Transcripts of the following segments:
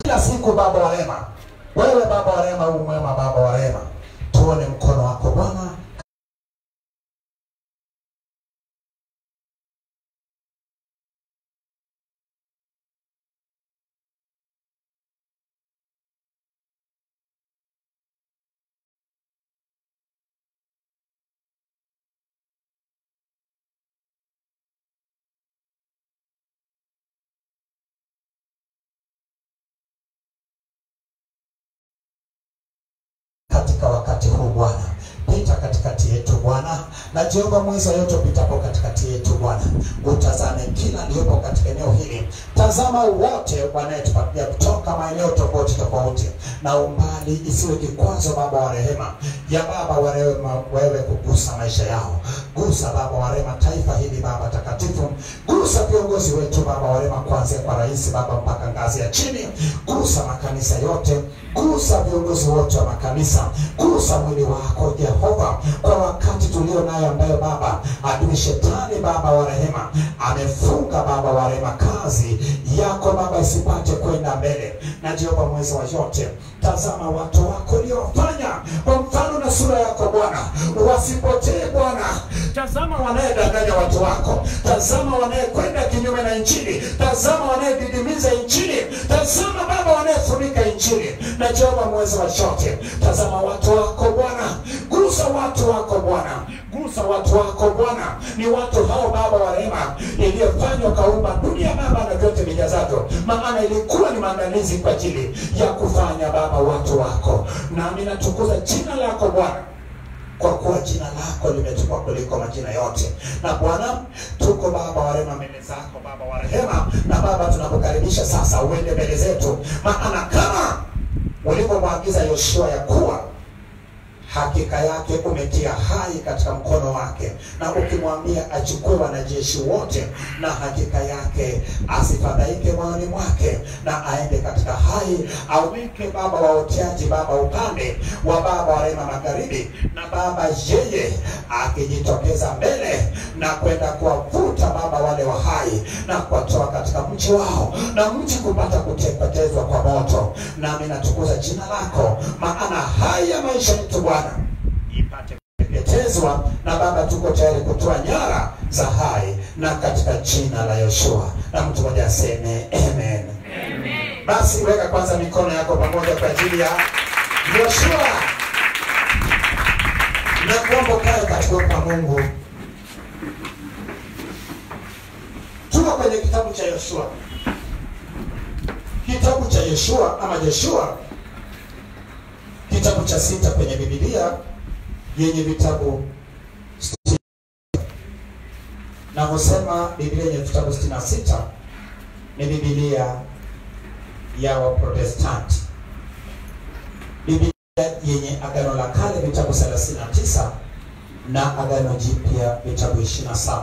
kila siku baba wa rehema wewe baba wa rehema u mwema baba wa rehema tuone mkono wako bwana katika wakati huu Bwana. Pita katikati yetu Bwana, na Jehova mweza yote upitapo katikati yetu Bwana, utazame kila aliyopo katika eneo hili. Tazama wote wanayetupatia kutoka maeneo tofauti tofauti, na umbali isiwe kikwazo, Baba wa rehema, ya Baba wa rehema, wewe kugusa maisha yao. Gusa Baba wa rehema taifa hili Baba takatifu, gusa viongozi wetu Baba wa rehema, kuanzia kwa rais Baba mpaka ngazi ya chini. Gusa makanisa yote, gusa viongozi wote wa makanisa, gusa mwili wako Jehova, kwa wakati tulio nayo ambayo Baba adui shetani Baba wa rehema amefunga Baba wa rehema kazi yako Baba isipate kwenda mbele. Na Jehova mweza wa yote, tazama watu wako uliowafanya kwa mfano na sura yako Bwana, wasipotee Bwana. Tazama wanayedanganya watu wako, tazama wanayekwenda kinyume na Injili, tazama wanayedidimiza Injili, tazama Baba wanayefunika Injili. Na Jehova mweza wa yote, tazama watu wako Bwana, gusa watu wako Bwana, gusa watu wako Bwana. Ni watu hao Baba wa rehema, iliyofanywa kaumba dunia Baba na vyote vijazavyo, maana ilikuwa ni maandalizi kwa ajili ya kufanya Baba watu wako, nami natukuza jina lako Bwana kwa kuwa jina lako limetukwa kuliko majina yote. Na Bwana, tuko Baba wa rehema mbele zako, Baba wa rehema, na Baba tunakukaribisha sasa uende mbele zetu, maana kama ulivyomwagiza Yoshua ya kuwa hakika yake umetia hai katika mkono wake, na ukimwambia achukue wanajeshi wote, na hakika yake asifadhaike moyoni mwake, na aende katika hai, aweke Baba waoteaji Baba upande wa Baba wa rehema magharibi, na Baba yeye akijitokeza mbele na kwenda kuwavuta Baba wale wa hai na kuwatoa katika mji wao, na mji kupata kuteketezwa kwa moto. Nami natukuza jina lako, maana haya maisha yetu Bwana ipate kuteketezwa na Baba, tuko tayari kutoa nyara za hai, na katika jina la Yoshua, na mtu mmoja aseme amen. Basi weka kwanza mikono yako pamoja kwa ajili ya Yoshua na kuomba ukae katika uwepo wa Mungu. Tuko kwenye kitabu cha Yoshua, kitabu cha Yoshua ama Joshua, kitabu cha sita kwenye Biblia yenye vitabu sitini. Navyosema Biblia yenye vitabu 66 ni Biblia ya Waprotestanti. Biblia yenye Agano la Kale vitabu 39 na Agano Jipya vitabu 27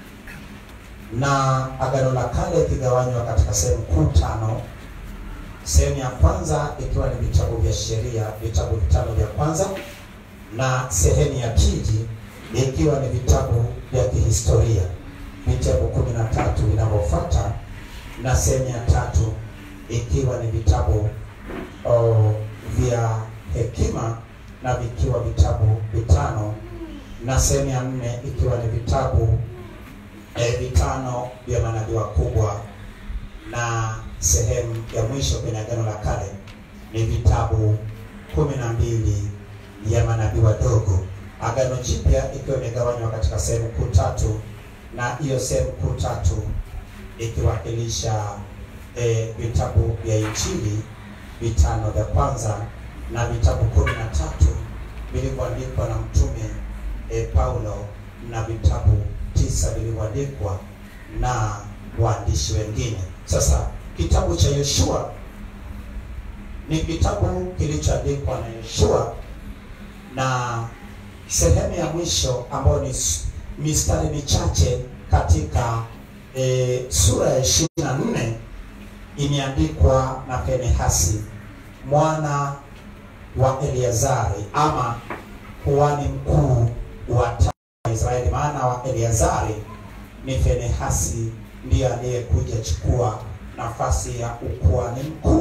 na Agano la Kale ikigawanywa katika sehemu kuu tano. Sehemu ya kwanza ikiwa ni vitabu vya sheria, vitabu vitano vya kwanza, na sehemu ya pili ikiwa ni vitabu vya kihistoria, vitabu kumi na tatu vinavyofuata, na sehemu ya tatu ikiwa ni vitabu oh, vya hekima na vikiwa vitabu vitano, na sehemu ya nne ikiwa ni vitabu eh, vitano vya manabii wakubwa na sehemu ya mwisho kwenye Agano la Kale ni vitabu kumi na mbili ya manabii wadogo. Agano Jipya ikiwa imegawanywa katika sehemu kuu tatu, na hiyo sehemu kuu tatu ikiwakilisha eh, vitabu vya Injili vitano vya kwanza na vitabu kumi na tatu vilivyoandikwa na mtume eh, Paulo na vitabu tisa vilivyoandikwa na waandishi wengine. Sasa kitabu cha Yoshua ni kitabu kilichoandikwa na Yoshua, na sehemu ya mwisho ambayo ni s- mistari michache katika e, sura ya ishirini na nne imeandikwa na Finehasi mwana wa Eleazari ama kuhani mkuu wa taifa la Israeli. Maana wa Eleazari ni Finehasi, ndiye aliyekuja chukua nafasi ya ukuhani mkuu.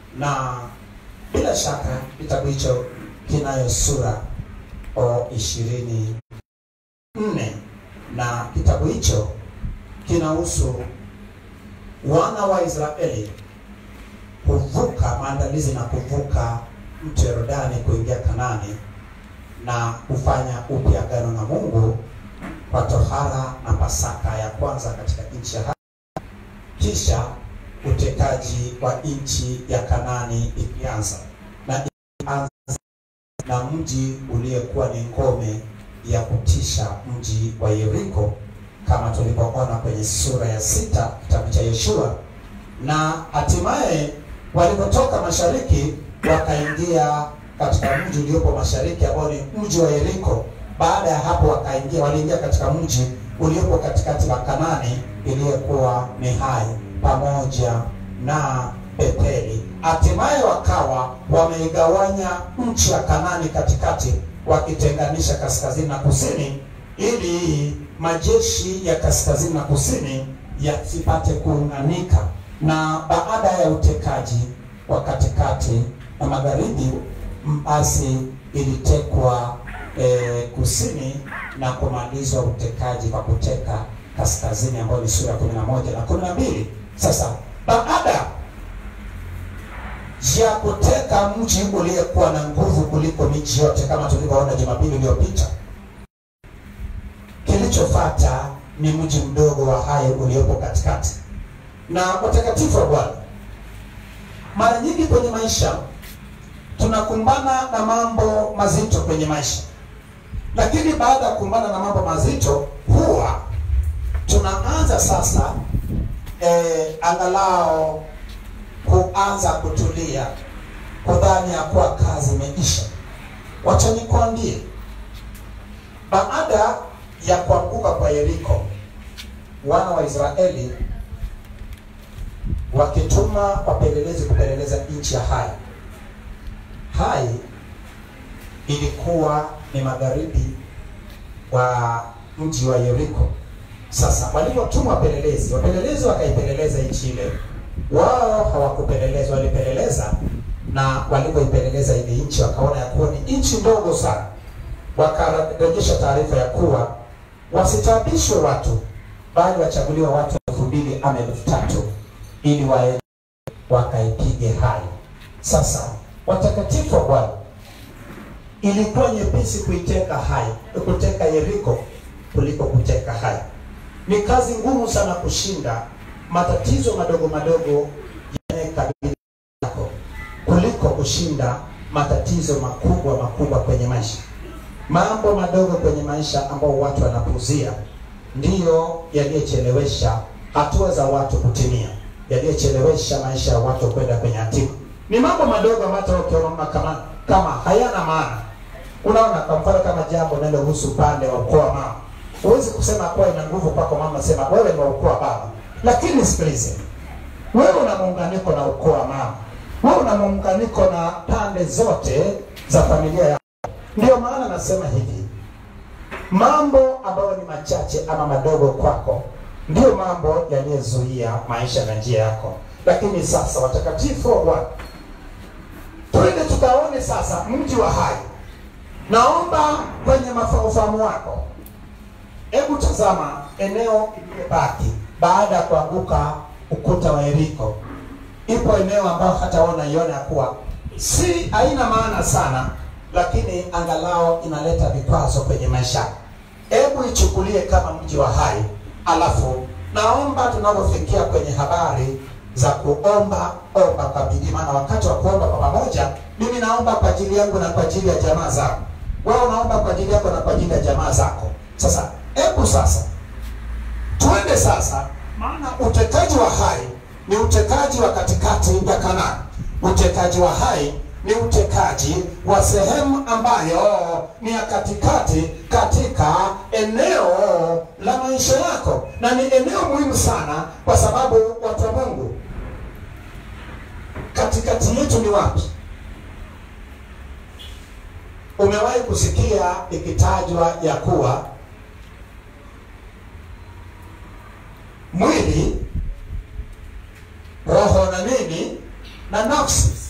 na bila shaka kitabu hicho kinayo sura o ishirini nne na kitabu hicho kinahusu wana wa Israeli kuvuka maandalizi na kuvuka mto Yordani kuingia Kanani na kufanya upya agano na Mungu kwa tohara na Pasaka ya kwanza katika nchi ya ahadi, kisha utekaji wa nchi ya Kanani ikianza na ikianza na mji uliyekuwa ni ngome ya kutisha, mji wa Yeriko, kama tulivyoona kwenye sura ya sita kitabu cha Yoshua, na hatimaye walipotoka mashariki wakaingia katika mji uliopo mashariki ambao ni mji wa Yeriko. Baada ya hapo wakaingia, waliingia katika mji uliopo katikati wa Kanani iliyokuwa ni Hai pamoja na Betheli. Hatimaye wakawa wameigawanya nchi ya Kanani katikati, wakitenganisha kaskazini na kusini, ili majeshi ya kaskazini na kusini yasipate kuunganika. Na baada ya utekaji wa katikati na magharibi, basi ilitekwa e, kusini na kumalizwa utekaji kwa kuteka kaskazini, ambayo ni sura ya kumi na moja na kumi na mbili. Sasa baada ya kuteka mji uliyekuwa na nguvu kuliko miji yote, kama tulivyoona Jumapili iliyopita, kilichofuata ni mji mdogo wa Hai uliopo katikati. Na watakatifu wa Bwana, mara nyingi kwenye maisha tunakumbana na mambo mazito kwenye maisha, lakini baada ya kukumbana na mambo mazito huwa tunaanza sasa eh, angalau kuanza kutulia, kudhani ya kuwa kazi imeisha. Wacha nikwambie, baada ya kuanguka kwa Yeriko, wana wa Israeli wakituma wapelelezi kupeleleza nchi ya Hai. Hai ilikuwa ni magharibi wa mji wa Yeriko. Sasa walivyotuma wapelelezi, wapelelezi wakaipeleleza nchi ile wao hawakupeleleza, walipeleleza na walipoipeleleza ile nchi wakaona ya kuwa ni nchi ndogo sana, wakarejesha taarifa ya kuwa wasitabishwe watu, bali wachaguliwa watu elfu mbili ama elfu tatu ili waende wakaipige Hai. Sasa watakatifu wa Bwana, ilikuwa nyepesi kuiteka Hai, kuteka Yeriko kuliko kuteka Hai. Ni kazi ngumu sana kushinda matatizo madogo madogo yanayokabili yako kuliko kushinda matatizo makubwa makubwa kwenye maisha. Mambo madogo kwenye maisha ambao watu wanapuuzia ndiyo yaliyochelewesha hatua za watu kutimia, yaliyochelewesha maisha ya watu kwenda kwenye hatima. Ni mambo madogo ambayo hata ukiona kama kama hayana maana. Unaona, kwa mfano kama jambo linalohusu upande wa ukoo wa mama, huwezi kusema kuwa ina nguvu kwako mama, sema wewe ni wa ukoo wa baba lakini sikilize, wewe una muunganiko na ukoo wa mama, wewe una muunganiko na pande zote za familia yako. Ndio maana nasema hivi, mambo ambayo ni machache ama madogo kwako ndio mambo yaliyozuia maisha na njia yako. Lakini sasa, watakatifu wa Bwana, twende tukaone sasa mji wa Hai. Naomba kwenye ufahamu wako, hebu tazama eneo iliyobaki baada ya kuanguka ukuta wa Yeriko. Ipo eneo ambayo hata wewe unaiona ya kuwa si haina maana sana, lakini angalau inaleta vikwazo kwenye maisha. Hebu ichukulie kama mji wa Hai, alafu naomba tunapofikia kwenye habari za kuomba omba kwa bidii, maana wakati wa kuomba kwa pamoja, mimi naomba kwa ajili yangu na kwa ajili ya jamaa zangu, wewe unaomba kwa ajili yako na kwa ajili ya jamaa zako. Sasa hebu sasa twende sasa, maana utekaji wa Hai ni utekaji wa katikati ya Kanaani. Utekaji wa Hai ni utekaji wa sehemu ambayo ni ya katikati katika eneo la maisha yako, na ni eneo muhimu sana, kwa sababu watu wa Mungu, katikati yetu ni wapi? Umewahi kusikia ikitajwa ya kuwa mwili, roho na nini na nafsi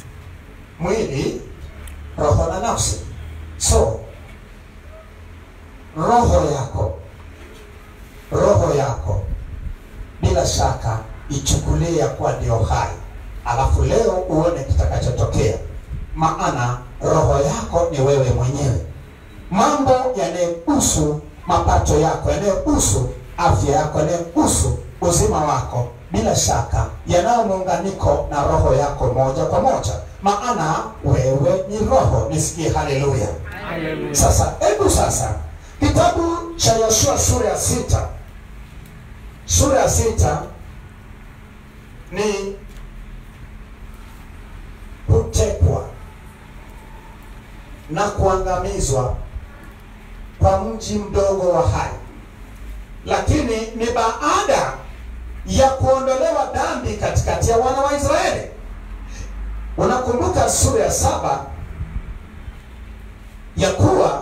nafsi. So roho yako, roho yako bila shaka ichukulie ya kuwa ndio hai, alafu leo uone kitakachotokea, maana roho yako ni wewe mwenyewe. Mambo yanayohusu mapato yako, yanayohusu afya yako, yanayohusu uzima wako, bila shaka yanayo muunganiko na roho yako moja kwa moja, maana wewe ni roho. Nisikie haleluya! Sasa hebu sasa, kitabu cha Yoshua sura ya sita, sura ya sita ni kutekwa na kuangamizwa kwa mji mdogo wa Hai, lakini ni baada ya kuondolewa dhambi katikati ya wana wa Israeli. Unakumbuka sura ya saba ya kuwa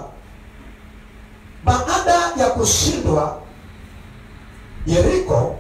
baada ya kushindwa Yeriko,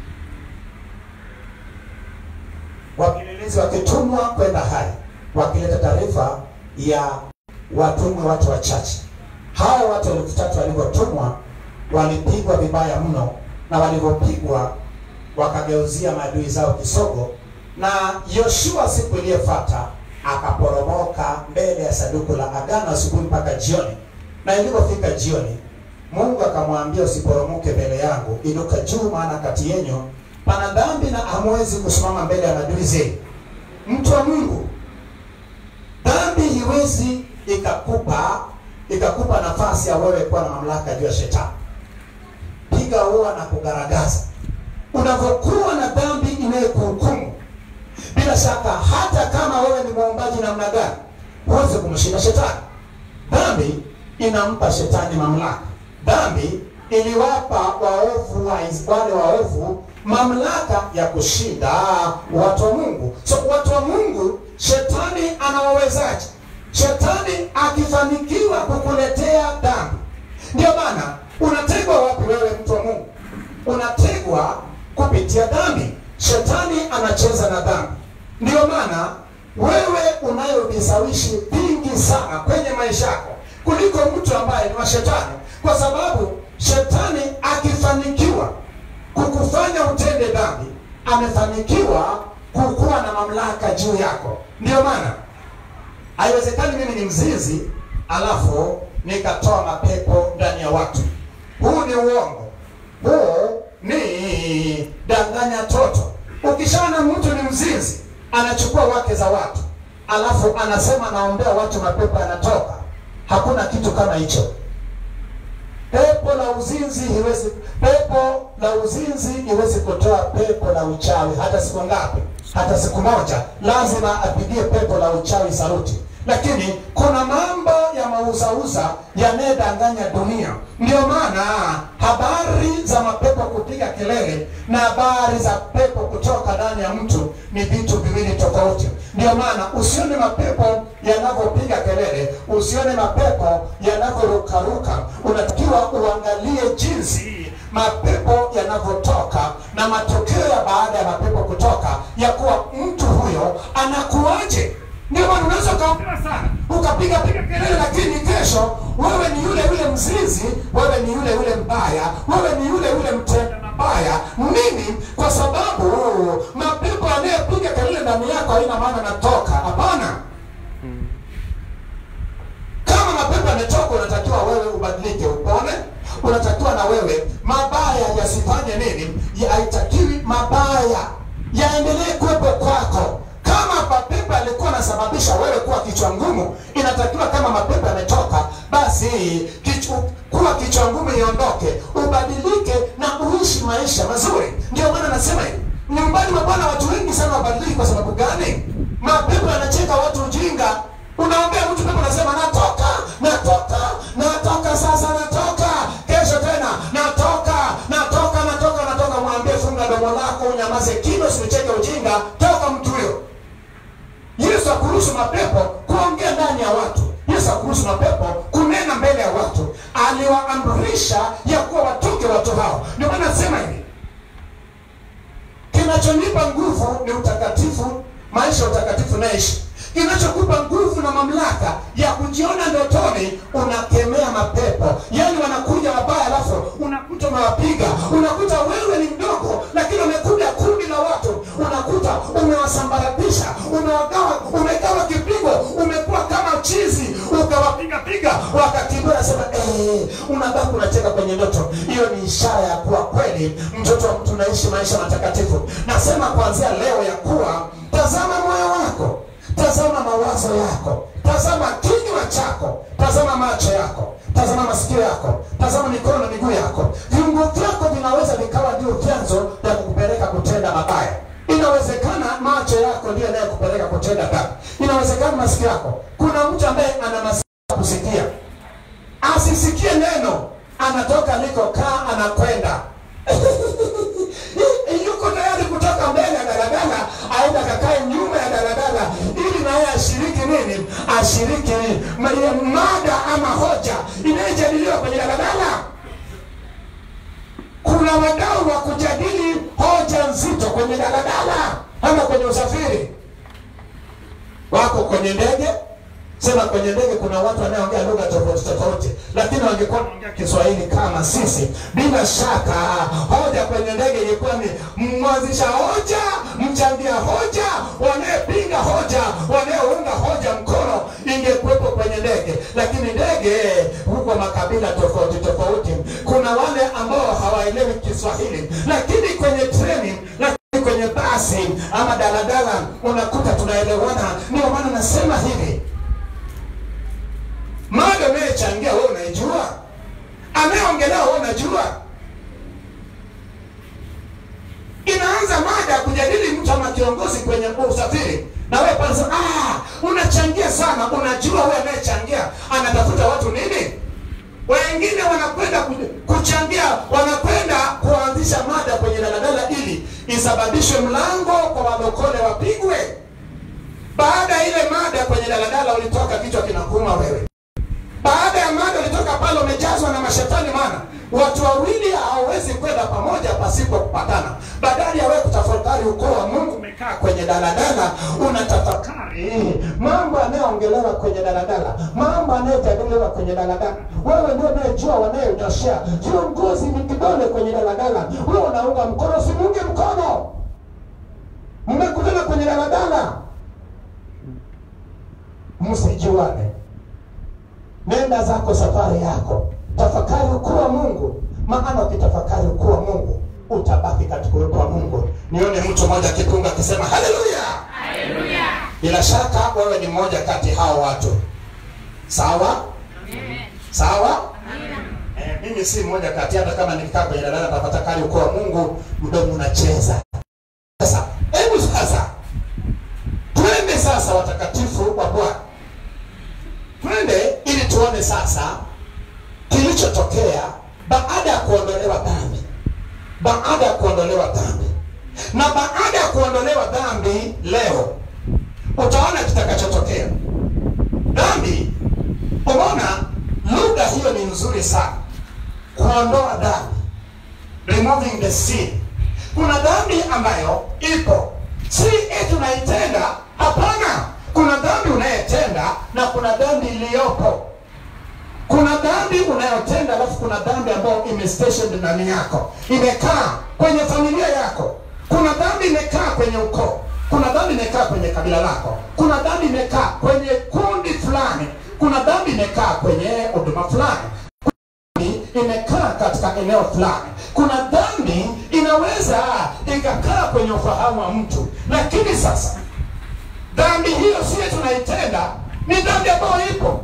wapelelezi wakitumwa kwenda Hai wakileta taarifa ya watumwe watu wachache. Hao watu elfu tatu walivyotumwa walipigwa vibaya mno, na walivyopigwa wakageuzia maadui zao kisogo, na Yoshua siku iliyofuata akaporomoka mbele ya sanduku la agano asubuhi mpaka jioni, na ilipofika jioni, Mungu akamwambia usiporomoke mbele yangu, inuka juu, maana kati yenyu pana dhambi na hamwezi kusimama mbele ya maadui zenu. Mtu wa Mungu, dhambi hiwezi ikakupa ikakupa nafasi ya wewe kuwa na mamlaka juu ya shetani. Piga ua na kugaragaza. Unavyokuwa na dhambi inayokuhukumu, bila shaka, hata kama wewe ni muombaji namna gani, huwezi kumshinda shetani. Dhambi inampa shetani mamlaka. Dhambi iliwapa waovu wa wale waovu mamlaka ya kushinda watu wa Mungu. So watu wa Mungu, shetani anawawezaje? Shetani akifanikiwa kukuletea dhambi, ndio maana unategwa wapi wewe, mtu wa Mungu? Unategwa kupitia dhambi. Shetani anacheza na dhambi, ndio maana wewe unayo vishawishi vingi sana kwenye maisha yako kuliko mtu ambaye ni wa shetani, kwa sababu shetani akifanikiwa kukufanya utende dhambi, amefanikiwa kukuwa na mamlaka juu yako. Ndio maana haiwezekani mimi ni mzinzi alafu nikatoa mapepo ndani ya watu. Huu ni uongo, huu ni danganya toto. Ukishaona mtu ni mzinzi anachukua wake za watu alafu anasema naombea watu mapepo yanatoka, hakuna kitu kama hicho. Pepo la uzinzi hiwezi, pepo la uzinzi iwezi kutoa pepo la uchawi hata siku ngapi? Hata siku moja. Lazima apigie pepo la uchawi saluti. Lakini kuna mambo ya mauzauza yanayodanganya dunia. Ndio maana habari za mapepo kupiga kelele na habari za pepo kutoka ndani ya mtu ni vitu viwili tofauti. Ndio maana usione mapepo yanavyopiga kelele, usione mapepo yanavyorukaruka. Unatakiwa uangalie jinsi mapepo yanavyotoka na matokeo ya baada ya mapepo kutoka, ya kuwa mtu huyo anakuwaje. Ndio maana unaweza ukaopewa sana ukapiga piga kelele, lakini kesho wewe ni yule yule mzinzi, wewe ni yule yule mbaya, wewe ni yule yule mtenda mabaya. Nini? Kwa sababu mapepo yanayopiga kelele ndani yako haina maana natoka. Hapana, kama mapepo yametoka, unatakiwa wewe ubadilike, upone. Unatakiwa na wewe mabaya yasifanye nini, Ya- haitakiwi mabaya yaendelee kuwepo kwako. Kama mapepo yalikuwa yanasababisha wewe kuwa kichwa ngumu, inatakiwa kama mapepo yametoka, basi kichwa, kuwa kichwa ngumu iondoke, ubadilike na uishi maisha mazuri. Ndio maana nasema hivi, nyumbani mwa Bwana watu wengi sana wabadiliki. Kwa sababu gani? Mapepo yanacheka watu ujinga. Unaombea mtu pepo, nasema natoka, natoka, natoka, sasa natoka, kesho tena natoka, natoka, natoka, natoka. Mwambie funga domo lako, unyamaze kimya, usicheke ujinga, toka mtu huyo. Yesu akuruhusu mapepo kuongea ndani ya watu. Yesu akuruhusu mapepo kunena mbele ya watu. Aliwaamrisha ya kuwa watoke watu hao. Ndio maana nasema hivi, kinachonipa nguvu ni utakatifu, maisha ya utakatifu naishi. Kinachokupa nguvu na mamlaka ya kujiona wakawapiga piga wakakimbia nasema eh, unabaki unacheka kwenye ndoto hiyo ni ishara ya kuwa kweli mtoto wa mtu unaishi maisha matakatifu nasema kuanzia leo ya kuwa tazama moyo wako tazama mawazo yako tazama kinywa chako tazama macho yako tazama masikio yako tazama mikono na miguu yako viungo vyako vinaweza vikawa ndio vyanzo vya kukupeleka kutenda mabaya inawezekana macho yako ndio yanayokupeleka kutenda dhambi inawezekana masikio yako kuna mtu ambaye ana masikio ya kusikia asisikie neno anatoka alikokaa anakwenda yuko tayari kutoka mbele ya daladala aenda kakae nyuma ya daladala ili naye ashiriki nini ashiriki ma- ile mada ama hoja inayojadiliwa kwenye daladala kuna wadau wa kujadili hoja nzito kwenye daladala ama kwenye usafiri wako kwenye ndege sema kwenye ndege kuna watu wanaoongea lugha tofauti tofauti lakini wangekuwa wanaongea kiswahili kama sisi bila shaka hoja kwenye ndege ilikuwa ni mwanzisha hoja mchangia hoja wanayepinga hoja wanayeunga hoja mkono ingekuwepo kwenye ndege lakini ndege huko makabila tofauti tofauti kuna wale ambao hawaelewi kiswahili lakini kwenye treni lakini kwenye basi ama daladala unakuta tunaelewana ndio maana nasema hivi mada unayechangia wewe unaijua anayeongelea wewe unajua inaanza mada ya kujadili mtu ama kiongozi kwenye usafiri na wewe pale sasa, ah unachangia sana unajua wewe anayechangia anatafuta watu nini wengine wanakwenda ku- kuchangia wanakwenda kuanzisha mada kwenye daladala ili isababishe mlango kwa walokole wapigwe baada ya ile mada kwenye daladala ulitoka kichwa kinakuuma wewe baada ya mada ulitoka pale umejazwa na mashetani maana watu wawili hawawezi kwenda pamoja pasipo kupatana badala ya wewe kutafakari ukoo wa mungu umekaa kwenye daladala unatafakari mambo yanayoongelewa kwenye daladala mambo yanayojadiliwa kwenye daladala wewe ndio unayejua wanayotoshea viongozi ni kidole kwenye daladala wewe unaunga mkono simuunge mkono mmekutana kwenye daladala msijuane nenda zako safari yako tafakari ukuu wa mungu maana ukitafakari ukuu wa mungu utabaki katika uwepo wa mungu nione mtu mmoja akipunga akisema haleluya bila shaka wewe ni mmoja kati hao watu sawa sawa eh, mimi si mmoja kati hata kama nikikaa kwenye dalala tafakari ukuu wa mungu mdomo unacheza sasa hebu sasa twende sasa watakatifu wa bwana twende ili tuone sasa kilichotokea baada ya kuondolewa dhambi baada ya kuondolewa dhambi na baada ya kuondolewa dhambi leo utaona kitakachotokea dhambi umeona lugha hiyo ni nzuri sana kuondoa dhambi removing the sin kuna dhambi ambayo ipo si eti unaitenda hapana kuna dhambi unayetenda na kuna dhambi iliyopo kuna dhambi unayotenda alafu kuna dhambi ambayo imestationed ndani yako imekaa kwenye familia yako kuna dhambi imekaa kwenye ukoo kuna dhambi imekaa kwenye kabila lako kuna dhambi imekaa kwenye kundi fulani kuna dhambi imekaa kwenye huduma fulani dhambi imekaa katika eneo fulani kuna dhambi inaweza ikakaa kwenye ufahamu wa mtu lakini sasa dhambi hiyo siye tunaitenda ni dhambi ambayo ipo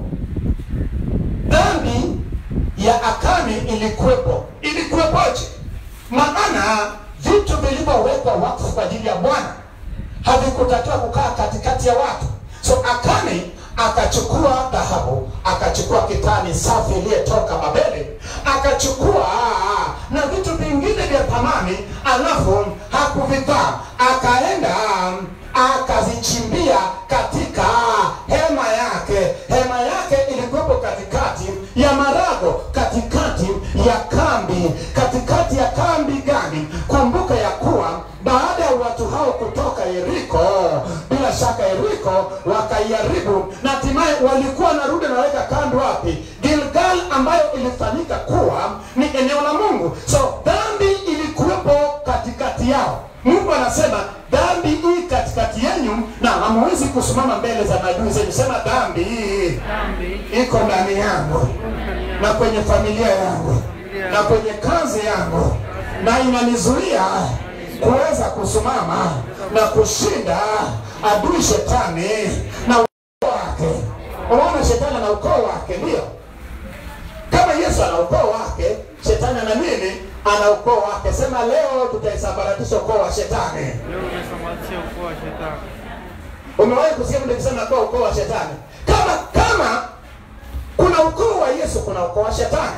dhambi ya akani ilikuwepo ilikuwepoje maana vitu vilivyowekwa wakfu kwa ajili ya bwana havikutakiwa kukaa katikati ya watu so akani akachukua dhahabu akachukua kitani safi iliyetoka babeli akachukua na vitu vingine vya thamani alafu hakuvivaa akaenda akazichimbia katika hema yake hema yake ilikuwepo katikati ya marago katikati ya kambi katikati ya kambi gani kumbuka ya kuwa baada ya watu hao kutoka yeriko bila shaka yeriko wakaiharibu na hatimaye walikuwa wanarudi naweka kando wapi gilgal ambayo ilifanyika kuwa ni eneo la mungu so dhambi ilikuwepo katikati yao mungu anasema dhambi hii katikati yenyu na hamwezi kusimama mbele za maadui zenu. Sema dhambi hii dhambi iko ndani yangu na kwenye familia yangu na kwenye kazi yangu, na inanizuia kuweza kusimama na kushinda adui shetani na ukoo wake. Unaona, shetani na ukoo wake, ndio kama Yesu ana ukoo wake, shetani ana nini? Ana ukoo wake. Sema leo tutaisambaratisha ukoo wa shetani. leo umesambaratisha ukoo wa shetani. Umewahi kusikia mtu akisema kwa ukoo wa shetani? Kama kama kuna ukoo wa Yesu, kuna ukoo wa shetani.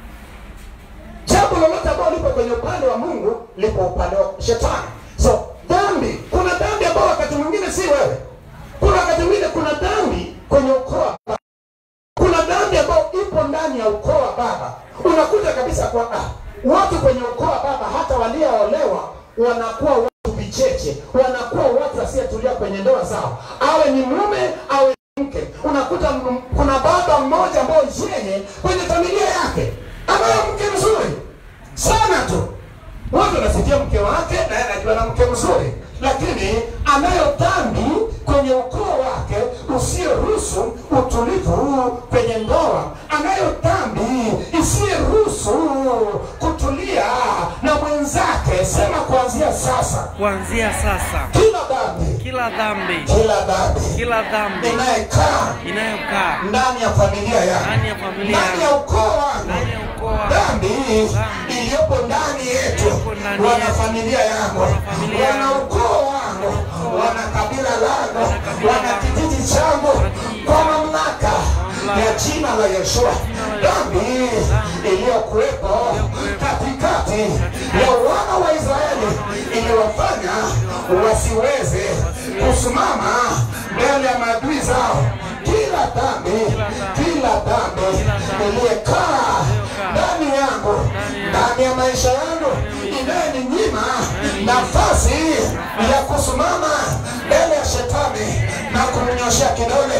Jambo lolote ambalo lipo kwenye upande wa Mungu lipo upande wa shetani. So dhambi, kuna dhambi ambayo wakati mwingine si wewe, kuna wakati mwingine kuna dhambi kwenye ukoo wa baba. Kuna dhambi ambayo ipo ndani ya ukoo wa baba. Unakuta kabisa kwa ah, watu kwenye ukoo wa baba hata walioolewa wanakuwa watu vicheche, wanakuwa watu wasiotulia kwenye ndoa zao, awe ni mume awe ni mke. Unakuta m- kuna baba mmoja ambao yeye kwenye familia yake anayo mke mzuri sana tu, watu wanasikia mke wake na yeye anajua na mke mzuri, lakini anayo dhambi kwenye ukoo wake usioruhusu utulivu kwenye ndoa, anayo dhambi isiyoruhusu kutulia na mwenzake. Sema kuanzia sasa, Kuanzia sasa, kila dhambi, kila dhambi, kila dhambi kila dhambi inayekaa inayokaa ndani ya familia yangu, ndani ya familia ndani ya yangu, ukoo wangu ndani ya ukoo wangu, dhambi Dhambi. iliyopo ndani yetu, Iliyopo ndani wana yetu. familia yangu, Wanafamilia wana yangu. ukoo wangu, wana kabila langu, Wana kabila wana langu. kijiji changu, kijiji kwa changu. mamlaka mamlaka. ya jina la Yeshua, Jina la dhambi iliyokuwepo katikati ya wana wa Israeli iliwafanya wasiweze kusimama mbele ya maadui zao. Kila dhambi, kila dhambi iliyekaa ndani yangu, ndani ya maisha yangu, inayeninyima nafasi ya kusimama mbele ya shetani na kumnyoshea kidole,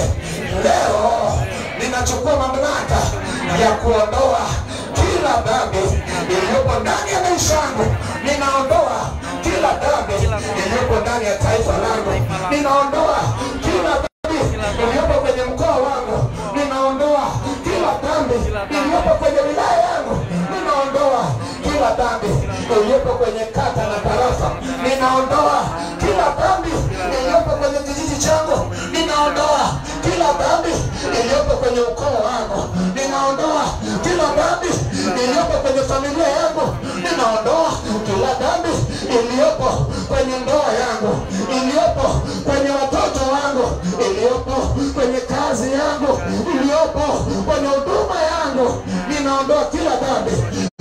leo ninachukua mamlaka ya kuondoa kila dhambi iliyopo ndani ya maisha yangu, ninaondoa kila dhambi iliyopo ndani ya taifa langu, ninaondoa kila dhambi iliyopo kwenye mkoa wangu, ninaondoa kila dhambi iliyopo kwenye wilaya yangu, ninaondoa kila dhambi iliyopo kwenye kata na tarafa, ninaondoa kila dhambi iliyopo kwenye kijiji changu, ninaondoa kila dhambi iliyopo kwenye ukoo wangu, ninaondoa kila dhambi iliyopo kwenye familia yangu, ninaondoa kila dhambi iliyopo kwenye ndoa yangu, iliyopo kwenye watoto wangu, iliyopo kwenye kazi yangu, iliyopo kwenye huduma yangu, ninaondoa kila dhambi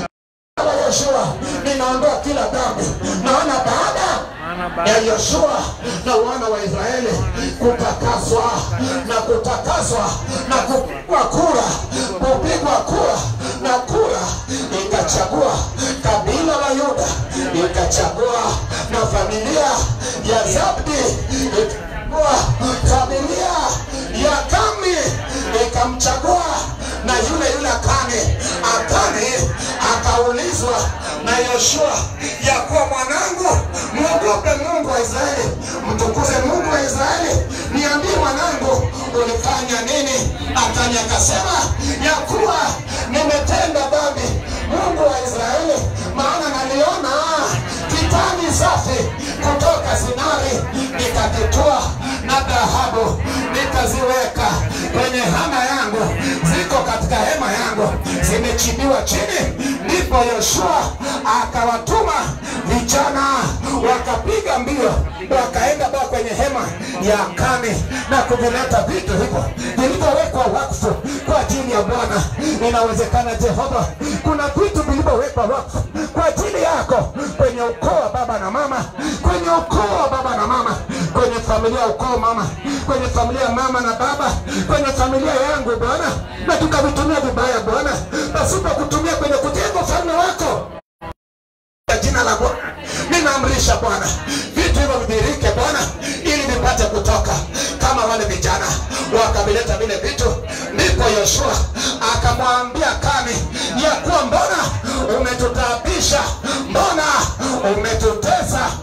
la Yoshua, ninaondoa kila dhambi, maana baada maana ya baada Yoshua na wana wa Israeli kutakaswa na kutakaswa na kupigwa kura, kupigwa kura na kura ikachagua kabila la Yuda, ikachagua na familia ya Zabdi, ikachagua familia ya Kami, ikamchagua na yule yule Akani. Akani akaulizwa na Yoshua ya kuwa mwanangu, mwogope Mungu wa Israeli, mtukuze Mungu wa Israeli, niambie mwanangu, ulifanya nini? Akani akasema ya kuwa nimetenda dhambi, Mungu wa Israeli, maana naliona kitani safi kutoka Sinari, nikakitoa na dhahabu nikaziweka kwenye hema yangu, ziko katika hema yangu, zimechimbiwa chini. Ndipo Yoshua akawatuma vijana wakapiga mbio, wakaenda baa kwenye hema ya Akani na kuvileta vitu hivyo vilivyowekwa wakfu kwa ajili ya Bwana. Inawezekana Jehova, kuna vitu vilivyowekwa wakfu kwa ajili yako kwenye ukoo wa baba na mama, kwenye ukoo wa baba na mama, kwenye familia ya ukoo mama, kwenye familia ya mama na baba, kwenye familia yangu Bwana, na tukavitumia vibaya Bwana, pasipo kutumia kwenye kujenga ufalme wako kwa jina la Bwana ninaamrisha Bwana vitu hivyo vidhihirike Bwana, ili vipate kutoka kama wale vijana wakavileta vile vitu. Ndipo Yoshua akamwambia Kani ya kuwa mbona umetutaabisha, mbona umetutesa, ina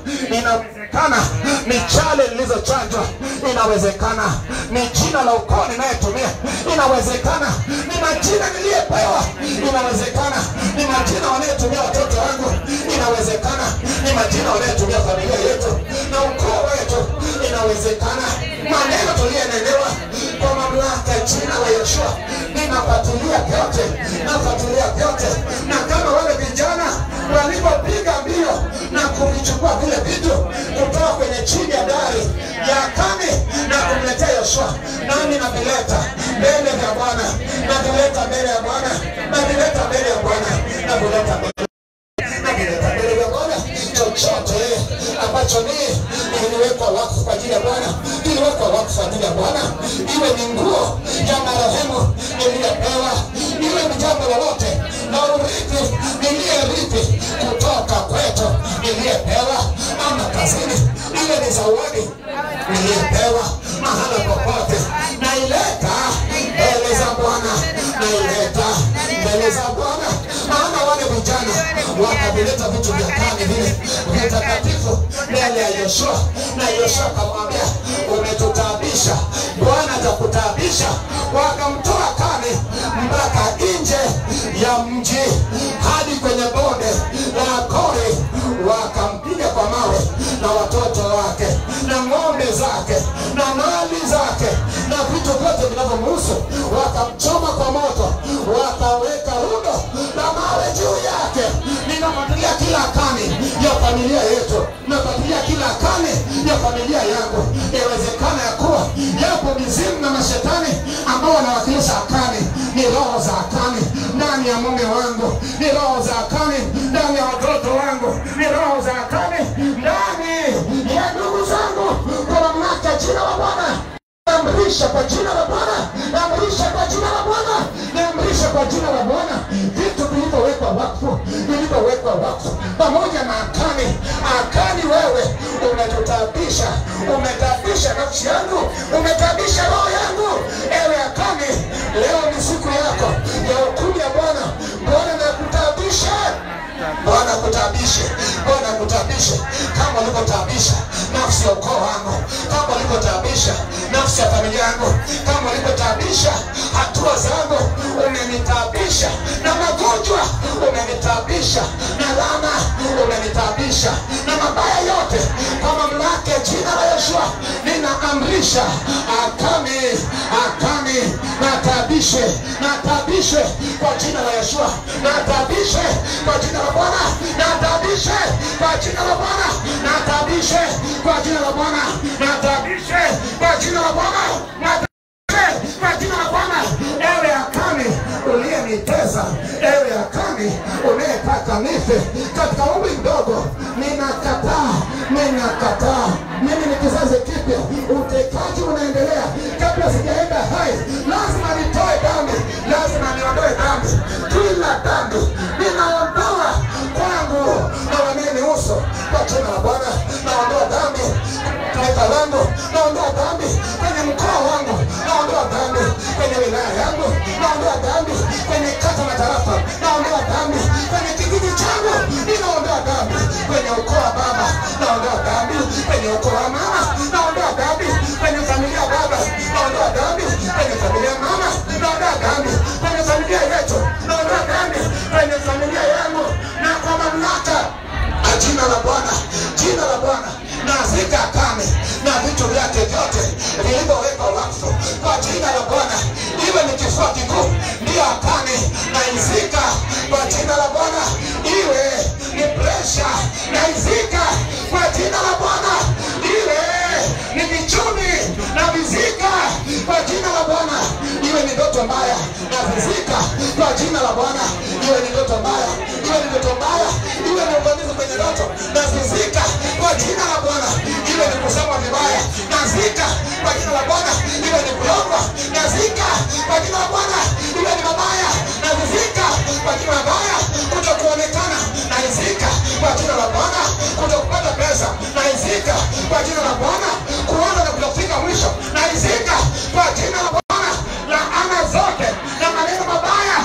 inawezekana ni chale lilizochanjwa inawezekana ni jina la ukoo ninayetumia inawezekana ni majina niliyepewa inawezekana ni majina wanayetumia watoto wangu inawezekana ni majina wanayetumia familia yetu na ukoo wetu inawezekana maneno tuliyenelewa kwa mamlaka ya jina la Yeshua ninafuatilia vyote nafuatilia vyote na kama wale vijana walipopiga mbio na kuvichukua vile vitu kutoka kwenye chini ya dari ya kame na kumletea Yoshua, nami navileta mbele ya Bwana, navileta mbele ya Bwana, navileta mbele ya Bwana, navileta mbele navileta mbele ya Bwana. Chochote ambacho ni kiliwekwa wakfu kwa ajili ya Bwana, kiliwekwa wakfu kwa ajili ya Bwana, iwe ni nguo ya marehemu niliyepewa, iwe ni jambo lolote na urithi niliyerithi kutoka kwetu niliyepewa, ama kazini, iwe ni zawadi niliyepewa mahala popote, naileta mbele za Bwana, naileta mbele za Bwana, maana wale vijana wakavileta vitu vya kale vile vitakatifu mbele ya Yoshua, na Yoshua akamwambia umetutaabisha, Bwana atakutaabisha. Wakamtoa kale mpaka nje ya mji hadi kwenye bonde la Kore, wakampiga kwa mawe na watoto wake na ng'ombe zake na mali zake na vitu vyote vinavyomhusu, wakamchoma kwa moto, wakaweka rundo la mawe juu yake. Ninafuatilia kila kani ya familia yetu, nafuatilia kila kani ya familia yangu. Inawezekana ya kuwa yapo mizimu na mashetani ambao wanawakilisha akani, ni roho za akani ndani ya mume wangu, ni roho za akani ndani ya watoto wangu, ni roho za akani ndani ya ndugu zangu, kwa mamlaka ya jina la Bwana naamrisha kwa jina la Bwana, naamrisha kwa jina la Bwana, naamrisha kwa jina la Bwana vitu vilivyowekwa wakfu, vilivyowekwa wakfu pamoja na akani. Akani, wewe umetutabisha, umetabisha nafsi yangu, umetabisha roho yangu. Ewe akani, leo ni siku yako ya hukumu ya Bwana. Bwana nakutabisha Bwana kutabishe, Bwana kutabishe kama ulivyotabisha nafsi ya ukoo wangu, kama ulivyotabisha nafsi ya familia yangu, kama ulivyotabisha hatua zangu, umenitabisha na magonjwa, umenitabisha na laana, umenitabisha na mabaya yote. Kwa mamlaka ya jina la Yeshua ninaamrisha akame, akame, natabishe, natabishe kwa jina la Yeshua, natabishe kwa jina la Bwana, natabishe kwa jina la Bwana, natabishe kwa jina la Bwana, natabishe kwa jina la Bwana, natabishe kwa jina la Bwana. Ewe akani uliyeniteza, ewe akani unayetaka nife katika umri mdogo, ninakataa, ninakataa. Mimi ni kizazi kipya, utekaji unaendelea. Kabla sijaenda hai, lazima nitoe dhambi, lazima niondoe dhambi, kila dhambi ninaondoa kwangu na wanayenihusu kwa jina la Bwana. Naondoa dhambi taifa langu, naondoa dhambi kwenye mkoa wangu, naondoa dhambi kwenye wilaya yangu, naondoa dhambi kwenye kata na tarafa, naondoa dhambi kwenye kijiji changu, ninaondoa dhambi kwenye ukoo wa baba, naondoa dhambi kwenye ukoo wa mama, naondoa dhambi kwenye familia ya baba, naondoa dhambi kwenye familia ya mama, naondoa dhambi kwenye familia yetu, naondoa dhambi kwenye familia yangu, na kwa mamlaka na jina la Bwana, jina la Bwana nazika kame na vitu vyake vyote vilivyowekwa wakfu kwa jina la Bwana, iwe ni kifua kikuu ndiyo akane na izika kwa jina la Bwana, iwe ni presha na izika kwa jina la Bwana, iwe ni vichumi na vizika kwa jina la Bwana, iwe ni ndoto mbaya na vizika kwa jina la Bwana, iwe ni ndoto mbaya, iwe ni ndoto mbaya, iwe ni uvamizi kwenye ndoto na vizika kwa jina la Bwana, iwe ni kusema vibaya na zika kwa jina la Bwana, iwe ni kulogwa na zika kwa jina la Bwana, iwe ni mabaya na vizika kwa jina la Bwana, kutokuonekana na izika kwa jina la Bwana, kutokupata pesa na izika kwa jina la Bwana, kuona na kutofika mwisho na izika kwa jina la Bwana, laana zote na maneno mabaya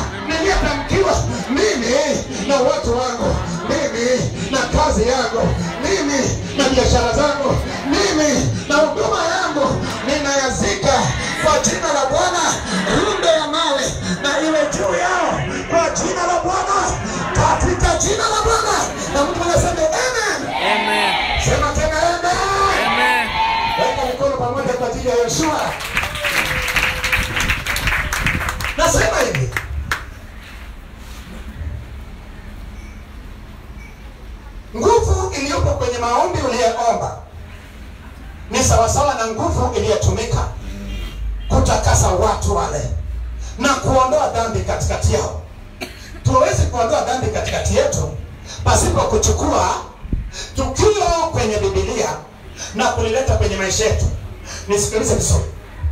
niliyotamkiwa mimi na watu wangu, mimi na kazi yangu, mimi na biashara zangu mimi na huduma yangu ninayazika kwa jina la Bwana. Rundo ya mawe na iwe juu yao kwa jina la Bwana, katika jina la Bwana. Na mtu anasema amen. Amen. Sema tena amen. Amen. Weka mikono pamoja kwa ajili ya Yoshua. Nasema hivi, nguvu iliyopo kwenye maombi uliyoomba ni sawasawa na nguvu iliyotumika kutakasa watu wale na kuondoa dhambi katikati yao. Tuwezi kuondoa dhambi katikati yetu pasipo kuchukua tukio kwenye Biblia na kulileta kwenye maisha yetu. Nisikilize vizuri,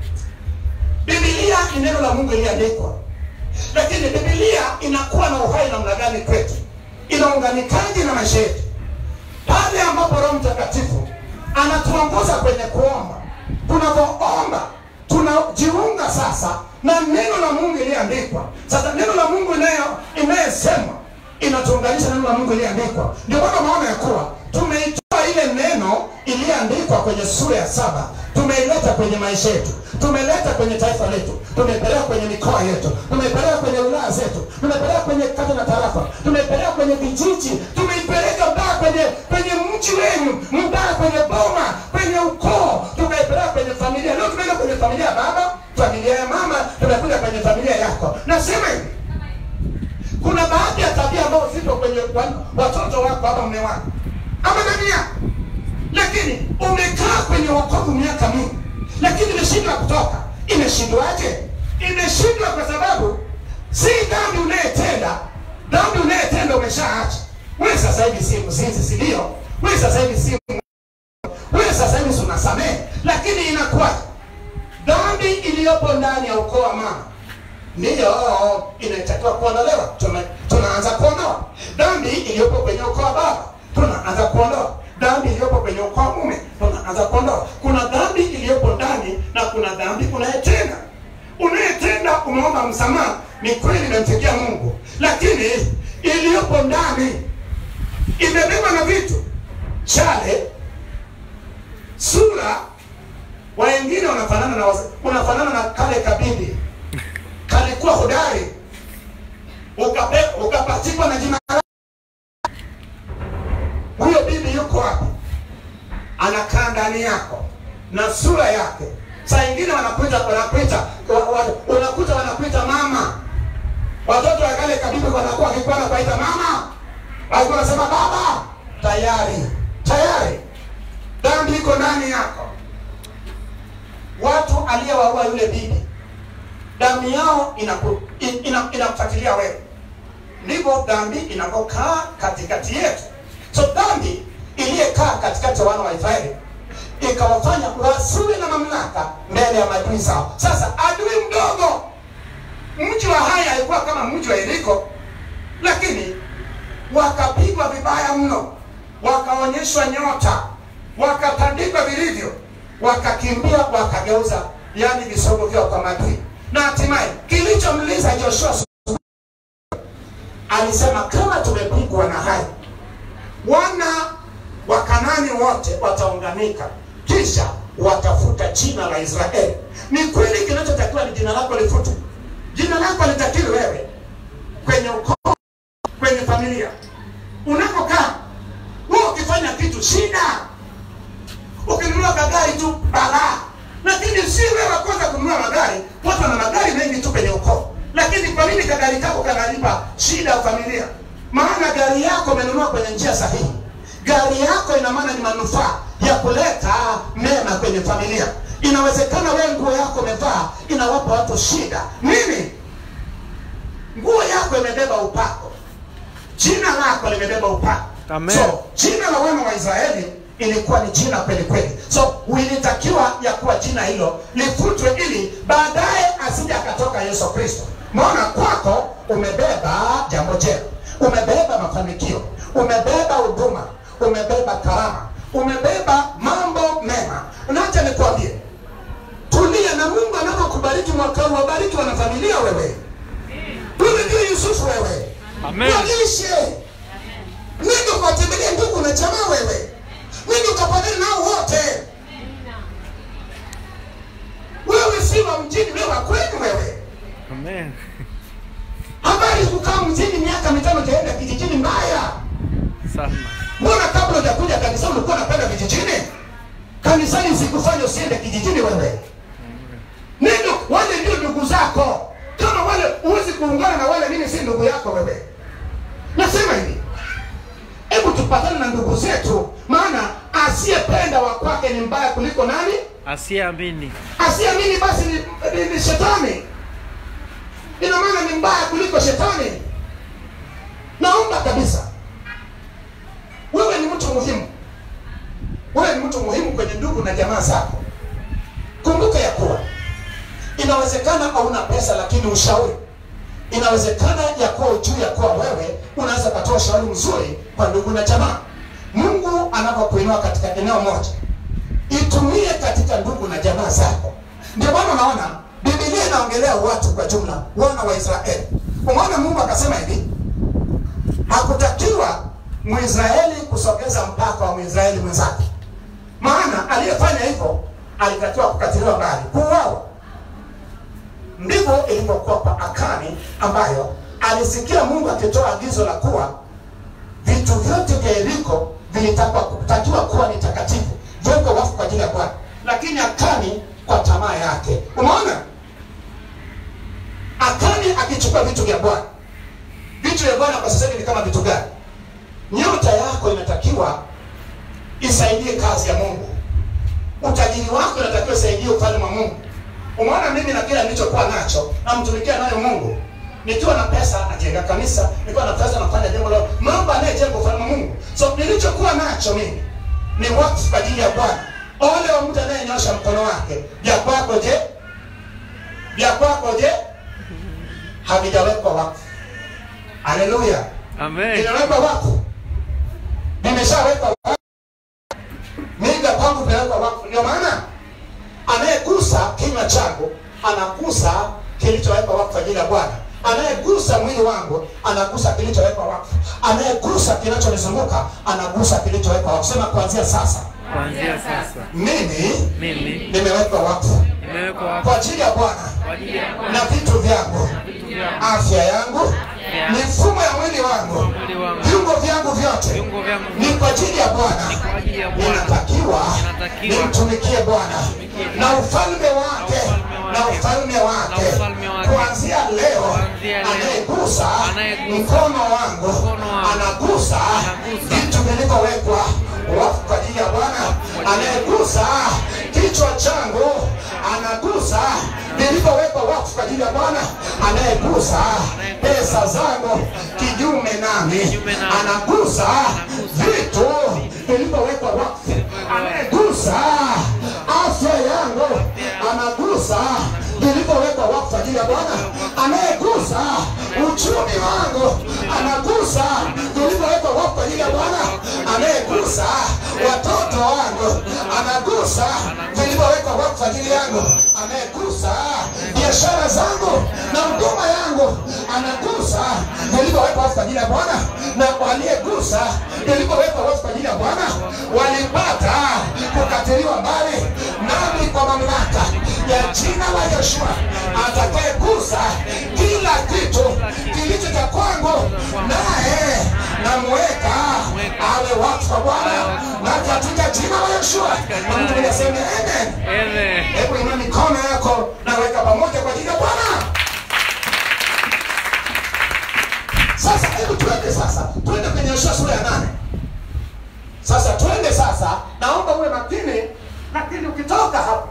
Biblia ni neno la Mungu iliandikwa, lakini Biblia inakuwa na uhai namna gani kwetu? Inaunganikaje na maisha yetu? Pale ambapo Roho Mtakatifu anatuongoza kwenye kuomba, tunapoomba tunajiunga sasa na neno la Mungu iliyoandikwa. Sasa neno la Mungu inayo inayesema inatuunganisha na neno la Mungu iliyoandikwa. Ndio maana maana ya kuwa tumeitoa ile neno iliyoandikwa kwenye sura ya saba tumeileta kwenye maisha yetu, tumeleta kwenye taifa letu, tumeipeleka kwenye mikoa yetu, tumeipeleka kwenye wilaya zetu, tumeipeleka kwenye kata na tarafa, tumeipeleka kwenye vijiji, tumeipeleka mpaka kwenye kwenye mji wenu, mpaka kwenye boma, kwenye ukoo, tukaipeleka kwenye familia. Leo tumeenda kwenye familia ya baba, familia ya mama, tumekuja kwenye familia yako. Nasema hivi, kuna baadhi ya tabia ambazo zipo kwenye wa- watoto wako ama mume wako ama nani yako, lakini umekaa kwenye wokovu miaka mingi, lakini imeshindwa kutoka. Imeshindwaje? Imeshindwa kwa sababu si dhambi unayetenda, dhambi unayetenda umeshaacha. Wewe sasa hivi si mzinzi, si ndio? Wewe sasa hivi si wewe sasa hivi si unasamehe, lakini inakuwa dhambi iliyopo ndani ya ukoo wa mama ndiyo inatakiwa kuondolewa. Tume- Tunaanza kuondoa dhambi iliyopo kwenye ukoo wa baba, tunaanza kuondoa dhambi iliyopo kwenye ukoo wa mume, tunaanza kuondoa. Kuna dhambi iliyopo ndani na kuna dhambi unayetenda. Unayetenda umeomba msamaha, ni kweli imemfikia Mungu, lakini iliyopo ndani imebeba na vitu chale, sura wengine wanafanana na wazee, unafanana na kale kabibi kalikuwa hodari ukape- ukapachikwa na jina lake. Huyo bibi yuko wapi? Anakaa ndani yako na sura yake. Saa ingine wanakuita wanakuita wa- wa- unakuta wanakuita mama. Watoto wa kale kabibi wanakuwa wakikuwa wanakuita mama, walikuwa wanasema baba. Tayari tayari dhambi iko ndani yako. Watu aliyewaua yule bibi damu yao inaku- in- ina- inakufuatilia wewe, ndivyo dhambi inavyokaa katikati yetu. So dhambi iliyekaa katikati ya wana wa Israeli ikawafanya wasiwe na mamlaka mbele ya maadui zao. Sasa adui mdogo, mji wa Hai alikuwa kama mji wa Yeriko, lakini wakapigwa vibaya mno, wakaonyeshwa nyota, wakatandikwa vilivyo, wakakimbia, wakageuza yani visogo vyao kwa maadui, na hatimaye kilichomliza Joshua alisema, kama tumepigwa na Hai, wana wa Kanani wote wataunganika, kisha watafuta jina la Israeli. Ni kweli kinachotakiwa ni jina lako lifutwe. Jina lako litakiwi wewe kwenye ukoo, kwenye familia unapokaa. Wewe ukifanya kitu shida, ukinunua magari tu balaa, lakini si wewe wa kwanza kununua magari. Watu wana magari mengi tu kwenye ukoo, lakini kwa nini kagari kako kanalipa shida ya familia? Maana gari yako umenunua kwenye njia sahihi. Gari yako ina maana ni manufaa ya kuleta mema kwenye familia. Inawezekana wewe nguo yako umevaa inawapa watu shida. Nini? Nguo yako imebeba upako, jina lako limebeba upako. Amen. So jina la wana wa Israeli ilikuwa ni jina kweli kweli, so ilitakiwa ya kuwa jina hilo lifutwe ili baadaye asije akatoka Yesu Kristo. Maana kwako umebeba jambo jema, umebeba mafanikio, umebeba huduma, umebeba karama, umebeba mambo mema. Nacha nikwambie, tulia na Mungu anapokubariki mwaka huu, wabariki wanafamilia wewe. Wewe ndio Yusufu wewe, Amen. walishe nenda kuwatembelea ndugu na jamaa wewe, nini ukapatana nao wote wewe si wa mjini wewe wa kwenu wewe Amen. habari kukaa mjini miaka mitano utaenda kijijini mbaya Sana. mbona kabla hujakuja kanisani ulikuwa unapenda vijijini kanisani sikufanya usiende kijijini wewe neno wale ndio ndugu zako kama wale huwezi kuungana na wale mimi si ndugu yako wewe nasema hivi hebu tupatane na ndugu zetu maana asiyependa wa kwake ni mbaya kuliko nani Asiyeamini. asiamini basi ni, ni, ni shetani ina maana ni mbaya kuliko shetani naomba kabisa wewe ni mtu muhimu wewe ni mtu muhimu kwenye ndugu na jamaa zako kumbuka ya kuwa inawezekana hauna pesa lakini ushauri inawezekana ya kuwa juu ya kuwa wewe unaweza ukatoa ushauri mzuri kwa ndugu na jamaa mungu anapokuinua katika eneo moja itumie katika ndugu na jamaa zako ndio maana unaona bibilia inaongelea watu kwa jumla wana wa israeli umeona mungu akasema hivi hakutakiwa mwisraeli kusogeza mpaka wa mwisraeli mwenzake maana aliyefanya hivyo alitakiwa kukatiliwa mbali kuuawa ndivyo ilivyokuwa kwa akani ambayo alisikia mungu akitoa agizo la kuwa vitu vyote vya yeriko vilitakiwa kuwa ni takatifu viwekwe wafu kwa ajili ya bwana lakini akani kwa tamaa yake umeona akani akichukua vitu vya bwana vitu vya bwana kwa sasa hivi ni kama vitu gani nyota yako inatakiwa isaidie kazi ya mungu utajiri wako inatakiwa isaidie ufalme wa mungu umeona mimi na kile nilichokuwa nacho namtumikia nayo mungu nikiwa na pesa najenga kanisa nikiwa na pesa nafanya jambo lao mambo anayejenga ufalme wa mungu so nilichokuwa nacho mimi ni wakfu kwa ajili ya bwana ole wa mtu anayenyosha mkono wake vya kwako je vya kwako je havijawekwa wakfu haleluya Amen. vinawekwa wakfu vimeshawekwa wakfu miga kwangu vinawekwa wakfu ndio maana anayegusa kinywa changu anagusa kilichowekwa wakfu kwa ajili ya bwana anayegusa mwili wangu anagusa kilichowekwa wakfu anayegusa kinachonizunguka anagusa kilichowekwa wakfu sema kuanzia sasa Kuanzia sasa mimi mimi nimewekwa wakfu nimewekwa wakfu kwa ajili ya bwana kwa ajili ya na vitu vyangu vitu vyangu, afya yangu yangu, mifumo ya mwili wangu mwili wangu, viungo vyangu vyote viungo vyangu ni kwa ajili ya bwana kwa ajili ya Bwana. ninatakiwa Ninatakiwa nimtumikie bwana na ufalme wake na ufalme wake Na ufalme wake. kuanzia leo Kuanzia leo. anayegusa Anayegusa mkono wangu mkono wangu. anagusa Anagusa. vitu vilivyowekwa wafu kwa ajili ya bwana anayegusa kichwa changu anagusa vilivyowekwa wakfu kwa ajili ya bwana anayegusa pesa zangu kinyume nami Kinyume nami. anagusa vitu vilivyowekwa wakfu anayegusa afya yangu anagusa vilivyowekwa wakfu kwa ajili ya bwana anayegusa uchumi wangu anagusa vilivyowekwa wakfu kwa ajili ya bwana anayegusa watoto wangu anagusa vilivyowekwa wakfu kwa ajili yangu anayegusa biashara zangu na huduma yangu anagusa vilivyowekwa wakfu kwa ajili ya bwana na waliegusa vilivyowekwa wakfu kwa ajili ya bwana walipata kukatiliwa mbali nami kwa mamlaka ya jina la Yeshua atakayegusa kila kitu kilicho cha kwangu naye namweka awe wakfu kwa Bwana na katika jina la Yeshua na mtu mwenye aseme amen. Amen. Hebu inua mikono yako na weka pamoja kwa ajili ya Bwana. Sasa hebu tuende sasa, tuende kwenye Yoshua sura ya nane. Sasa tuende sasa, naomba uwe makini, lakini ukitoka hapo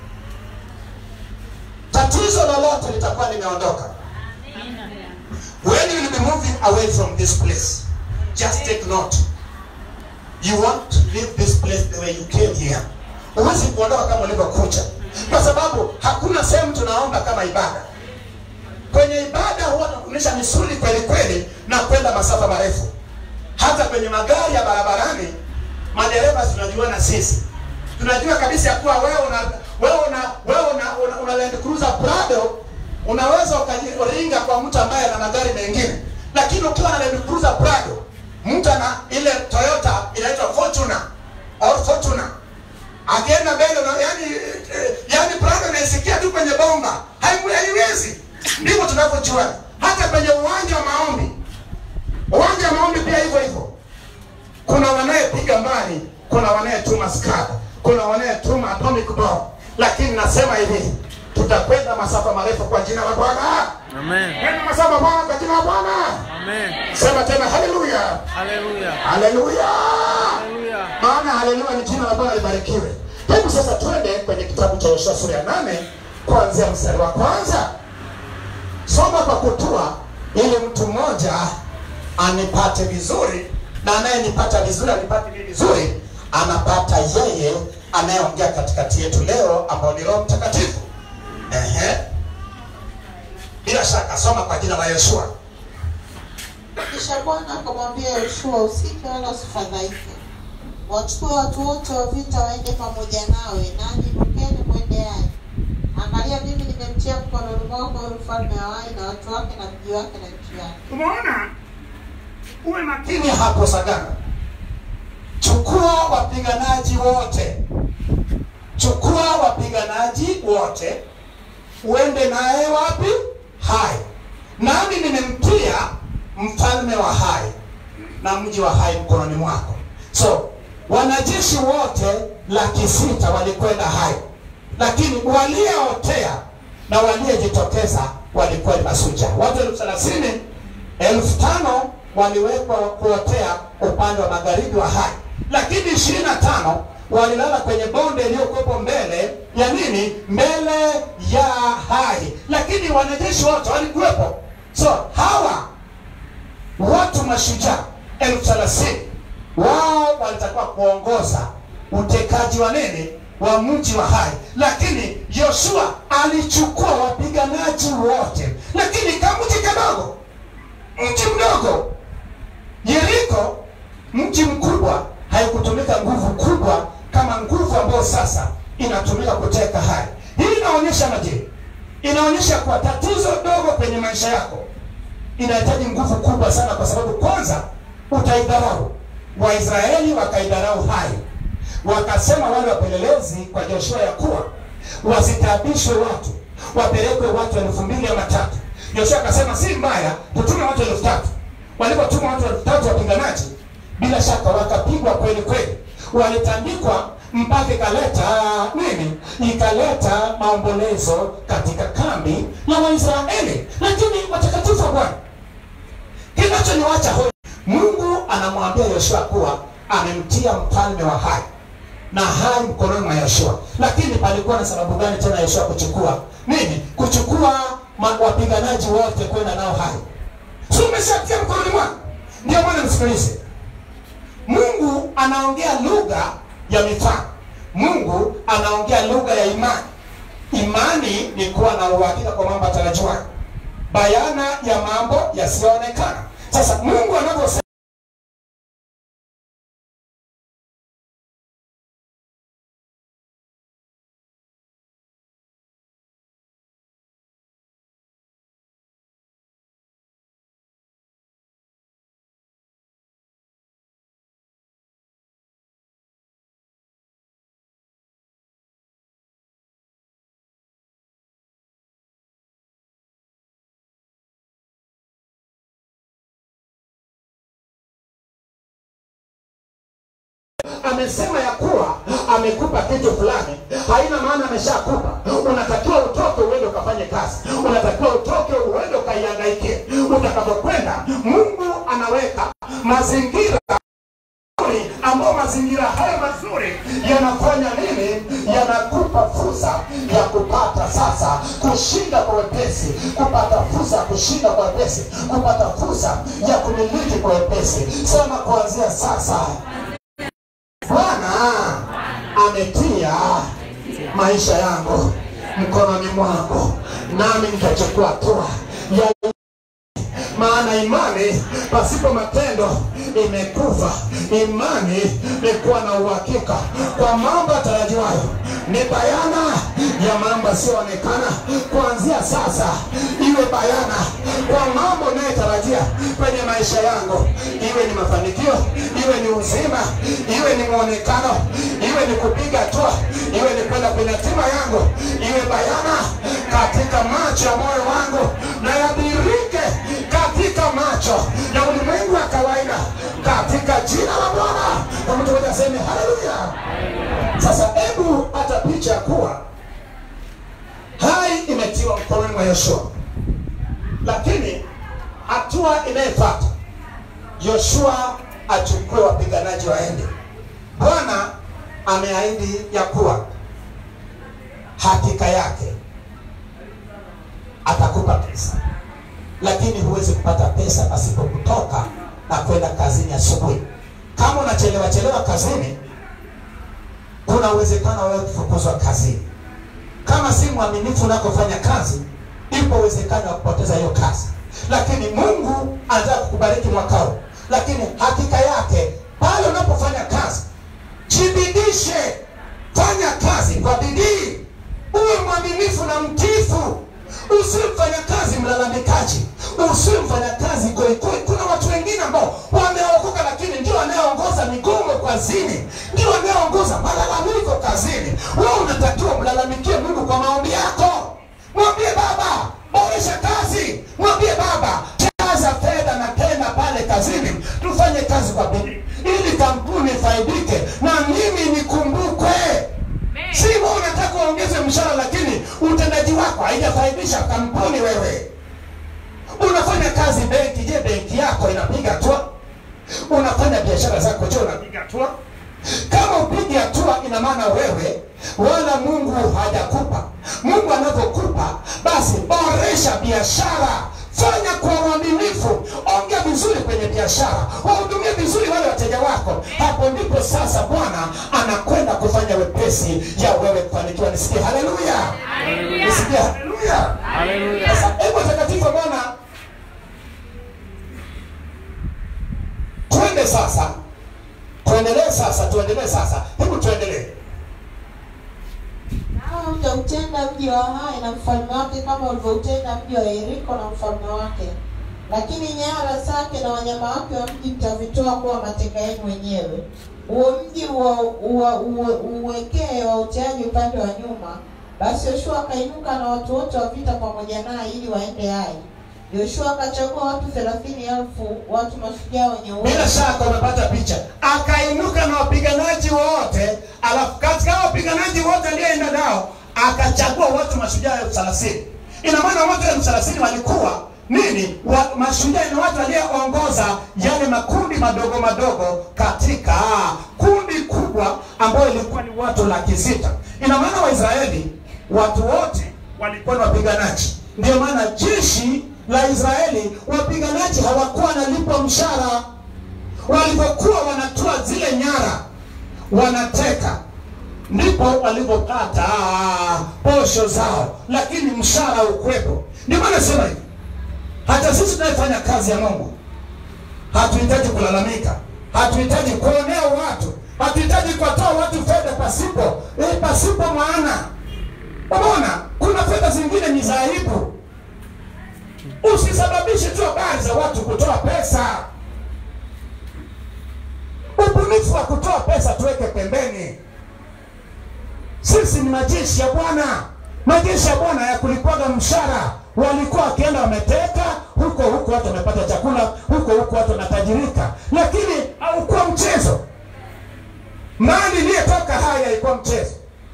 tatizo lolote litakuwa limeondoka. When you will be moving away from this place, just take note. You want to leave this place the way you came here. Huwezi kuondoka kama ulivyokuja, kwa sababu hakuna sehemu tunaomba kama ibada. Kwenye ibada huwa tunakunisha misuli kweli kweli na kwenda masafa marefu. Hata kwenye magari ya barabarani, madereva tunajuana sisi, tunajua kabisa ya kuwa wewe una wewe una wewe una, una, una Land Cruiser Prado unaweza ukajiringa kwa mtu ambaye ana magari mengine, lakini ukiwa na Land Cruiser Prado, mtu ana ile Toyota inaitwa Fortuner or Fortuna akienda mbele na yani eh, yani brother anaisikia tu kwenye bomba Haimu- haiwezi. Ndivyo tunavyojua hata kwenye uwanja wa maombi, uwanja wa maombi pia hivyo hivyo. Kuna wanayepiga mbali, kuna wanayetuma skada, kuna wanayetuma atomic bomb, lakini nasema hivi tutakwenda masafa marefu kwa jina la Bwana. Amen. Kwenda masafa Bwana kwa jina la Bwana. Amen. Sema tena haleluya, Hallelujah. haleluya. Hallelujah. maana haleluya ni jina la Bwana libarikiwe. Hebu sasa twende kwenye kitabu cha Yoshua sura ya nane kuanzia mstari wa kwanza. Soma kwa kutua, ili mtu mmoja anipate vizuri, na anayenipata vizuri anipate mimi vizuri, anapata yeye anayeongea katikati yetu leo, ambao ni Roho Mtakatifu. Ehe, bila shaka soma kwa jina la Yoshua. Kisha Bwana akamwambia Yoshua, usike wala usifadhaike, wachukue watu wote wa vita waende pamoja nawe, nanyi rukeni mwendeaye. Angalia, mimi nimemtia mkononi mwako huyu mfalme wa Ai na watu wake na mji wake na nchi yake. Umeona, uwe makini hapo Sagana. Chukua wapiganaji wote, chukua wapiganaji wote, uende naye wapi? Hai. Nami nimemtia mfalme wa Hai na mji wa Hai mkononi mwako. So wanajeshi wote laki sita walikwenda Hai, lakini waliootea na waliojitokeza walikuwa ni masuja. Watu elfu thelathini elfu tano waliwekwa kuotea upande wa magharibi wa Hai, lakini ishirini na tano walilala kwenye bonde iliyokuwepo mbele ya nini? Mbele ya Hai, lakini wanajeshi wote walikuwepo. So hawa watu mashujaa elfu thelathini wao walitakiwa kuongoza utekaji wa nini wa mji wa Hai, lakini Yoshua alichukua wapiganaji wote, lakini kamji kadogo, mji mdogo Yeriko, mji mkubwa, haikutumika nguvu kubwa kama nguvu ambayo sasa inatumika kuteka Hai. Hii inaonyesha maje? Inaonyesha kuwa tatizo dogo kwenye maisha yako inahitaji nguvu kubwa sana, kwa sababu kwanza utaidharau. Waisraeli wakaidharau Hai, wakasema wale wapelelezi kwa Joshua ya kuwa wasitabishwe watu, wapelekwe watu elfu mbili ama tatu. Joshua akasema si mbaya, tutume watu elfu tatu. Walipotuma watu elfu tatu wapiganaji, bila shaka wakapigwa kweli kweli, walitandikwa mpaka ikaleta nini? Ikaleta maombolezo katika kambi la Waisraeli. Lakini watakatifu wa Bwana, kinachoniwacha hoi, Mungu anamwambia Yoshua kuwa amemtia mfalme wa Hai na Hai mkononi mwa Yoshua. Lakini palikuwa na sababu gani tena Yoshua kuchukua nini? Kuchukua ma- wapiganaji wote kwenda nao Hai? Si umeshatia mkononi mwako? Ndio maana msikilize, Mungu anaongea lugha ya mifano. Mungu anaongea lugha ya imani. Imani ni kuwa na uhakika kwa mambo yatarajiwayo, bayana ya mambo yasiyoonekana. Sasa Mungu anavyosema amesema ya kuwa amekupa kitu fulani, haina maana ameshakupa. Unatakiwa utoke uende ukafanye kazi, unatakiwa utoke uende ukaiangaikie. Utakapokwenda, Mungu anaweka mazingira mazuri, ambao mazingira haya mazuri yanafanya nini? Yanakupa fursa ya kupata sasa kushinda kwa wepesi, kupata fursa ya kushinda kwa wepesi, kupata fursa ya kumiliki kwa wepesi. Sema kuanzia sasa Bwana ametia maisha yangu mkononi mwako, nami nitachukua hatua ya maana imani pasipo matendo imekufa. Imani ni kuwa na uhakika kwa mambo yatarajiwayo, ni bayana ya mambo yasiyoonekana. Kuanzia sasa iwe bayana kwa mambo unayotarajia kwenye maisha yangu, iwe ni mafanikio, iwe ni uzima, iwe ni mwonekano, iwe ni kupiga hatua, iwe ni kwenda kwenye hatima yangu, iwe bayana katika macho ya moyo wangu na yadhihirike katika macho ya ulimwengu wa kawaida, katika jina la Bwana. Kwa mtu mmoja aseme haleluya. Sasa hebu hata picha ya kuwa hai imetiwa mkononi mwa Yoshua, lakini hatua inayofuata Yoshua achukue wapiganaji waende. Bwana ameahidi ya kuwa hakika yake atakupa pesa, lakini huwezi kupata pesa pasipo kutoka na kwenda kazini asubuhi. Kama unachelewa chelewa kazini, kuna uwezekano wewe kufukuzwa kazini. Kama si mwaminifu unakofanya kazi, ipo uwezekano wa kupoteza hiyo kazi. Lakini Mungu anataka kukubariki mwaka huu, lakini hakika yake pale unapofanya kazi, jibidishe, fanya kazi kwa bidii, uwe mwaminifu na mtiifu. Usiwe mfanyakazi mlalamikaji, usiwe mfanyakazi goigoi. Kuna watu wengine ambao wameokoka, lakini ndio wanaoongoza migomo kazini, ndio wanaoongoza malalamiko kazini. Wewe unatakiwa mlalamikie Mungu kwa maombi yako. Mwambie Baba, boresha kazi. Mwambie Baba, jaza fedha na tena pale kazini, tufanye kazi kwa bidii ili kampuni ifaidike na mimi nikumbukwe. Si wewe unataka uongeze mshahara, lakini utendaji wako haijafaidisha kampuni. Wewe unafanya kazi benki, je, benki yako inapiga hatua? Unafanya biashara zako, je, unapiga hatua? Kama upigi hatua, ina maana wewe wala Mungu hajakupa. Mungu anavyokupa, basi boresha biashara, fanya kwa uaminifu, ongea vizuri kwenye biashara, wahudumie vizuri wale wateja wako. Hapo ndipo sasa Bwana anakwenda kufanya wepesi ya wewe kufanikiwa. Nisikie haleluya, nisikie haleluya. Haleluya. Sasa hebu takatifu wa Bwana, twende sasa, tuendelee sasa, tuendelee sasa, hebu tuendelee. Nawe utautenda mji wa Hai na mfalme wake kama ulivyoutenda mji wa Yeriko na mfalme wake, lakini nyara zake na wanyama wake wa mji mtavitoa kuwa mateka yenu wenyewe. Huo mji uwa- uwa- uwe- uwekee wautiaji upande wa nyuma. Basi Yoshua akainuka na watu wote wa vita pamoja naye ili waende Hai. Yoshua akachagua watu thelathini elfu watu mashujaa wenye uwezo Bila shaka umepata picha. Akainuka na wapiganaji wote, alafu katika hao wapiganaji wote aliyeenda nao akachagua watu mashujaa elfu thelathini. Ina maana watu elfu thelathini walikuwa nini? Wa, mashujaa ni watu walioongoza yale makundi madogo madogo katika kundi kubwa ambayo ilikuwa ni watu laki sita. Ina maana Waisraeli watu wote walikuwa ni wapiganaji. Ndio maana jeshi la Israeli wapiganaji hawakuwa wanalipwa mshahara. Walipokuwa wanatoa zile nyara wanateka, ndipo walipopata posho zao, lakini mshahara ukwepo. Ndio maana sema hivi, hata sisi tunayefanya kazi ya Mungu hatuhitaji kulalamika, hatuhitaji kuonea watu, hatuhitaji kuwatoa watu fedha pasipo eh, pasipo maana. Unaona, kuna fedha zingine ni za aibu. Usisababishe tu habari za watu kutoa pesa. Ubunifu wa kutoa pesa tuweke pembeni. Sisi ni majeshi ya Bwana, majeshi ya Bwana ya kulipwaga mshahara. Walikuwa wakienda wameteka huko huko, watu wamepata chakula huko huko, watu wanatajirika, lakini haukuwa mchezo. Mali iliyotoka haya ilikuwa mchezo.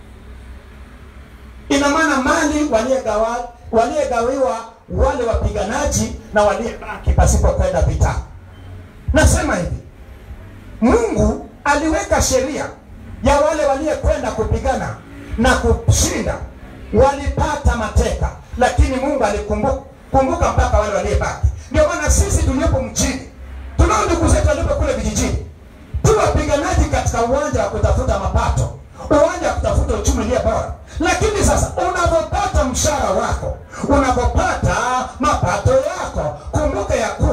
Ina maana mali waliegawa waliegawiwa wale wapiganaji na waliebaki pasipo kwenda vita. Nasema hivi, Mungu aliweka sheria ya wale waliokwenda kupigana na kushinda, walipata mateka, lakini Mungu alikumbuka kumbuka mpaka wale waliobaki. Ndio maana sisi tuliopo mjini tunao ndugu zetu waliopo kule vijijini, tu wapiganaji katika uwanja wa kutafuta mapato, uwanja wa kutafuta uchumi ulio bora. Lakini sasa unapopata mshahara wako, unapopata mapato yako, kumbuka ya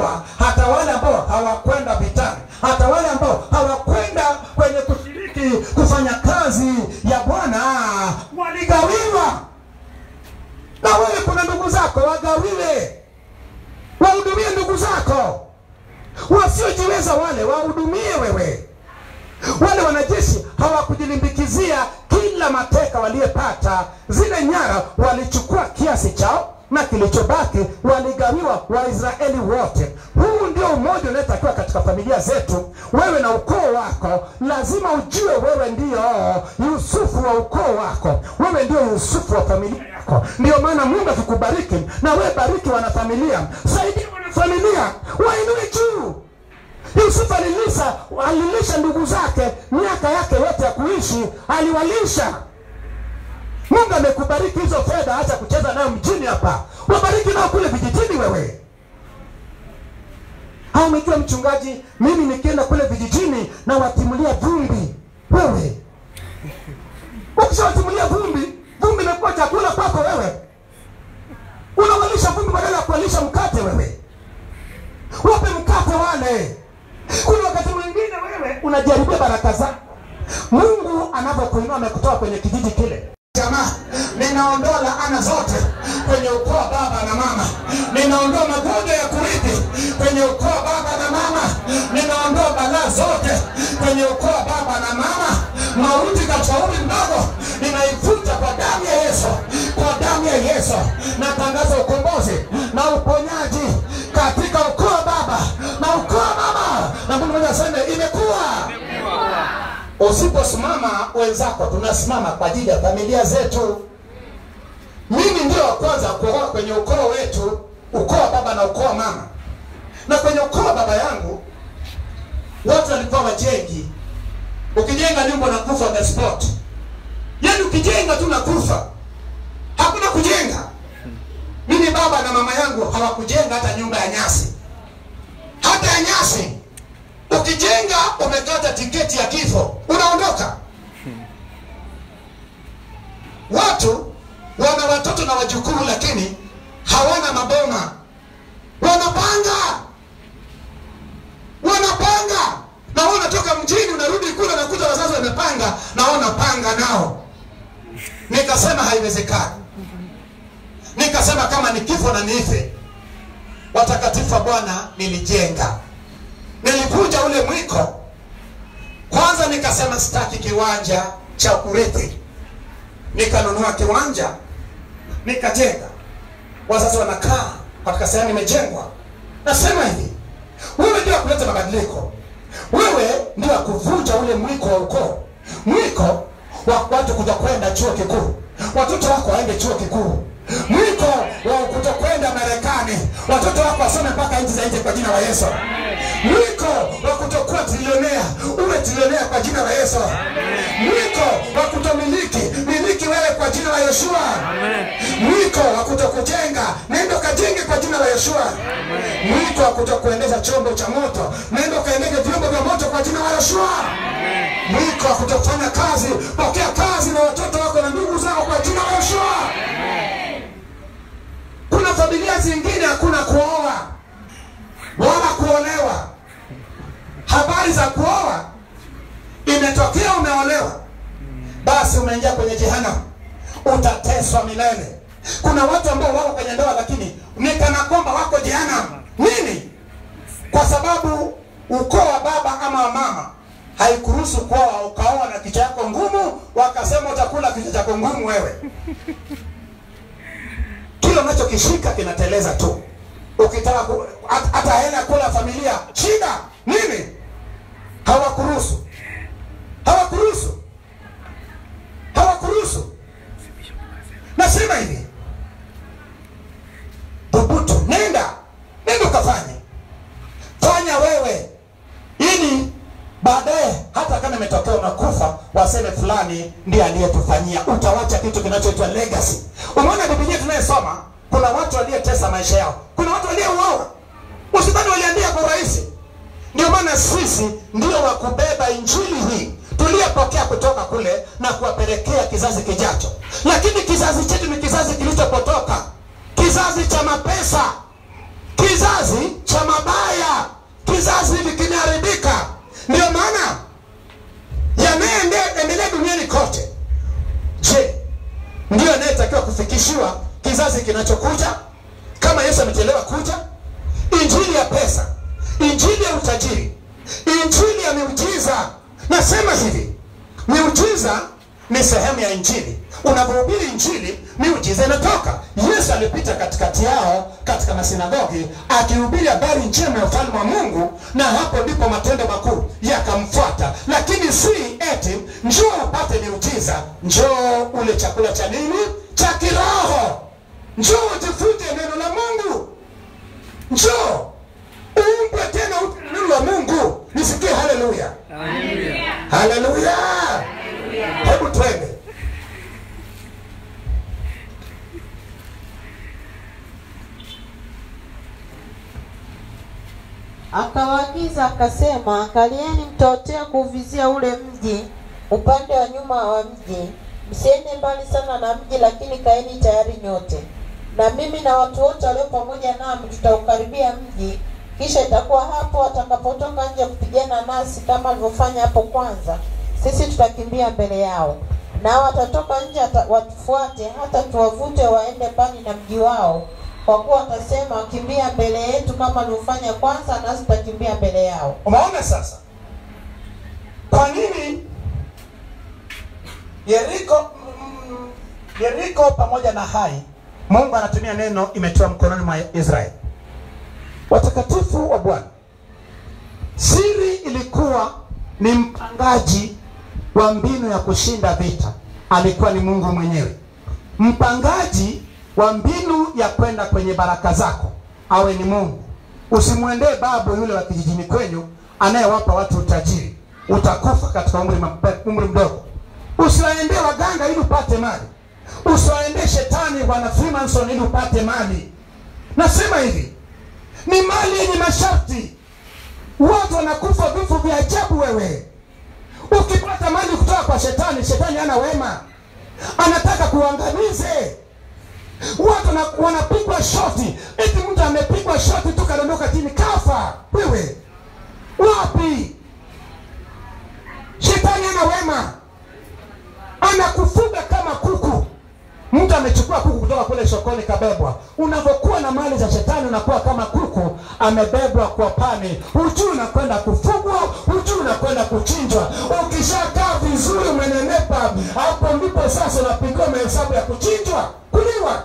wasiojiweza wale wahudumie wewe wale wanajeshi hawakujilimbikizia kila mateka waliyepata zile nyara walichukua kiasi chao na kilichobaki waligawiwa waisraeli wote huu ndio umoja unaotakiwa katika familia zetu wewe na ukoo wako lazima ujue wewe ndio yusufu wa ukoo wako wewe ndio yusufu wa familia yako ndio maana mungu akikubariki na wewe bariki wanafamilia saidia wanafamilia wainue juu yusufu alilisha alilisha ndugu zake miaka yake yote ya kuishi aliwalisha mungu amekubariki hizo fedha acha kucheza nayo mjini hapa wabariki nao kule vijijini wewe au umejua mchungaji mimi nikienda kule vijijini na watimulia vumbi wewe ukishawatimulia vumbi vumbi imekuwa chakula kwako wewe unawalisha vumbi badala ya kuwalisha mkate wewe wape mkate wale kuna wakati mwingine wewe unajaribia baraka zako mungu anavyokuinua amekutoa kwenye kijiji kile jamaa ninaondoa laana zote kwenye ukoo wa baba na mama ninaondoa magonjwa ya kurithi kwenye ukoo wa baba na mama ninaondoa balaa zote kwenye ukoo wa baba na mama mauti katika umri mdogo ninaifuta kwa damu ya yesu kwa damu ya yesu natangaza ukombozi na uponyaji katika ukoo wa baba na ukoo wa mama na mungu mmoja aseme imekuwa usiposimama wenzako tunasimama kwa ajili ya familia zetu mimi ndio wa kwanza kuoa kwenye ukoo wetu ukoo wa baba na ukoo wa mama na kwenye ukoo wa baba yangu watu walikuwa wajengi ukijenga nyumba unakufa on the spot yaani ukijenga tu nakufa hakuna kujenga mimi baba na mama yangu hawakujenga hata nyumba ya nyasi hata ya nyasi ukijenga umekata tiketi ya kifo unaondoka watu wana watoto na wajukuu lakini hawana maboma wanapanga wanapanga na wewe unatoka mjini unarudi kule nakuta wazazi wamepanga na wewe unapanga nao nikasema haiwezekani nikasema kama ni kifo na nife watakatifu wa bwana nilijenga nilivunja ule mwiko kwanza nikasema sitaki kiwanja cha kurithi nikanunua kiwanja nikajenga wazazi wanakaa katika sehemu imejengwa nasema hivi wewe ndio kuleta mabadiliko wewe ndio kuvunja ule mwiko wa ukoo mwiko wa watu kuja kwenda chuo kikuu watoto wako waende chuo kikuu mwiko wa kutokwenda marekani watoto wako wasome mpaka nchi za nje kwa jina la yesu mwiko wa kutokuwa trilionea uwe trilionea kwa jina la yesu mwiko wa kutomiliki miliki wewe kwa jina la yeshua mwiko wa kutokujenga nenda ukajenge kwa jina la yeshua mwiko wa kutokuendesha chombo cha moto nenda ukaendeshe vyombo vya moto kwa jina la yeshua mwiko wa kutofanya kazi pokea kazi na watoto wako na ndugu zako kwa jina la yeshua kuna familia zingine hakuna kuoa wala kuolewa habari za kuoa imetokea umeolewa basi umeingia kwenye jehanamu utateswa milele kuna watu ambao wako kwenye ndoa lakini ni kana kwamba wako jehanamu nini kwa sababu ukoo wa baba ama wa mama haikuruhusu kuoa ukaoa na kichwa yako ngumu wakasema utakula kichwa chako ngumu wewe kile unachokishika kinateleza tu ukitaka ku- hat- hata hela ya kula familia shida nini hawakuruhusu hawakuruhusu hawakuruhusu nasema hivi dhubutu nenda nenda ukafanye fanya wewe ili baadaye hata kama imetokea unakufa waseme fulani ndiye aliyetufanyia utawacha kitu kinachoitwa legacy umeona bibilia tunayesoma kuna watu waliyetesa maisha yao kuna watu waliouawa usidhani waliandika kwa urahisi ndio maana sisi ndio wa kubeba injili hii tuliyopokea kutoka kule na kuwapelekea kizazi kijacho lakini kizazi chetu ni kizazi kilichopotoka kizazi cha mapesa kizazi cha mabaya kizazi hivi kimeharibika ndio maana yanayoendelea duniani kote je ndiyo anayetakiwa kufikishiwa kizazi kinachokuja kama yesu amechelewa kuja injili ya pesa injili ya uta ni sehemu ya injili unavyohubiri injili miujiza inatoka yesu alipita katikati yao katika masinagogi akihubiri habari njema ya ufalme wa mungu na hapo ndipo matendo makuu yakamfuata lakini si eti njoo upate miujiza njoo ule chakula cha nini cha kiroho njoo ujifunze neno la mungu njoo uumbwe tena upya na neno la mungu nisikie haleluya haleluya hebu twende Akawaagiza akasema, angalieni mtaotea kuuvizia ule mji upande wa nyuma wa mji, msiende mbali sana na mji, lakini kaeni tayari nyote, na mimi na watu wote walio pamoja nami tutaukaribia mji. Kisha itakuwa hapo watakapotoka nje kupigana nasi kama alivyofanya hapo kwanza, sisi tutakimbia mbele yao, nao watatoka nje hata- watufuate, hata tuwavute waende mbali na mji wao kwa kuwa watasema wakimbia mbele yetu kama alivyofanya kwanza, nasi tutakimbia mbele yao. umeona sasa kwa nini yeriko mm, yeriko pamoja na hai mungu anatumia neno imetiwa mkononi mwa israeli watakatifu wa bwana siri ilikuwa ni mpangaji wa mbinu ya kushinda vita alikuwa ni mungu mwenyewe mpangaji wa mbinu ya kwenda kwenye baraka zako awe ni mungu usimwendee babu yule wa kijijini kwenyu anayewapa watu utajiri utakufa katika umri, mape- umri mdogo usiwaendee waganga ili upate mali usiwaendee shetani bwana freemason ili upate mali nasema hivi ni mali yenye masharti watu wanakufa vifo vya ajabu wewe ukipata mali kutoka kwa shetani shetani ana wema anataka kuangamize watu wana- wanapigwa shoti eti mtu amepigwa shoti tu kadondoka chini kafa wewe wapi shetani ana wema anakufuga kama kuku mtu amechukua kuku kutoka kule sokoni kabebwa unavyokuwa na mali za shetani unakuwa kama kuku amebebwa kwa pani hujui unakwenda kufugwa hujui unakwenda kuchinjwa ukishakaa vizuri umenenepa hapo ndipo sasa unapigiwa mahesabu ya kuchinjwa kuliwa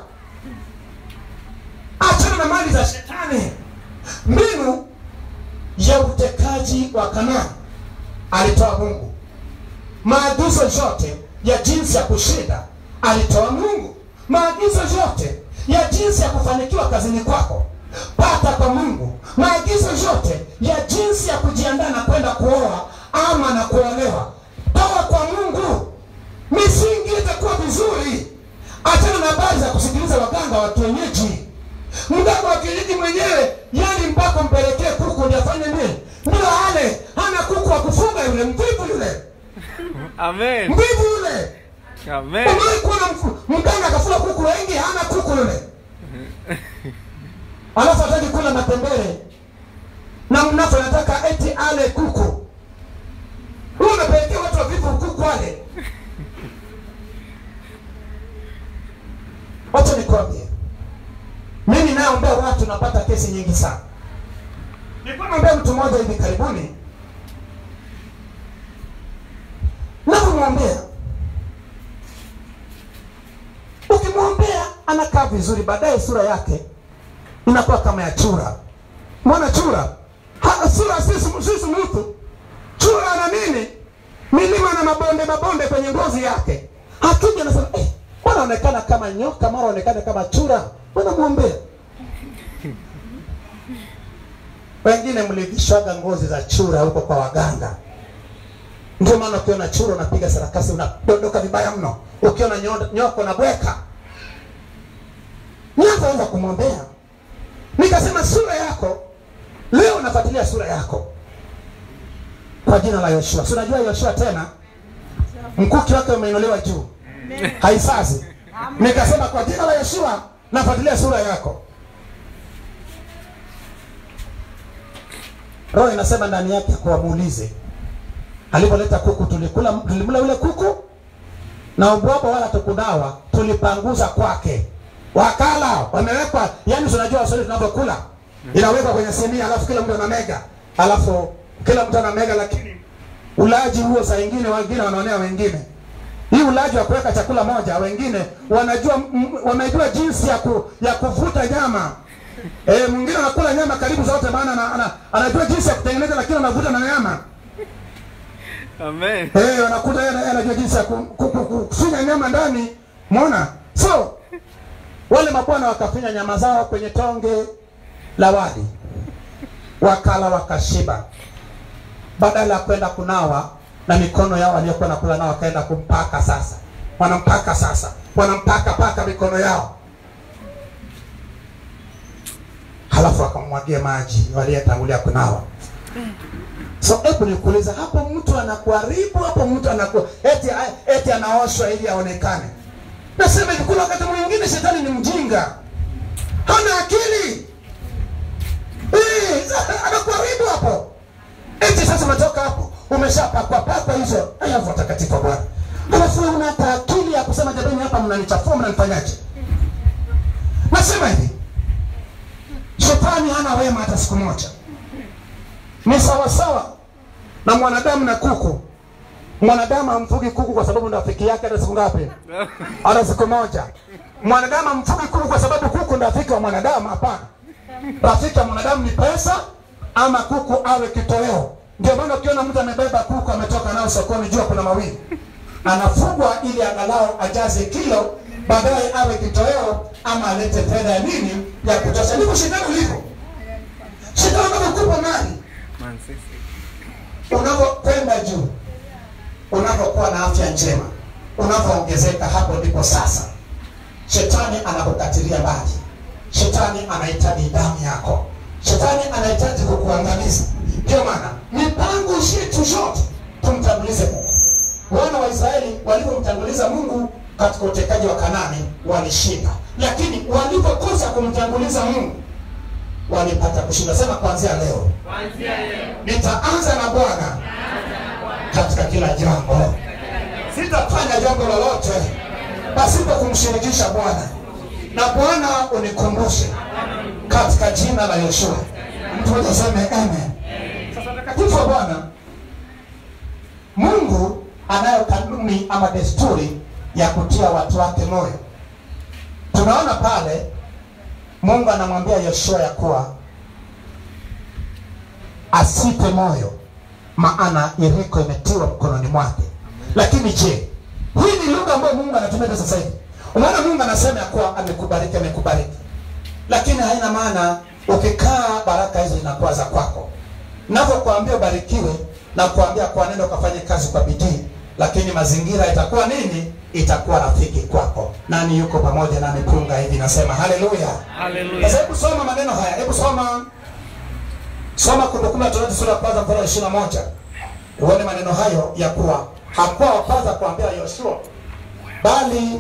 achana na mali za shetani mbinu ya utekaji wa kanani alitoa mungu maagizo yote ya jinsi ya kushinda alitoa mungu maagizo yote ya jinsi ya kufanikiwa kazini kwako pata kwa mungu maagizo yote ya jinsi ya kujiandaa na kwenda kuoa ama na kuolewa toa kwa mungu misingi itakuwa vizuri achana na habari za kusikiliza waganga wa kienyeji mganga wa kienyeji mwenyewe yani mpaka mpelekee kuku ndio afanye nini ndio ale hana kuku wa kufuga yule mvivu yule Amen. mvivu yule Amen. umewahi kuona mfu- mganga akafuga kuku wengi hana kuku yule alafu hataki kula matembele na mnafu anataka eti ale kuku huyu unapelekea watu wavivu kuku ale wacha nikwambie mimi nayeombea watu napata kesi nyingi sana nilikuwa naombea mtu mmoja hivi karibuni navyomwombea ukimwombea anakaa vizuri baadaye sura yake inakuwa kama ya chura mbona chura ha, sura sisi sisi mtu chura ana nini milima na mabonde mabonde kwenye ngozi yake akija anasema eh, mbona anaonekana kama nyoka mara aonekana kama chura mbona mwombea wengine mlivishwaga ngozi za chura huko kwa waganga ndio maana ukiona chura unapiga sarakasi unadondoka vibaya mno ukiona nyo- nyoka unabweka nianza kumwombea nikasema sura yako leo nafuatilia sura yako kwa jina la yoshua si unajua yoshua tena mkuki wake umeinuliwa juu haisazi nikasema kwa jina la yoshua nafuatilia sura yako roho inasema ndani yake kuwamuulize alipoleta kuku tulikula tulimla yule kuku na ubwabwa wala tukudawa tulipanguza kwake wakala wamewekwa yani tunajua waswahili tunavyokula inawekwa kwenye sinia alafu kila mtu anamega alafu kila mtu anamega lakini ulaji huo saa ingine wengine wanaonea wengine hii ulaji wa kuweka chakula moja wengine wanajua m- wamejua jinsi ya, ku, ya kuvuta nyama e, mwingine anakula nyama karibu zote maana ana, ana, anajua jinsi ya kutengeneza lakini anavuta na nyama Amen. Eh, anakuta yeye yeye anajua jinsi ya ku- ku- ku- ku- kufinya nyama ndani. Umeona? So wale mabwana wakafinya nyama zao kwenye tonge la wali, wakala wakashiba, badala ya kwenda kunawa na mikono yao waliokuwa nakula nao, wakaenda kumpaka sasa, wanampaka sasa, wanampaka paka mikono yao, halafu wakamwagia maji waliyetangulia kunawa. So hebu nikuuliza, hapo mtu anakuharibu, hapo mtu anaku eti eti anaoshwa ili aonekane. Nasema hivi, kuna wakati mwingine shetani ni mjinga, hana akili eh, sasa anakuharibu hapo. Eti sasa umetoka hapo umeshapakwa pakwa hizo ayavu watakatifu wa Bwana, alafu wewe una hata akili ya kusema jamani, hapa mnanichafua, mnanifanyaje? Nasema hivi, shetani hana wema hata siku moja ni sawasawa na mwanadamu na kuku. Mwanadamu amfugi kuku kwa sababu ndo rafiki yake hata siku ngapi? Hata siku moja. Mwanadamu amfugi kuku kwa sababu kuku ndo rafiki wa mwanadamu? Hapana, rafiki wa mwanadamu ni pesa, ama kuku awe kitoweo. Ndio maana ukiona mtu amebeba kuku ametoka nao sokoni, jua kuna mawili, anafugwa ili angalau ajaze kilo, baadaye awe kitoweo ama alete fedha ya nini ya kutosha. Ndivyo shetani ulivyo. Shetani anakupa mali Man City. unavyokwenda juu, unavyokuwa na afya njema, unavyoongezeka, hapo ndipo sasa shetani anakukatilia mbali. Shetani anahitaji damu yako, shetani anahitaji kukuangamiza. Ndio maana mipango yetu zote tumtangulize Mungu. Wana wa Israeli walivyomtanguliza Mungu katika utekaji wa Kanani walishinda, lakini walipokosa kumtanguliza Mungu walipata kushinda. Sema kuanzia leo nitaanza na Bwana katika kila jambo. Sitafanya jambo lolote pasipo kumshirikisha Bwana, na Bwana unikumbushe katika jina la Yoshua. Mtu mmoja aseme amen. Sasa takatifu wa Bwana, Mungu anayo kanuni ama desturi ya kutia watu wake moyo. Tunaona pale Mungu anamwambia Yoshua ya kuwa asipe moyo, maana Yeriko imetiwa mkononi mwake. Lakini je, hii ni lugha ambayo Mungu anatumia sasa hivi? Unaona, Mungu anasema ya kuwa amekubariki, amekubariki, lakini haina maana ukikaa baraka hizo zinakuwa za kwako. Navyokuambia ubarikiwe na kuambia kwa nenda ukafanye kazi kwa bidii, lakini mazingira itakuwa nini? Itakuwa rafiki kwako. Nani yuko pamoja nami? Punga hivi, nasema haleluya. Hallelujah. Sasa hebu soma maneno haya, hebu soma soma Kumbukumbu la Torati sura ya kwanza mstari wa ishirini na moja uone maneno hayo ya kuwa hakuwa wa kwanza kuambia Yoshua, bali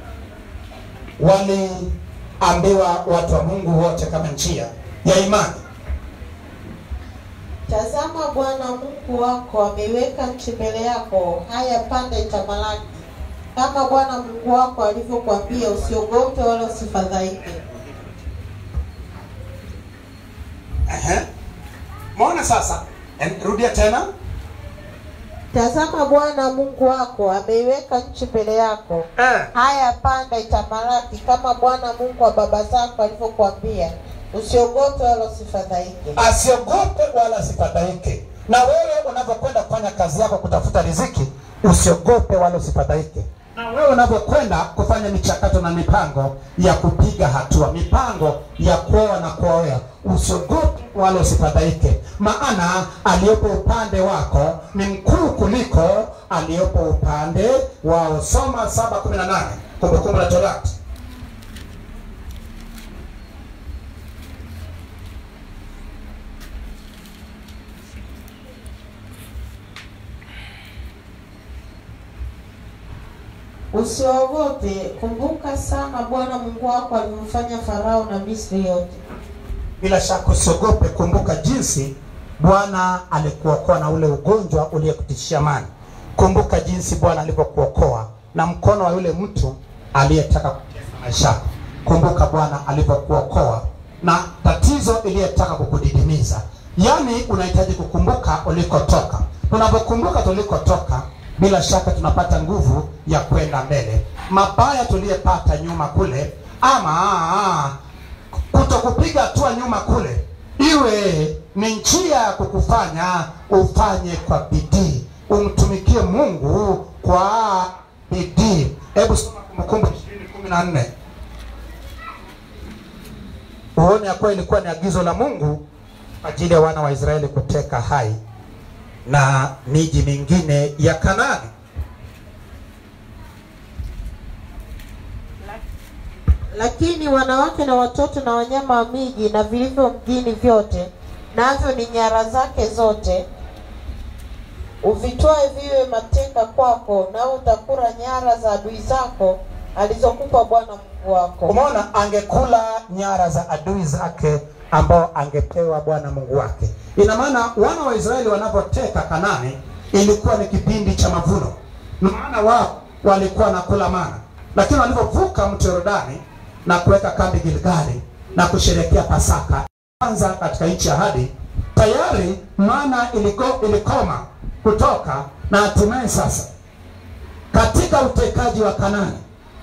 waliambiwa watu wa Mungu wote kama njia ya imani. Tazama, Bwana Mungu wako ameiweka nchi mbele yako, haya panda itamalaki. Kama Bwana Mungu wako alivyokuambia, usiogope wala usifadhaike. Ehe. Muone sasa, Em, rudia tena. Tazama, Bwana Mungu wako ameiweka nchi mbele yako, Eh. haya panda itamalaki, kama Bwana Mungu wa baba zako alivyokuambia, usiogope wala usifadhaike. asiogope wala asifadhaike. Na wewe unavyokwenda kufanya kazi yako kutafuta riziki, usiogope wala usifadhaike. Na wewe unavyokwenda kufanya michakato na mipango ya kupiga hatua, mipango ya kuoa na kuoea, usiogope wala usifadhaike, maana aliyepo upande wako ni mkuu kuliko aliyepo upande wao. Soma saba kumi na nane Kumbukumbu la Torati. Usiogope, kumbuka sana Bwana Mungu wako alivyomfanya Farao na Misri yote. Bila shaka usiogope, kumbuka jinsi Bwana alikuokoa na ule ugonjwa uliyekutishia mali. Kumbuka jinsi Bwana alivyokuokoa na mkono wa yule mtu aliyetaka kutesa maisha yako. Kumbuka Bwana alivyokuokoa na tatizo iliyetaka kukudidimiza. Yaani unahitaji kukumbuka ulikotoka. Unapokumbuka tulikotoka, bila shaka tunapata nguvu ya kwenda mbele. Mabaya tuliyepata nyuma kule, ama kutokupiga hatua nyuma kule, iwe ni njia ya kukufanya ufanye kwa bidii, umtumikie Mungu kwa bidii. Hebu soma Kumbukumbu ishirini kumi na nne uone ya kuwa ilikuwa ni agizo la Mungu kwa ajili ya wana wa Israeli kuteka Hai na miji mingine ya Kanaani. Lakini wanawake na watoto na wanyama wa miji na vilivyo mjini vyote, navyo ni nyara zake zote, uvitwae viwe mateka kwako, nao utakula nyara za adui zako alizokupa Bwana Mungu wako. Umeona, angekula nyara za adui zake ambao angepewa Bwana Mungu wake. Ina maana wana wa Israeli wanapoteka Kanani ilikuwa ni kipindi cha mavuno, maana wao walikuwa nakula mana, lakini walipovuka mto Yordani na kuweka kambi Gilgali na kusherehekea Pasaka kwanza katika nchi ya ahadi, tayari mana iliko, ilikoma kutoka na hatimaye sasa katika utekaji wa Kanani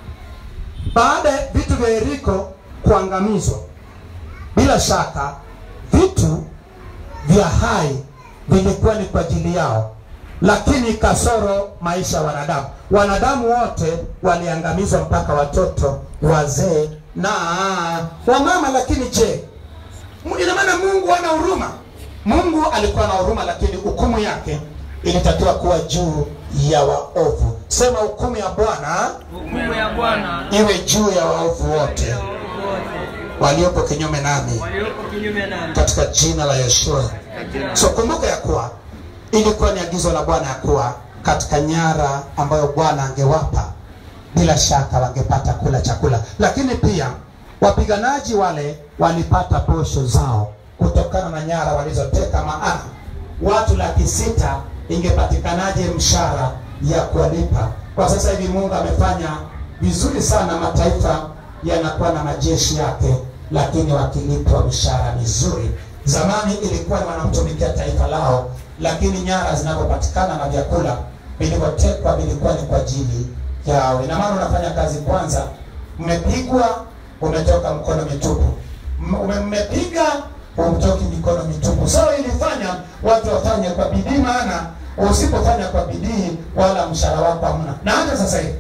baada ya vitu vya Yeriko kuangamizwa, bila shaka vitu vya hai vilikuwa ni kwa ajili yao, lakini kasoro maisha ya wanadamu. Wanadamu wote waliangamizwa, mpaka watoto, wazee na wamama. Lakini je, ina maana Mungu hana huruma? Mungu alikuwa na huruma, lakini hukumu yake ilitakiwa kuwa juu ya waovu. Sema hukumu ya Bwana Hukumu ya Bwana iwe juu ya waovu wote wote waliopo kinyume nami walioko kinyume nami katika jina la Yeshua. katika So kumbuka ya kuwa ilikuwa ni agizo la Bwana ya kuwa katika nyara ambayo Bwana angewapa bila shaka wangepata kula chakula, lakini pia wapiganaji wale walipata posho zao kutokana na nyara walizoteka. Maana watu laki sita ingepatikanaje mshahara ya kuwalipa? Kwa sasa hivi Mungu amefanya vizuri sana, mataifa yanakuwa na majeshi yake, lakini wakilipwa mshahara mizuri. Zamani ilikuwa ni wanamtumikia taifa lao, lakini nyara zinapopatikana na vyakula vilivyotekwa vilikuwa ni kwa ajili yao. Ina maana unafanya kazi kwanza, mmepigwa, umetoka mkono mitupu, M- ume- mmepiga, umtoki mikono mitupu. So ilifanya watu wafanye kwa bidii, maana usipofanya kwa bidii wala mshahara wako hamna. Na hata sasa hivi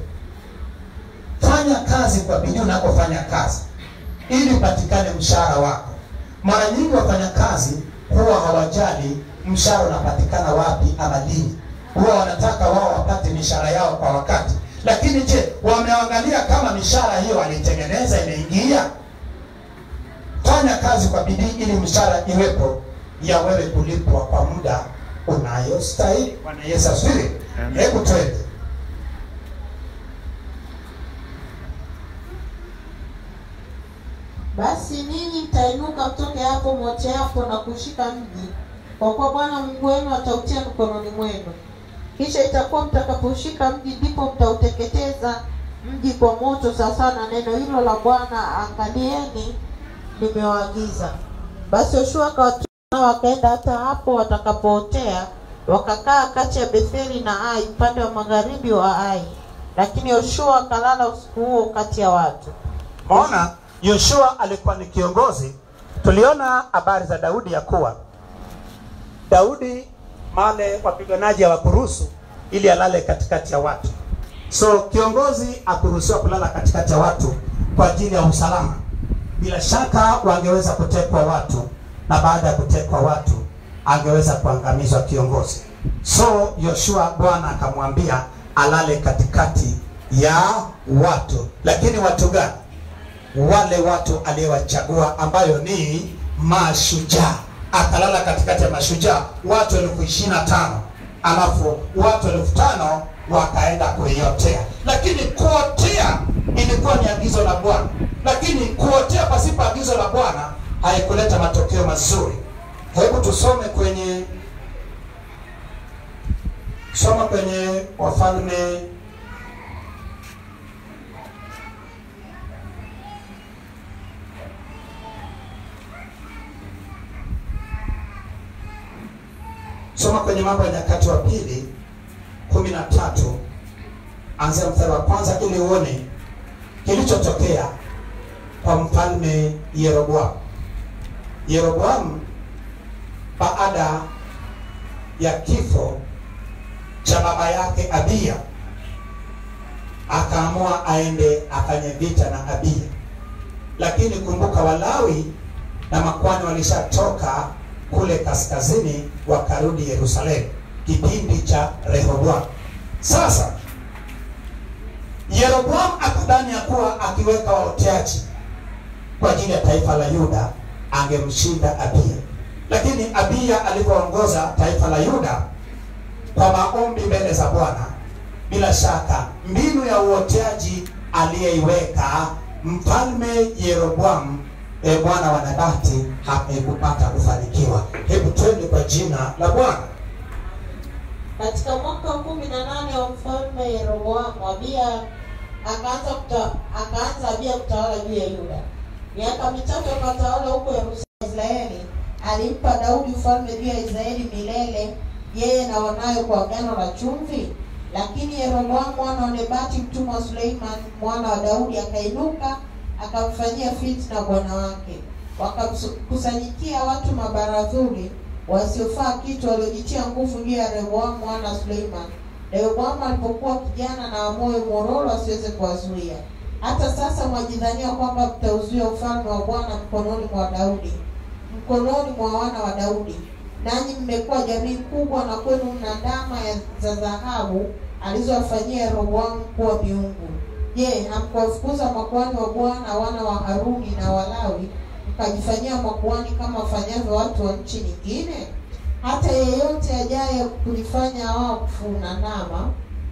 fanya kazi kwa bidii unapofanya kazi ili upatikane mshahara wako. Mara nyingi wafanyakazi huwa hawajali mshahara unapatikana wapi ama lini, huwa wanataka wao wapate mishahara yao kwa wakati. Lakini je, wameangalia kama mishahara hiyo walitengeneza imeingia? Fanya kazi kwa bidii ili mshahara iwepo ya wewe kulipwa kwa muda unayostahili. Bwana Yesu asifiwe. Amen. Hebu twende Basi ninyi mtainuka mtoke hapo mote hapo na kushika mji, kwa kuwa Bwana Mungu wenu atautia mikononi mwenu. Kisha itakuwa mtakaposhika mji, ndipo mtauteketeza mji kwa moto, sawasawa na neno hilo la Bwana, angalieni, nimewaagiza. Basi Yoshua akawatuma nao wakaenda hata hapo watakapootea, wakakaa kati ya Betheli na Ai, upande wa magharibi wa Ai. Lakini Yoshua akalala usiku huo kati ya watu. Maona Yoshua alikuwa ni kiongozi. Tuliona habari za Daudi ya kuwa Daudi male wapiganaji hawakuruhusu ili alale katikati ya watu. So kiongozi akuruhusiwa kulala katikati ya watu kwa ajili ya usalama. Bila shaka wangeweza kutekwa watu, na baada ya kutekwa watu angeweza kuangamizwa kiongozi. So Yoshua Bwana akamwambia alale katikati ya watu, lakini watu gani? wale watu aliyowachagua ambayo ni mashujaa. Akalala katikati ya mashujaa watu elfu ishirini na tano alafu watu elfu tano wakaenda kuiotea. Lakini kuotea ilikuwa ni agizo la Bwana, lakini kuotea pasipo agizo la Bwana haikuleta matokeo mazuri. Hebu tusome kwenye soma kwenye Wafalme soma kwenye Mambo ya Nyakati wa Pili kumi kumi na tatu anzia mstari wa kwanza ili uone kilichotokea kwa mfalme Yeroboamu. Yeroboamu baada ya kifo cha baba yake Abiya akaamua aende afanye vita na Abiya, lakini kumbuka, Walawi na makwani walishatoka kule kaskazini, wakarudi Yerusalemu kipindi cha Rehoboamu. Sasa Yeroboamu akadhani ya kuwa akiweka waoteaji kwa ajili ya taifa la Yuda angemshinda Abiya, lakini Abiya alipoongoza taifa la Yuda kwa maombi mbele za Bwana, bila shaka mbinu ya uoteaji aliyeiweka mfalme Yeroboamu e, mwana wa Nebati hakupata kufanikiwa. Hebu twende kwa jina la Bwana. Katika mwaka wa kumi na nane wa mfalme Yeroboamu, Abiya akaanza kuta, akaanza Abiya kutawala juu ya Yuda. Miaka mitatu akatawala huko Yerusalemu. Israeli alimpa Daudi ufalme juu ya Israeli milele, yeye na wanawe kwa agano la chumvi. Lakini Yeroboamu mwana wa Nebati mtumwa wa Suleiman mwana wa Daudi akainuka akamfanyia fitna bwana wake. Wakamkusanyikia watu mabaradhuli wasiofaa kitu waliojitia nguvu juu ya Rehoboamu mwana wa Suleiman. Rehoboamu alipokuwa kijana na wa moyo mororo asiweze kuwazuia. Hata sasa mwajidhania kwamba mtauzuia ufalme wa Bwana mkononi mwa Daudi, mkononi mwa wana wa Daudi. Nanyi mmekuwa jamii kubwa, na kwenu mna ndama ya- za dhahabu alizowafanyia Rehoboamu kuwa miungu. Je, hamkuwafukuza makuhani wa Bwana wana wa Haruni na Walawi mkajifanyia makuhani kama wafanyavyo watu wa nchi nyingine? Hata yeyote ajaye kulifanya wakfu na ndama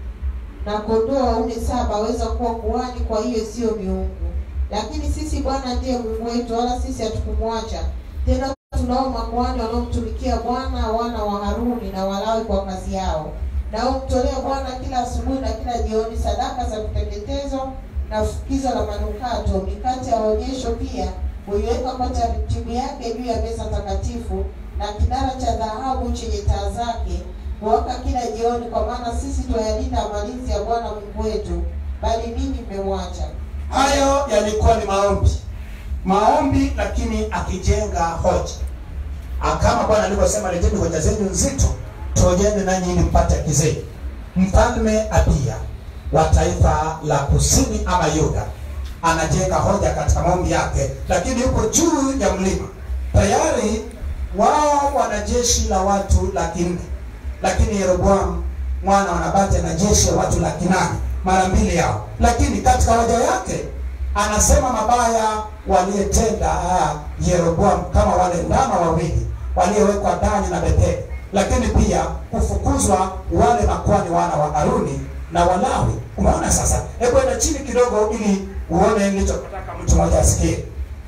na kondoo waume saba aweza kuwa kuhani, kwa hiyo siyo miungu. Lakini sisi Bwana ndiye Mungu wetu, wala sisi hatukumwacha. Tena tunao makuhani wanaomtumikia Bwana, wana wa Haruni na Walawi kwa kazi yao, nao mtolea Bwana kila asubuhi na kila jioni sadaka za kuteketezwa na fukizo la manukato. Mikate ya onyesho pia huiweka kwa taratibu yake juu ya meza takatifu, na kinara cha dhahabu chenye taa zake huwaka kila jioni, kwa maana sisi twayalinda malinzi ya Bwana Mungu wetu, bali ninyi mmemwacha. Hayo yalikuwa ni maombi, maombi, lakini akijenga hoja Ah, kama Bwana alivyosema, leteni hoja zenu nzito, tuojeni nanyi ili mpate haki zenu. Mfalme Abiya wa taifa la kusini ama Yuda anajenga hoja katika maombi yake, lakini yuko juu ya mlima tayari. Wao wana jeshi la watu laki nne, lakini Yeroboamu mwana wa Nabati ana jeshi la watu laki nane, mara mbili yao. Lakini katika hoja yake anasema mabaya waliyetenda ah, Yeroboamu kama wale ndama wawili waliowekwa Dani na Betheli, lakini pia kufukuzwa wale makwani wana wa Haruni na Walawi. Umeona sasa? Hebu enda chini kidogo ili uone nilichotaka mtu mmoja asikie.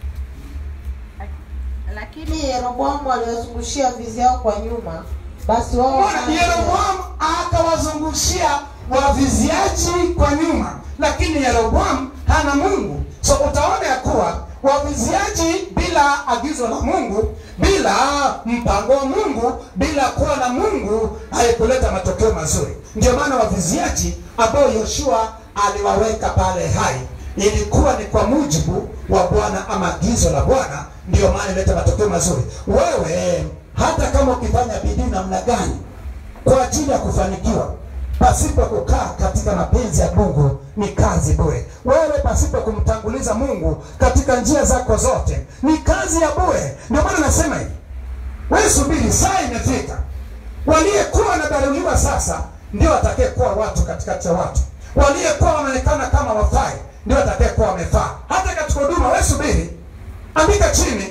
Lakini Yeroboamu aliwazungushia vizi yao kwa nyuma, basi wao Bwana Yeroboamu akawazungushia waviziaji kwa nyuma, lakini Yeroboamu hana Mungu. So utaona ya kuwa waviziaji bila agizo la Mungu, bila mpango wa Mungu, bila kuwa na Mungu haikuleta matokeo mazuri. Ndio maana waviziaji ambao Yoshua aliwaweka pale hai ilikuwa ni kwa mujibu wa Bwana ama agizo la Bwana, ndio maana ileta matokeo mazuri. Wewe hata kama ukifanya bidii namna gani kwa ajili ya kufanikiwa pasipo kukaa katika mapenzi ya Mungu ni kazi bure. Wewe pasipo kumtanguliza Mungu katika njia zako zote ni kazi ya bure. Ndio maana nasema hivi, wewe subiri, saa imefika. Waliyekuwa wanadharauliwa sasa ndio watakayekuwa watu katikati ya watu. Waliyekuwa wanaonekana kama wafai ndio watakayekuwa wamefaa. Hata katika huduma, wewe subiri, andika chini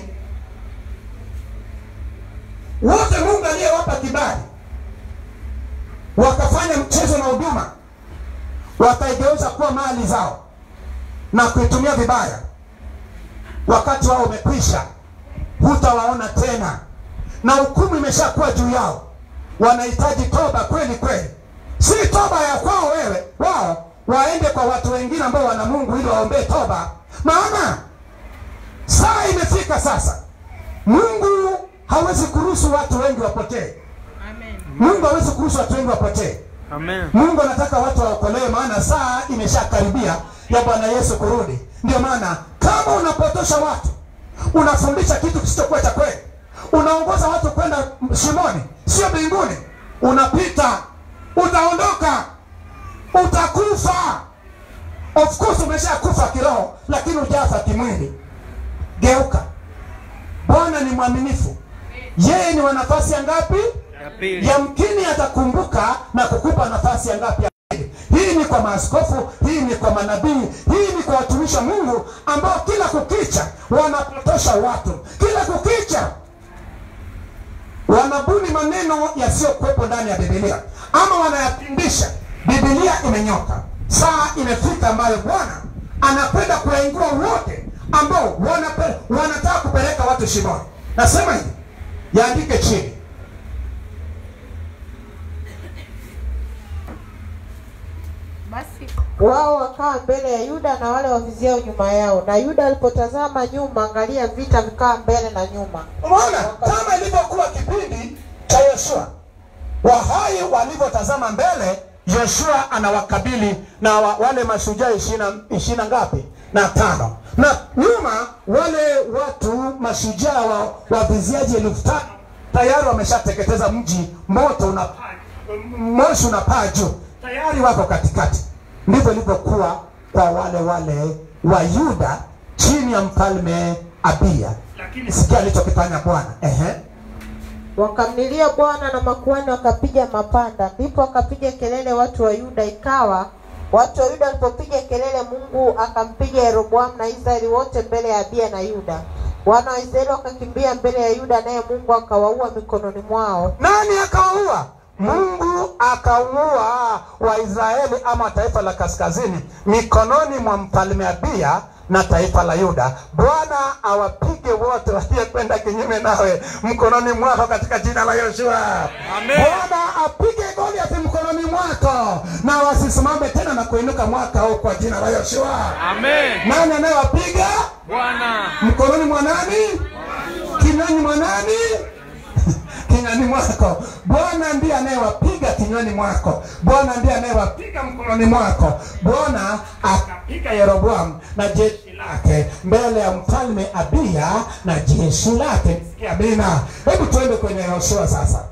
wote Mungu aliyewapa kibali wakafanya mchezo na huduma, wakaigeuza kuwa mali zao na kuitumia vibaya. Wakati wao umekwisha, hutawaona tena, na hukumu imeshakuwa juu yao. Wanahitaji toba kweli kweli, si toba ya kwao wewe, wao waende kwa watu wengine ambao wana Mungu ili waombee toba, maana saa imefika sasa. Mungu hawezi kuruhusu watu wengi wapotee. Amen. Mungu hawezi kuruhusu watu wengi wapotee. Amen. Mungu anataka watu waokolewe, maana saa imeshakaribia ya Bwana Yesu kurudi. Ndio maana kama unapotosha watu, unafundisha kitu kisichokuwa cha kweli, unaongoza watu kwenda shimoni, sio mbinguni, unapita, utaondoka, utakufa. Of course umeshakufa kiroho, lakini hujafa kimwili. Geuka. Bwana ni mwaminifu. Yeye ni wa nafasi ya ngapi? Ya pili. yamkini atakumbuka na kukupa nafasi ya ngapi ya pili. Hii ni kwa maaskofu, hii ni kwa manabii, hii ni kwa watumishi wa Mungu ambao kila kukicha wanapotosha watu, kila kukicha wanabuni maneno yasiyokuwepo ndani ya Biblia ama wanayapindisha. Biblia imenyoka, saa imefika ambayo Bwana anakwenda kuwaingua wote ambao wanape- wanataka kupeleka watu shimoni. Nasema hivi, yaandike chini Basi wao wakawa mbele ya Yuda na wale waviziao nyuma yao, na Yuda alipotazama nyuma, angalia, vita vikawa mbele na nyuma. Umeona kama ilivyokuwa kipindi cha Yoshua, wahai walivyotazama mbele, Yoshua anawakabili na wa, wale mashujaa ishirini na ngapi na tano, na nyuma wale watu mashujaa wa waviziaji elfu tano tayari wameshateketeza mji, moto unapaa, moshi unapaa juu, tayari wako katikati. Ndivyo ilivyokuwa kwa wale wale wa Yuda chini ya mfalme Abiya, lakini sikia alichokifanya Bwana. Ehe, Wakamlilia Bwana na makuhani wakapiga mapanda, ndipo wakapiga kelele watu wa Yuda. Ikawa watu wa Yuda walipopiga kelele, Mungu akampiga Yeroboamu na Israeli wote mbele ya Abiya na Yuda. Wana wa Israeli wakakimbia mbele ya Yuda, naye Mungu akawaua mikononi mwao. nani akawaua? Mungu akaua Waisraeli ama taifa la kaskazini mikononi mwa mfalme Abiya na taifa la Yuda. Bwana awapige wote waliokwenda kinyume nawe mkononi mwako katika jina la Yoshua. Amen. Bwana apige Goliathi mkononi mwako na wasisimame tena na kuinuka mwaka huu kwa jina la Yoshua. Amen. Nani anayewapiga Bwana. mkononi mwa nani? Kinywani mwa nani? kinywani mwako. Bwana ndiye anayewapiga kinywani mwako. Bwana ndiye anayewapiga mkononi mwako. Bwana akapiga Yeroboamu na jeshi lake mbele ya mfalme Abiya na jeshi lake. Sikia Amina. Hebu tuende kwenye Yoshua sasa.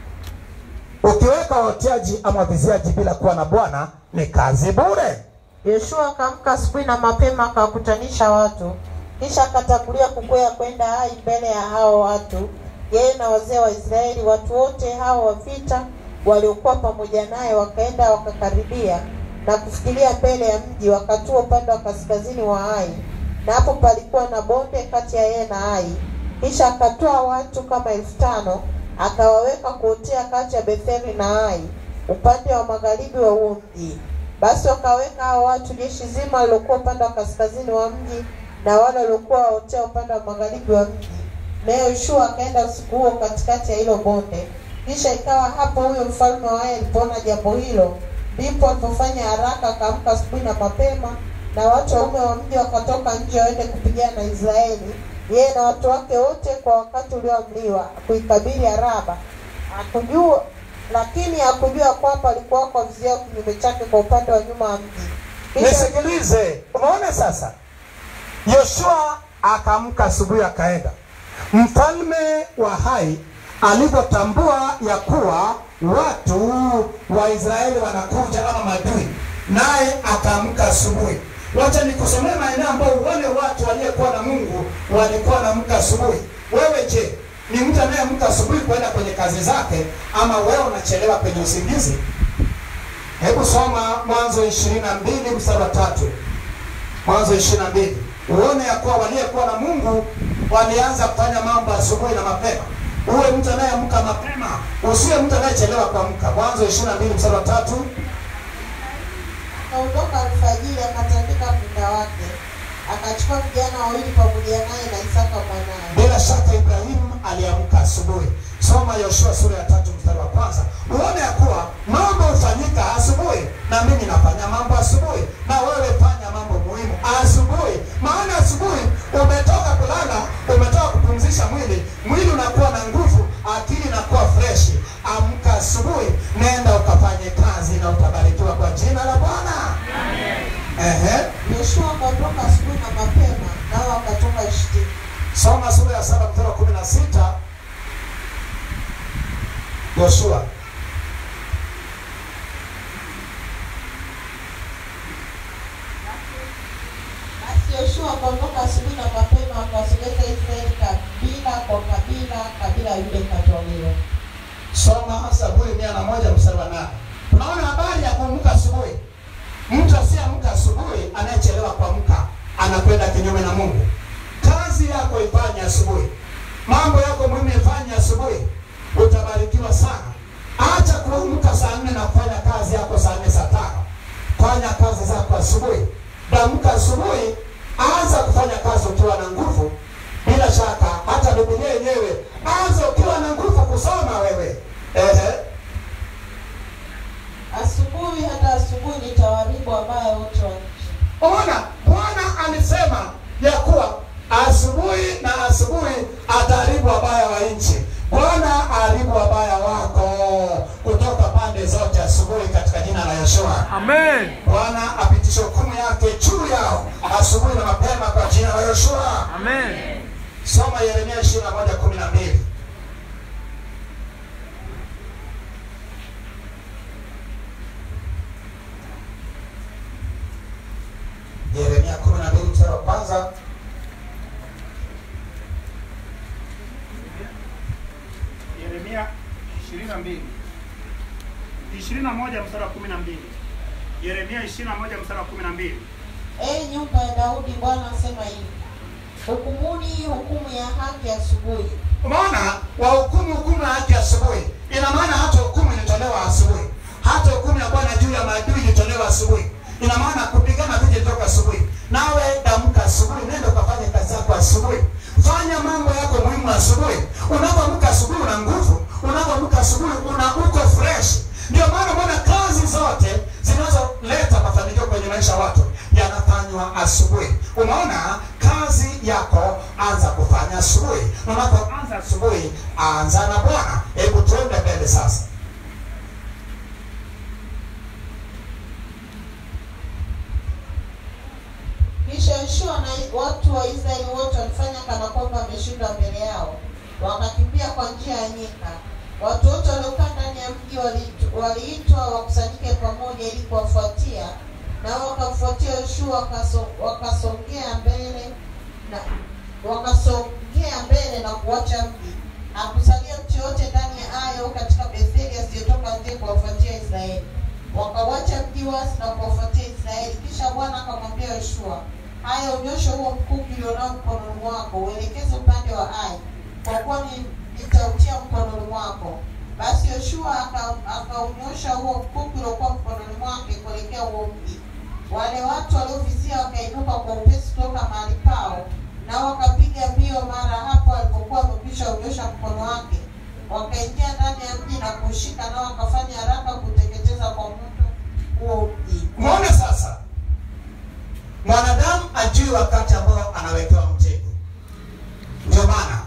Ukiweka waoteaji ama waviziaji bila kuwa na Bwana ni kazi bure. Yoshua akaamka asubuhi na mapema akawakutanisha watu, kisha akatangulia kukwea kwenda Hai mbele ya hao watu, yeye na wazee wa Israeli. Watu wote hao wa vita waliokuwa pamoja naye wakaenda wakakaribia na kufikiria mbele ya mji, wakatua upande wa kaskazini wa Hai, na hapo palikuwa na bonde kati ya yeye na Hai. Kisha akatoa watu kama elfu tano akawaweka kuotea kati ya Betheli na Hai upande wa magharibi wa huo mji. Basi wakaweka hao watu jeshi zima waliokuwa upande wa kaskazini wa mji na wale waliokuwa waotea upande wa magharibi wa mji. Naye Yoshua akaenda usiku huo katikati ya hilo bonde. Kisha ikawa hapo huyo mfalme wa Ai alipoona jambo hilo, ndipo alipofanya haraka, akaamka asubuhi na mapema, na watu waume wa mji wakatoka nje waende kupigana na Israeli, yeye na watu wake wote kwa wakati ulioamriwa kuikabili Araba. Hakujua lakini hakujua kwamba alikuwa kwa viziao kinyume chake kwa upande wa nyuma wa mji. Kisha Nisikilize, umeona sasa, Yoshua akaamka asubuhi akaenda. Mfalme wa Hai alivyotambua ya kuwa watu wa Israeli wanakuja ama madui, naye akaamka asubuhi. Wacha nikusomee maeneo ambayo wale watu waliyekuwa na Mungu walikuwa wanaamka asubuhi. Wewe je, ni mtu anayeamka asubuhi kwenda kwenye kazi zake, ama wewe unachelewa kwenye usingizi? Hebu soma Mwanzo ishirini na mbili mstari wa tatu. Mwanzo ishirini na mbili uone ya kuwa waliyekuwa na Mungu walianza kufanya mambo asubuhi na mapema. Uwe mtu anayeamka mapema, usiwe mtu anayechelewa kuamka. Mwanzo ishirini na mbili mstari wa tatu. akaondoka alfajiri, akatandika punda wake, akachukua vijana wawili pamoja naye na Isaka mwanaye. Bila shaka Ibrahimu aliamka asubuhi. Soma Yoshua sura ya tatu mstari wa kwanza uone ya kuwa mambo hufanyika asubuhi, na mimi nafanya mambo asubuhi, na wewe fanya mambo muhimu asubuhi, maana asubuhi umetoka kulala, umetoka kupumzisha mwili, mwili unakuwa na nguvu, akili inakuwa freshi. Amka asubuhi, nenda ukafanye kazi Yoshua akaondoka asubuhi na mapema, nao wakatoka Shitimu. Soma sura ya saba mstari wa kumi na sita. Yoshua Basi Yoshua akaondoka asubuhi na mapema, akawasogeza Israeli kabila kwa kabila, kabila ya Yuda ikatwaliwa. soma Zaburi mia na moja mstari wa nane. Tunaona habari ya kuamka asubuhi. Mtu asiyeamka asubuhi, anayechelewa kuamka anakwenda kinyume na Mungu. Kazi yako ifanye asubuhi, mambo yako muhimu ifanye asubuhi, utabarikiwa sana. Acha kuamka saa nne na kufanya kazi yako saa nne saa tano. Fanya kazi zako asubuhi. Damka asubuhi, anza kufanya kazi ukiwa na nguvu. Bila shaka hata Biblia yenyewe, anza ukiwa na nguvu kusoma wewe. Ehe. Asubuhi hata asubuhi nitawaharibu wabaya wote wa nchi. Ona, Bwana alisema ya kuwa asubuhi na asubuhi ataharibu wabaya wa nchi. Bwana aharibu wabaya wako kutoka pande zote asubuhi katika jina la Yeshua. Amen. Bwana apitishe hukumu yake juu yao asubuhi na mapema kwa jina la Yeshua. Amen. Soma Yeremia 21:12. Yeremia 12 mstari wa kwanza. Yeremia 22 21 mstari wa 12. Yeremia 21 mstari wa 12. Ee nyumba ya Daudi, Bwana asema hivi: hukumuni hukumu ya haki asubuhi, Umeona, wahukumu hukumu ya haki asubuhi. Ina maana hata hukumu ilitolewa asubuhi, hata hukumu ya Bwana juu ya maadui ilitolewa asubuhi. Ina maana kupigana vije toka asubuhi. Nawe damka asubuhi, nenda ukafanye kazi zako asubuhi, fanya mambo yako muhimu asubuhi. Unapoamka asubuhi una nguvu, unapoamka asubuhi una uko fresh. Ndio maana umeona kazi zote zinazoleta mafanikio kwenye maisha ya watu yanafanywa asubuhi. Umeona kazi yako, anza kufanya asubuhi. Unapoanza asubuhi, anza na Bwana. Hebu tuende mbele sasa. Kisha Yoshua na watu wa Israeli wote walifanya kana kwamba wameshindwa mbele yao, wakakimbia kwa njia ya nyika. Watu wote waliokaa ndani ya mji waliit- waliitwa wakusanyike pamoja ili kuwafuatia, nao wakamfuatia Yoshua, wakaso- wakasongea mbele na wakasongea mbele na kuacha mji. Hakusalia mtu yote ndani ya Ayo katika Betheli asiyetoka nje kuwafuatia Israeli. Wakawacha mji wasi na kuwafuatia Israeli. Kisha Bwana akamwambia Yoshua, haya, unyoshe huo mkuki ulionao mkononi mwako, uelekeze upande wa Ai, kwa kuwa ni- nitautia mkononi mwako. Basi Yoshua aka- akaunyosha huo mkuki uliokuwa mkononi mwake kuelekea huo mji. Wale watu waliovizia wakainuka kwa upesi kutoka mahali pao, nao wakapiga mbio mara hapo alipokuwa amekwisha unyosha mkono wake, wakaingia ndani ya mji na kuushika, nao wakafanya haraka kuteketeza kwa moto huo mji. Umeona sasa, mwanadamu ajui wakati ambao anawekewa mtego. Ndio maana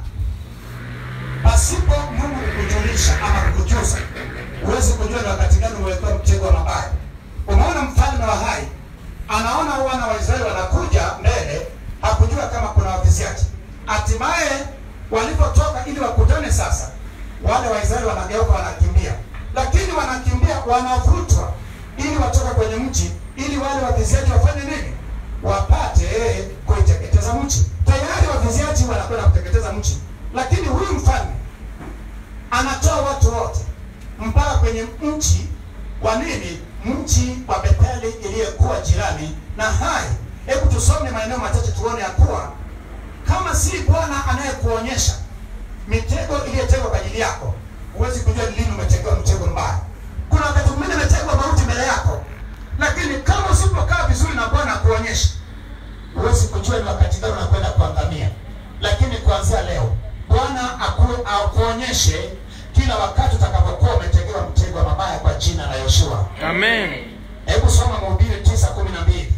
pasipo Mungu kukujulisha ama kukujuza, huwezi kujua ni wakati gani umewekewa mtego wa mabaya. Umeona mfalme wa Hai anaona wana wa Israeli wanakuja mbele, hakujua kama kuna waviziaji. Hatimaye walipotoka ili wakutane sasa, wale Waisraeli wanageuka wanakimbia, lakini wanakimbia wanavutwa ili watoke kwenye mji, ili wale waviziaji wafanye nini? Wapate kuiteketeza mji. Tayari waviziaji wanakwenda kuteketeza mji, lakini huyu mfalme anatoa watu wote mpaka kwenye mji wa nini? Mji wa Betheli iliyokuwa jirani na Hai. Hebu tusome maeneo machache tuone ya kuwa kama si Bwana anayekuonyesha mitego iliyotegwa kwa ajili yako, huwezi kujua ni lini umetegewa mtego mbaya. Kuna wakati mwingine umetegwa mauti mbele yako, lakini kama usipokaa vizuri na Bwana akuonyesha, huwezi kujua ni wakati gani unakwenda kuangamia. Lakini kuanzia leo Bwana aku- akuonyeshe kila wakati utakapokuwa umetegewa mtego wa mabaya kwa jina la Yoshua. Amen. Hebu soma Mhubiri tisa kumi na mbili.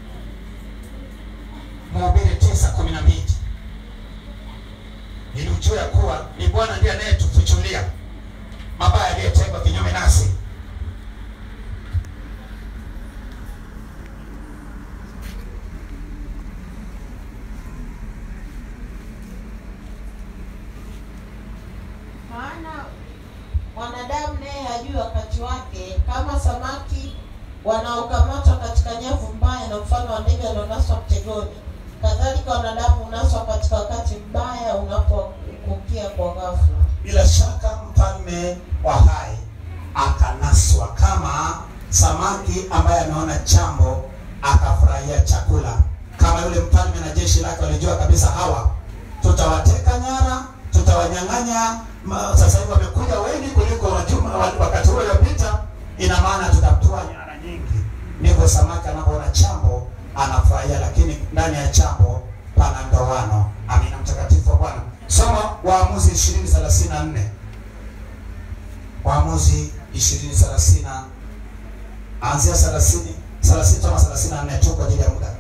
Mhubiri tisa kumi na mbili ili ujue ya kuwa ni Bwana ndiye anayetufichulia mabaya yaliyotegwa kinyume nasi. maana mwanadamu naye hajui wakati wake, kama samaki wanaokamatwa katika nyavu mbaya na mfano wa ndege wanaonaswa mtegoni, kadhalika wanadamu unaswa katika wakati mbaya unapokukia kwa ghafla. bila shaka mfalme wa hai akanaswa kama samaki ambaye ameona chambo akafurahia chakula kama yule mfalme na jeshi lake walijua kabisa hawa tutawateka nyara tutawanyang'anya ma- sasa hivi wamekuja wengi kuliko wajuma wa- wakati huo uliopita ina maana tutatoa nyara nyingi ndivyo samaki anapoona chambo anafurahia lakini ndani ya chambo pana ndoano amina mtakatifu wa bwana soma waamuzi ishirini thelathini na nne waamuzi ishirini thelathini anzia thelathini thelathini kama thelathini na nne tu kwa ajili ya muda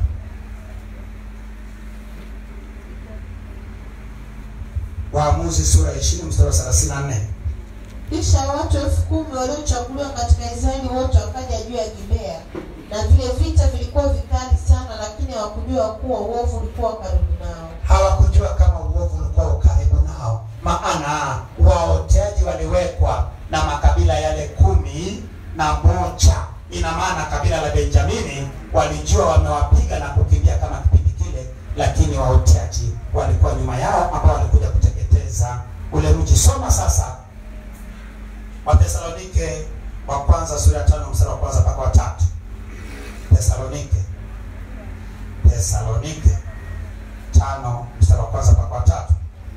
waamuzi sura ya ishirini mstari wa thelathini na nne Kisha watu elfu kumi waliochaguliwa katika Israeli wote wakaja juu ya Gibea, na vile vita vilikuwa vikali sana, lakini hawakujua kuwa uovu ulikuwa karibu nao. hawakujua kama uovu ulikuwa ukaribu nao maana waoteaji waliwekwa na makabila yale kumi na moja ina maana kabila la benjamini walijua wamewapiga na kukimbia kama kipindi kile lakini waoteaji walikuwa nyuma yao ambao walikuja kuteketeza ule mji soma sasa wathesalonike wa kwanza sura ya tano mstari wa kwanza mpaka watatu thesalonike thesalonike tano mstari wa kwanza mpaka wa tatu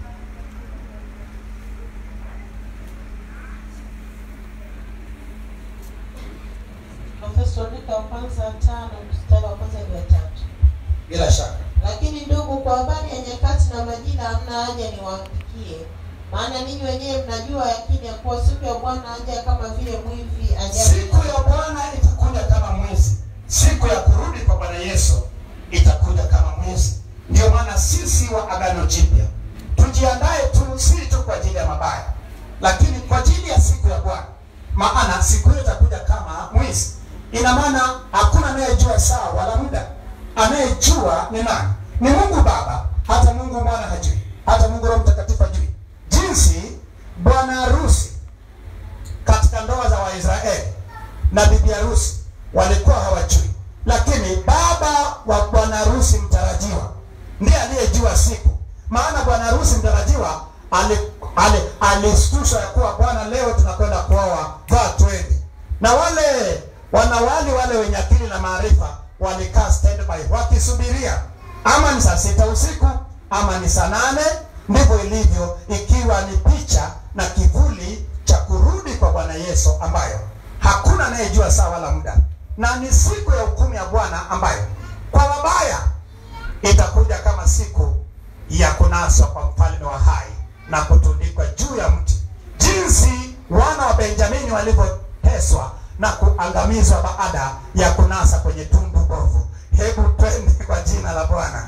Wathesalonika wa kwanza tano mstari wa kwanza hadi wa tatu. bila shaka Lakini ndugu, kwa habari ya nyakati na majira hamna haja niwaandikie, maana ninyi wenyewe mnajua yakini ya kuwa siku ya Bwana haja kama vile mwivi ajaye. siku ya bwana itakuja kama mwezi siku ya kurudi kwa bwana yesu itakuja kama mwezi ndio maana sisi wa agano jipya tujiandae tu si tu kwa ajili ya mabaya lakini kwa ajili ya siku ya bwana maana siku hiyo itakuja kama mwezi ina maana hakuna anayejua saa wala muda anayejua ni nani ni mungu baba hata mungu mwana hajui hata mungu roho mtakatifu hajui jinsi bwana harusi katika ndoa za waisraeli na bibi harusi walikuwa hawajui lakini baba wa bwana harusi mtarajiwa ndiye aliyejua siku maana bwana harusi mtarajiwa alishtushwa ali, alishtushwa ya kuwa bwana leo tunakwenda kuoa vaa twende na wale wanawali wale wenye akili na maarifa walikaa standby wakisubiria ama ni saa sita usiku ama ni saa nane ndivyo ilivyo ikiwa ni picha na kivuli cha kurudi kwa bwana yesu ambayo hakuna anayejua saa wala muda na ni siku ya hukumu ya bwana ambayo kwa wabaya itakuja kama siku ya kunaswa kwa mfalme wa hai na kutundikwa juu ya mti jinsi wana wa benjamini walivyoteswa na kuangamizwa baada ya kunasa kwenye tundu bovu hebu twende kwa jina la bwana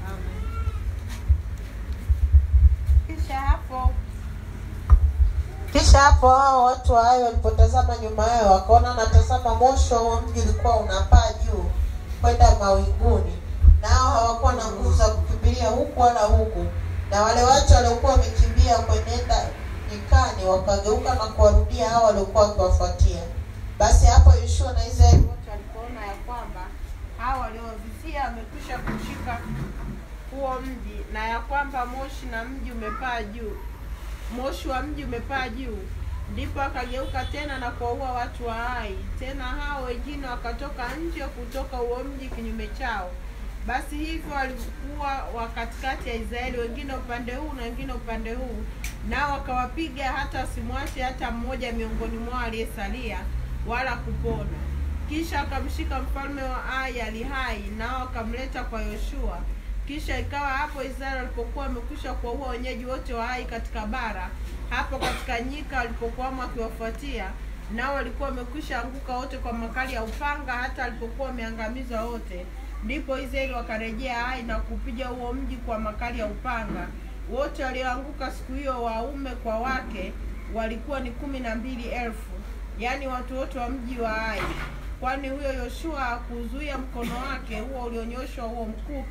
Kisha hapo kisha hapo hao watu wa Ai walipotazama nyuma yao wakaona natazama moshi wa huo mji ulikuwa unapaa juu kwenda mawinguni, nao hawakuwa na nguvu za kukimbilia huku wala huku, na wale watu waliokuwa wamekimbia kwenenda nyikani wakageuka na kuwarudia hao waliokuwa wakiwafuatia. Basi hapo Yoshua na Israeli wote walipoona ya kwamba hao waliovizia wamekwisha kushika huo mji na ya kwamba moshi na mji umepaa juu moshi wa mji umepaa juu ndipo akageuka tena na kuwaua watu wa Ai. Tena hao wengine wakatoka nje kutoka huo mji kinyume chao. Basi hivyo walikuwa wa katikati ya Israeli, wengine upande huu na wengine upande huu, nao wakawapiga hata wasimwache hata mmoja miongoni mwao aliyesalia, wala kupona. Kisha akamshika mfalme wa Ai ali hai, nao akamleta kwa Yoshua. Kisha ikawa hapo Israeli walipokuwa wamekwisha kuwaua wenyeji wote wa Ai katika bara, hapo katika nyika walipokuwamo akiwafuatia, nao walikuwa wamekwisha anguka wote kwa makali ya upanga, hata walipokuwa wameangamizwa wote. Ndipo Israeli wakarejea Ai na kupiga huo mji kwa makali ya upanga. Wote walioanguka siku hiyo, waume kwa wake, walikuwa ni kumi na mbili elfu, yaani watu wote wa mji wa Ai kwani huyo Yoshua hakuzuia mkono wake huo ulionyoshwa huo mkuki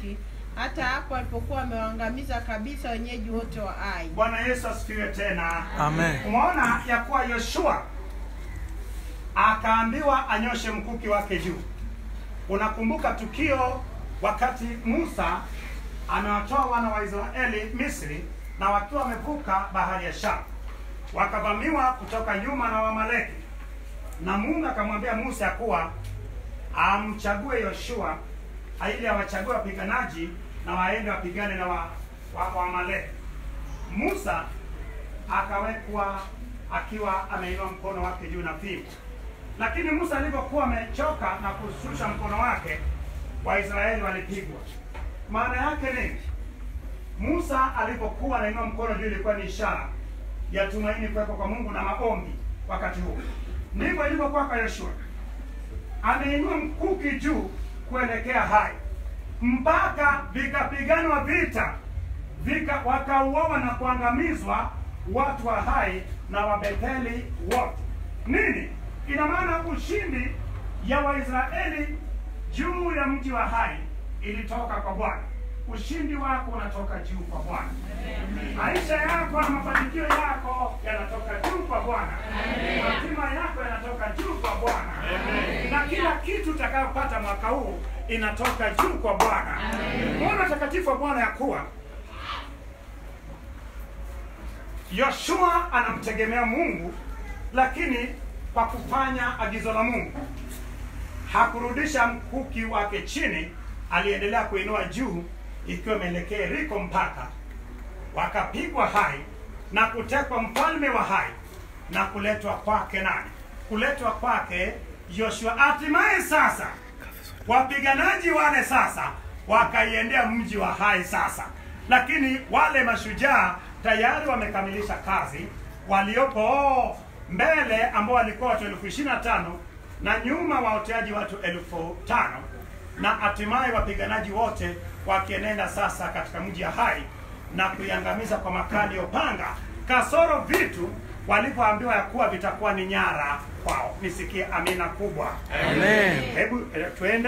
hata hapo alipokuwa amewaangamiza kabisa wenyeji wote wa Ai. Bwana Yesu asifiwe tena. Amen. Umeona ya kuwa Yoshua akaambiwa anyoshe mkuki wake juu. Unakumbuka tukio wakati Musa amewatoa wana wa Israeli Misri na wakiwa wamevuka bahari ya Shamu, wakavamiwa kutoka nyuma na Wamaleki, na Mungu akamwambia Musa ya kuwa amchague Yoshua ili awachague wapiganaji na waende wapigane na wa, wa, Waamaleki. Musa akawekwa akiwa ameinua mkono wake juu na fimbo. Lakini Musa alipokuwa amechoka na kushusha mkono wake, Waisraeli walipigwa. Maana yake nini? Musa alipokuwa anainua mkono juu ilikuwa ni ishara ya tumaini kuwepo kwa Mungu na maombi wakati huo. Ndivyo ilivyokuwa kwa Yoshua, ameinua mkuki juu kuelekea Hai mpaka vikapiganwa vita vika wakauawa na kuangamizwa watu wa Hai na Wabetheli wote. Nini ina maana? Ushindi ya Waisraeli juu ya mji wa Hai ilitoka kwa Bwana. Ushindi wako unatoka juu kwa Bwana. Maisha yako na mafanikio yako yanatoka juu kwa Bwana. Hatima yako yanatoka juu kwa Bwana, na kila kitu utakayopata mwaka huu inatoka juu kwa Bwana. Muona takatifu wa Bwana ya kuwa Yoshua anamtegemea Mungu, lakini kwa kufanya agizo la Mungu hakurudisha mkuki wake chini, aliendelea kuinua juu, ikiwa imeelekea Yeriko mpaka wakapigwa Hai na kutekwa mfalme wa Hai na kuletwa kwake nani? Kuletwa kwake Yoshua. Hatimaye sasa wapiganaji wale sasa wakaiendea mji wa Hai sasa, lakini wale mashujaa tayari wamekamilisha kazi, waliopo mbele ambao walikuwa watu elfu ishirini na tano na nyuma waoteaji watu elfu tano na hatimaye wapiganaji wote wakienenda sasa katika mji wa Hai na kuiangamiza kwa makali ya upanga, kasoro vitu walipoambiwa ya kuwa vitakuwa ni nyara kwao. Nisikie amina kubwa. Amen. Hebu eh, tuende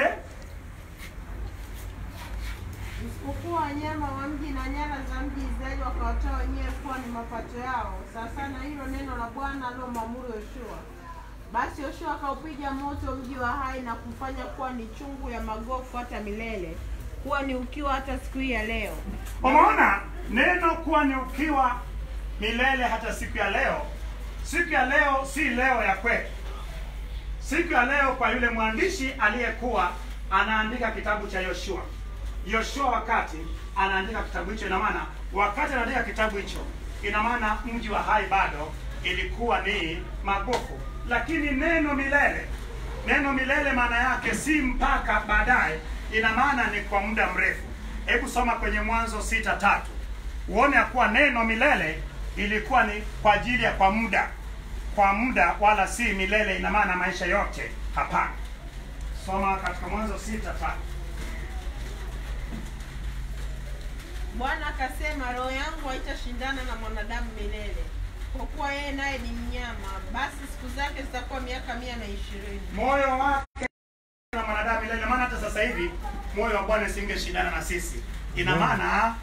Isipokuwa wanyama wa mji na nyara za mji Israeli wakawatoa wenyewe kuwa ni mapato yao, sasa na hilo neno la Bwana alilomwamuru Yoshua. Basi Yoshua akaupiga moto mji wa Hai na kufanya kuwa ni chungu ya magofu hata milele, kuwa ni ukiwa hata siku hii ya leo. Umeona neno kuwa ni ukiwa milele hata siku ya leo. Siku ya leo si leo ya kwetu. Siku ya leo kwa yule mwandishi aliyekuwa anaandika kitabu cha Yoshua. Yoshua wakati anaandika kitabu hicho, ina maana wakati anaandika kitabu hicho, ina maana mji wa Hai bado ilikuwa ni magofu, lakini neno milele, neno milele maana yake si mpaka baadaye, ina maana ni kwa muda mrefu. Hebu soma kwenye Mwanzo sita tatu uone ya kuwa neno milele ilikuwa ni kwa ajili ya kwa muda, kwa muda, wala si milele, ina maana maisha yote. Hapana, soma katika Mwanzo sita tatu. Bwana akasema, roho yangu haitashindana na mwanadamu milele, kwa kuwa yeye naye ni mnyama, basi siku zake zitakuwa miaka mia na ishirini. moyo wake na mwanadamu milele. Maana hata sasa hivi moyo wa Bwana singeshindana na sisi, ina maana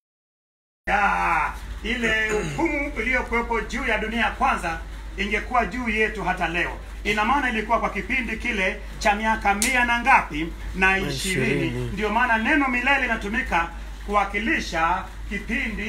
ya ile hukumu iliyokuwepo juu ya dunia ya kwanza ingekuwa juu yetu hata leo. Ina maana ilikuwa kwa kipindi kile cha miaka mia na ngapi na ishirini. ishirini. Ndio maana neno milele inatumika kuwakilisha kipindi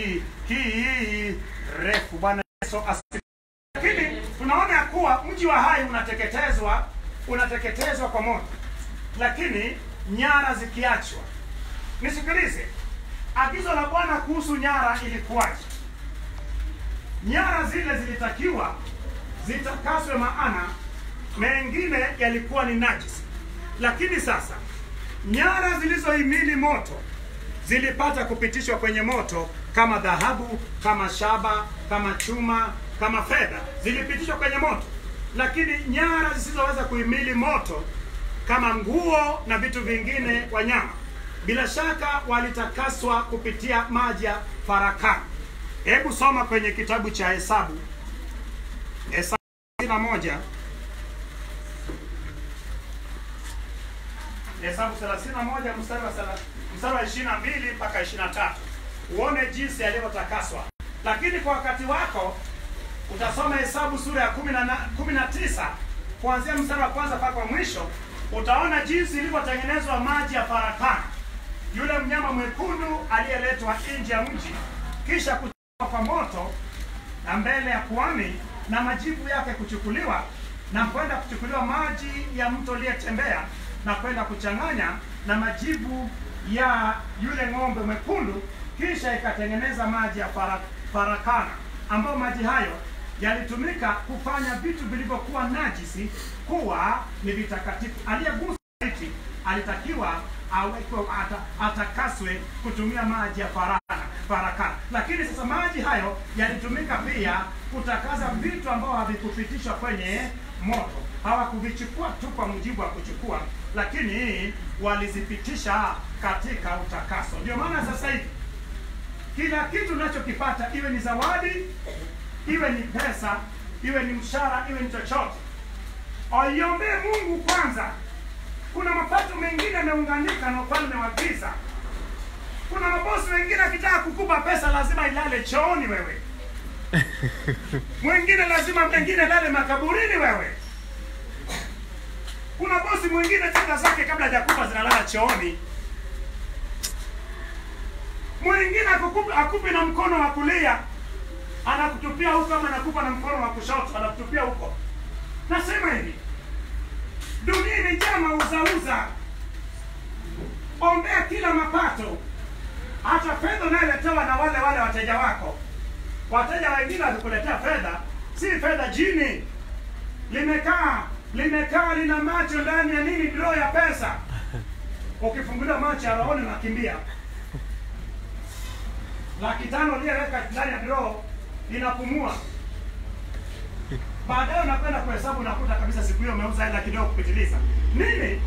kirefu. Bwana Yesu asifiwe. Lakini tunaona ya kuwa mji wa Hai unateketezwa, unateketezwa kwa moto, lakini nyara zikiachwa. Nisikilize, agizo la Bwana kuhusu nyara ilikuwaje? Nyara zile zilitakiwa zitakaswe, maana mengine yalikuwa ni najisi. Lakini sasa nyara zilizohimili moto zilipata kupitishwa kwenye moto kama dhahabu, kama shaba, kama chuma, kama fedha, zilipitishwa kwenye moto. Lakini nyara zisizoweza kuhimili moto kama nguo na vitu vingine, wanyama, bila shaka walitakaswa kupitia maji ya farakani. Hebu soma kwenye kitabu cha Hesabu, Hesabu na moja Hesabu 31 mstari wa sala- mstari wa 22 mpaka 23, uone jinsi alivyotakaswa. Lakini kwa wakati wako utasoma Hesabu sura ya 19 kuanzia mstari wa kwanza mpaka wa mwisho, utaona jinsi ilivyotengenezwa maji ya farakana, yule mnyama mwekundu aliyeletwa nje ya mji, kisha kuchomwa kwa moto na mbele ya kuhani na majivu yake kuchukuliwa na kwenda kuchukuliwa maji ya mto uliyetembea na kwenda kuchanganya na majivu ya yule ng'ombe mwekundu, kisha ikatengeneza maji ya fara, farakana, ambayo maji hayo yalitumika kufanya vitu vilivyokuwa najisi kuwa ni vitakatifu. Aliyegusa maiti alitakiwa awekwe ata, atakaswe kutumia maji ya farana, farakana. Lakini sasa maji hayo yalitumika pia kutakaza vitu ambavyo havikupitishwa kwenye moto. Hawakuvichukua tu kwa mujibu wa kuchukua, lakini walizipitisha katika utakaso. Ndio maana sasa hivi kila kitu unachokipata iwe ni zawadi, iwe ni pesa, iwe ni mshahara, iwe ni chochote, aiombee Mungu kwanza. Kuna mapato mengine yameunganika na ufalme wa giza. Kuna mabosi wengine akitaka kukupa pesa lazima ilale chooni wewe, mwingine lazima mengine lale makaburini wewe. Kuna bosi mwingine fedha zake kabla hajakupa zinalala chooni, mwingine akukupi, akupi na mkono wa kulia anakutupia huko, ama anakupa na mkono wa kushoto anakutupia huko. Nasema hivi, dunia imejaa mauzauza. Ombea kila mapato, hata fedha unayoletewa na wale wale wateja wako. Wateja wengine wakikuletea fedha, si fedha jini, limekaa limekaa lina macho ndani ya nini, draw ya pesa. Ukifunguliwa macho ya rohoni unakimbia. Laki tano uliyeweka ndani ya draw inapumua. Baadaye unakwenda kuhesabu, unakuta kabisa siku hiyo umeuza hela kidogo kupitiliza. Nini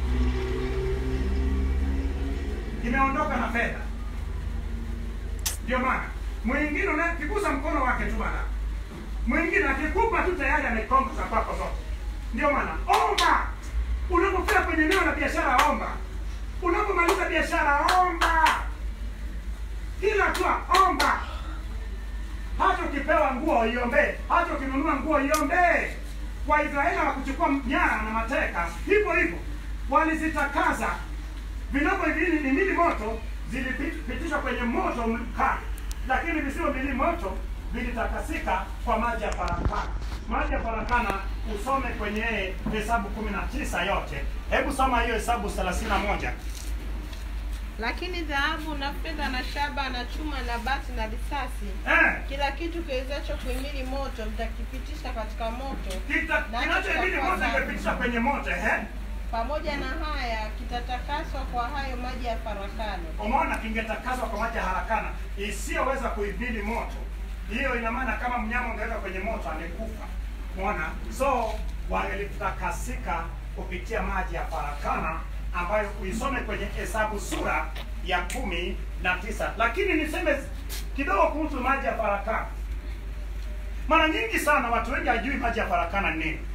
imeondoka na fedha? Ndio maana mwingine unakigusa mkono wake tu bana, mwingine akikupa tu tayari amekonga za kwako zote. Ndio maana omba, unapofika kwenye eneo la biashara omba, unapomaliza biashara omba, kila hatua omba. Hata ukipewa nguo iombee, hata ukinunua nguo iombee. Waisraeli hawakuchukua nyara na mateka, hivyo hivyo walizitakaza vinavyohimili moto, zilipitishwa kwenye moto mkali, lakini visivyohimili moto vilitakasika kwa maji ya farakana. Maji ya farakana usome kwenye Hesabu kumi na tisa yote. Hebu soma hiyo Hesabu thelathini na moja. Lakini dhahabu na fedha na shaba na chuma na bati na risasi, Eh, kila kitu kiwezacho kuhimili moto mtakipitisha katika moto, kita- Na kinachohimili kitakuwa moto safi. imepitishwa kwenye moto eh? pamoja na haya kitatakaswa kwa hayo maji ya farakano. Umeona, kingetakaswa kwa maji ya harakana isiyoweza kuhimili moto. Hiyo ina maana kama mnyama ungeweka kwenye moto angekufa. Umeona, so wangelitakasika kupitia maji ya farakana ambayo uisome kwenye Hesabu sura ya kumi na tisa. Lakini niseme kidogo kuhusu maji ya farakana. Mara nyingi sana watu wengi hajui maji ya farakana ni nini.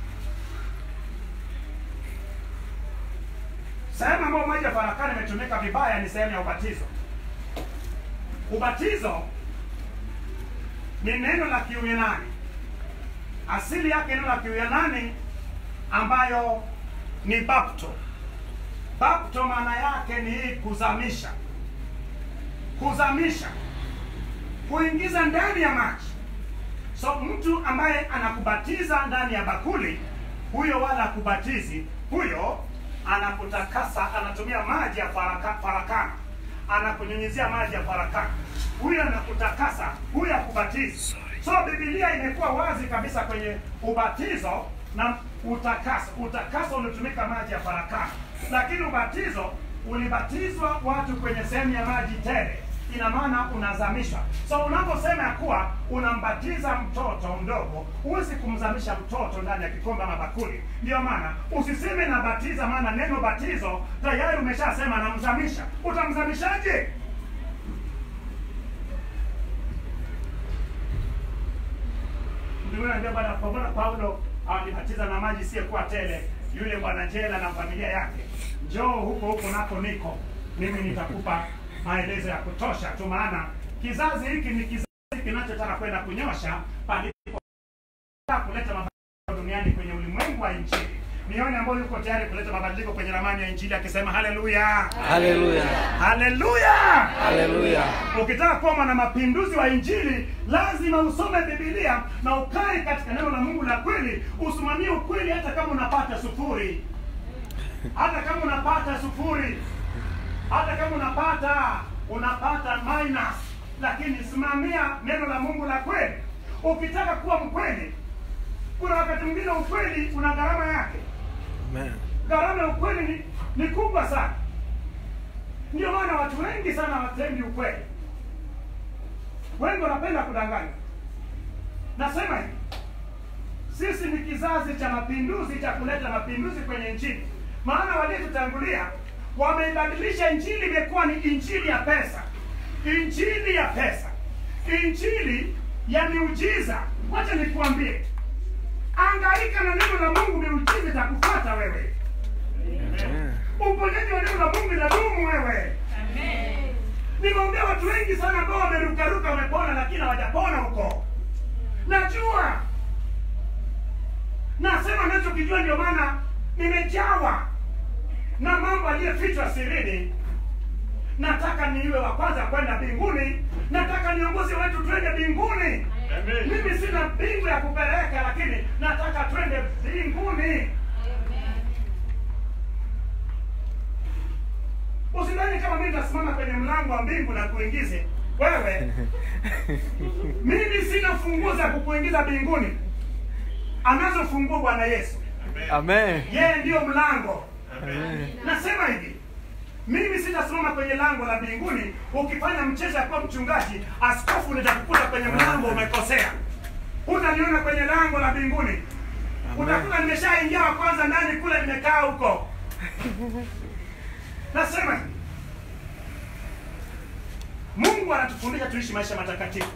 Sehemu ambayo maji ya farakana imetumika vibaya ni sehemu ya ubatizo. Ubatizo ni neno la Kiuyunani, asili yake neno la Kiuyunani ambayo ni bapto. Bapto maana yake ni kuzamisha, kuzamisha, kuingiza ndani ya maji. So mtu ambaye anakubatiza ndani ya bakuli, huyo wala akubatizi, huyo anakutakasa, anatumia maji ya faraka, farakana, anakunyunyizia maji ya farakana, huyo anakutakasa, huyo akubatizi. So Biblia imekuwa wazi kabisa kwenye ubatizo na utakaso. Utakaso ulitumika maji ya farakana, lakini ubatizo ulibatizwa watu kwenye sehemu ya maji tele ina maana unazamishwa. So unaposema ya kuwa unambatiza mtoto mdogo, huwezi kumzamisha mtoto ndani ya kikombe ama bakuli. Ndio maana usiseme nabatiza, maana neno batizo tayari umeshasema namzamisha. Utamzamishaje? Ndio anaambia bwana, kwa maana Paulo alibatiza na maji isiyokuwa tele, yule bwana jela na familia yake, njoo huko huko nako niko mimi, nitakupa maelezo ya kutosha tu, maana kizazi hiki ni kizazi kinachotaka kwenda kunyosha palipo kuleta mabadiliko duniani kwenye ulimwengu wa Injili. Nione ambayo yuko tayari kuleta mabadiliko kwenye ramani ya Injili akisema haleluya, Haleluya. haleluya. Haleluya. Ukitaka kuwa mwana mapinduzi wa Injili lazima usome Biblia na ukae katika neno la Mungu la kweli, usimamie ukweli hata kama unapata sufuri, hata kama unapata sufuri, hata kama unapata unapata minus, lakini simamia neno la Mungu la kweli. Ukitaka kuwa mkweli, kuna wakati mwingine ukweli una gharama yake. Amen. Gharama ya ukweli ni, ni kubwa sana. Ndio maana watu wengi sana hawatendi ukweli, wengi wanapenda kudanganya. Nasema hivi, sisi ni kizazi cha mapinduzi cha kuleta mapinduzi kwenye Injili, maana waliotutangulia wameibadilisha Injili imekuwa ni injili ya pesa, injili ya pesa, injili ya miujiza. Wacha nikuambie, angaika na neno la Mungu, miujiza itakufuata wewe. Uponyaji wa neno la Mungu inadumu wewe. Nimeombea watu wengi sana ambao wamerukaruka wamepona, lakini hawajapona huko. Najua, nasema nachokijua, ndio maana nimejawa na mambo aliyefichwa sirini. Nataka niwe wa kwanza kwenda mbinguni, nataka niongozi wetu twende mbinguni. Mimi sina mbingu ya kupeleka, lakini nataka twende mbinguni. Usidhani kama mimi nitasimama kwenye mlango wa mbingu na kuingize wewe. Mimi sina funguo za kukuingiza mbinguni, anazo funguo Bwana Yesu. Amen. Yeye ndiyo mlango. Amen. Nasema hivi, mimi sitasimama kwenye lango la mbinguni. Ukifanya mchezo ya kuwa mchungaji, askofu, nitakukuta kwenye mlango umekosea. Hutaniona kwenye lango la mbinguni, utakuta nimeshaingia wa kwanza ndani kule, nimekaa huko. Nasema hivi, Mungu anatufundisha tuishi maisha matakatifu.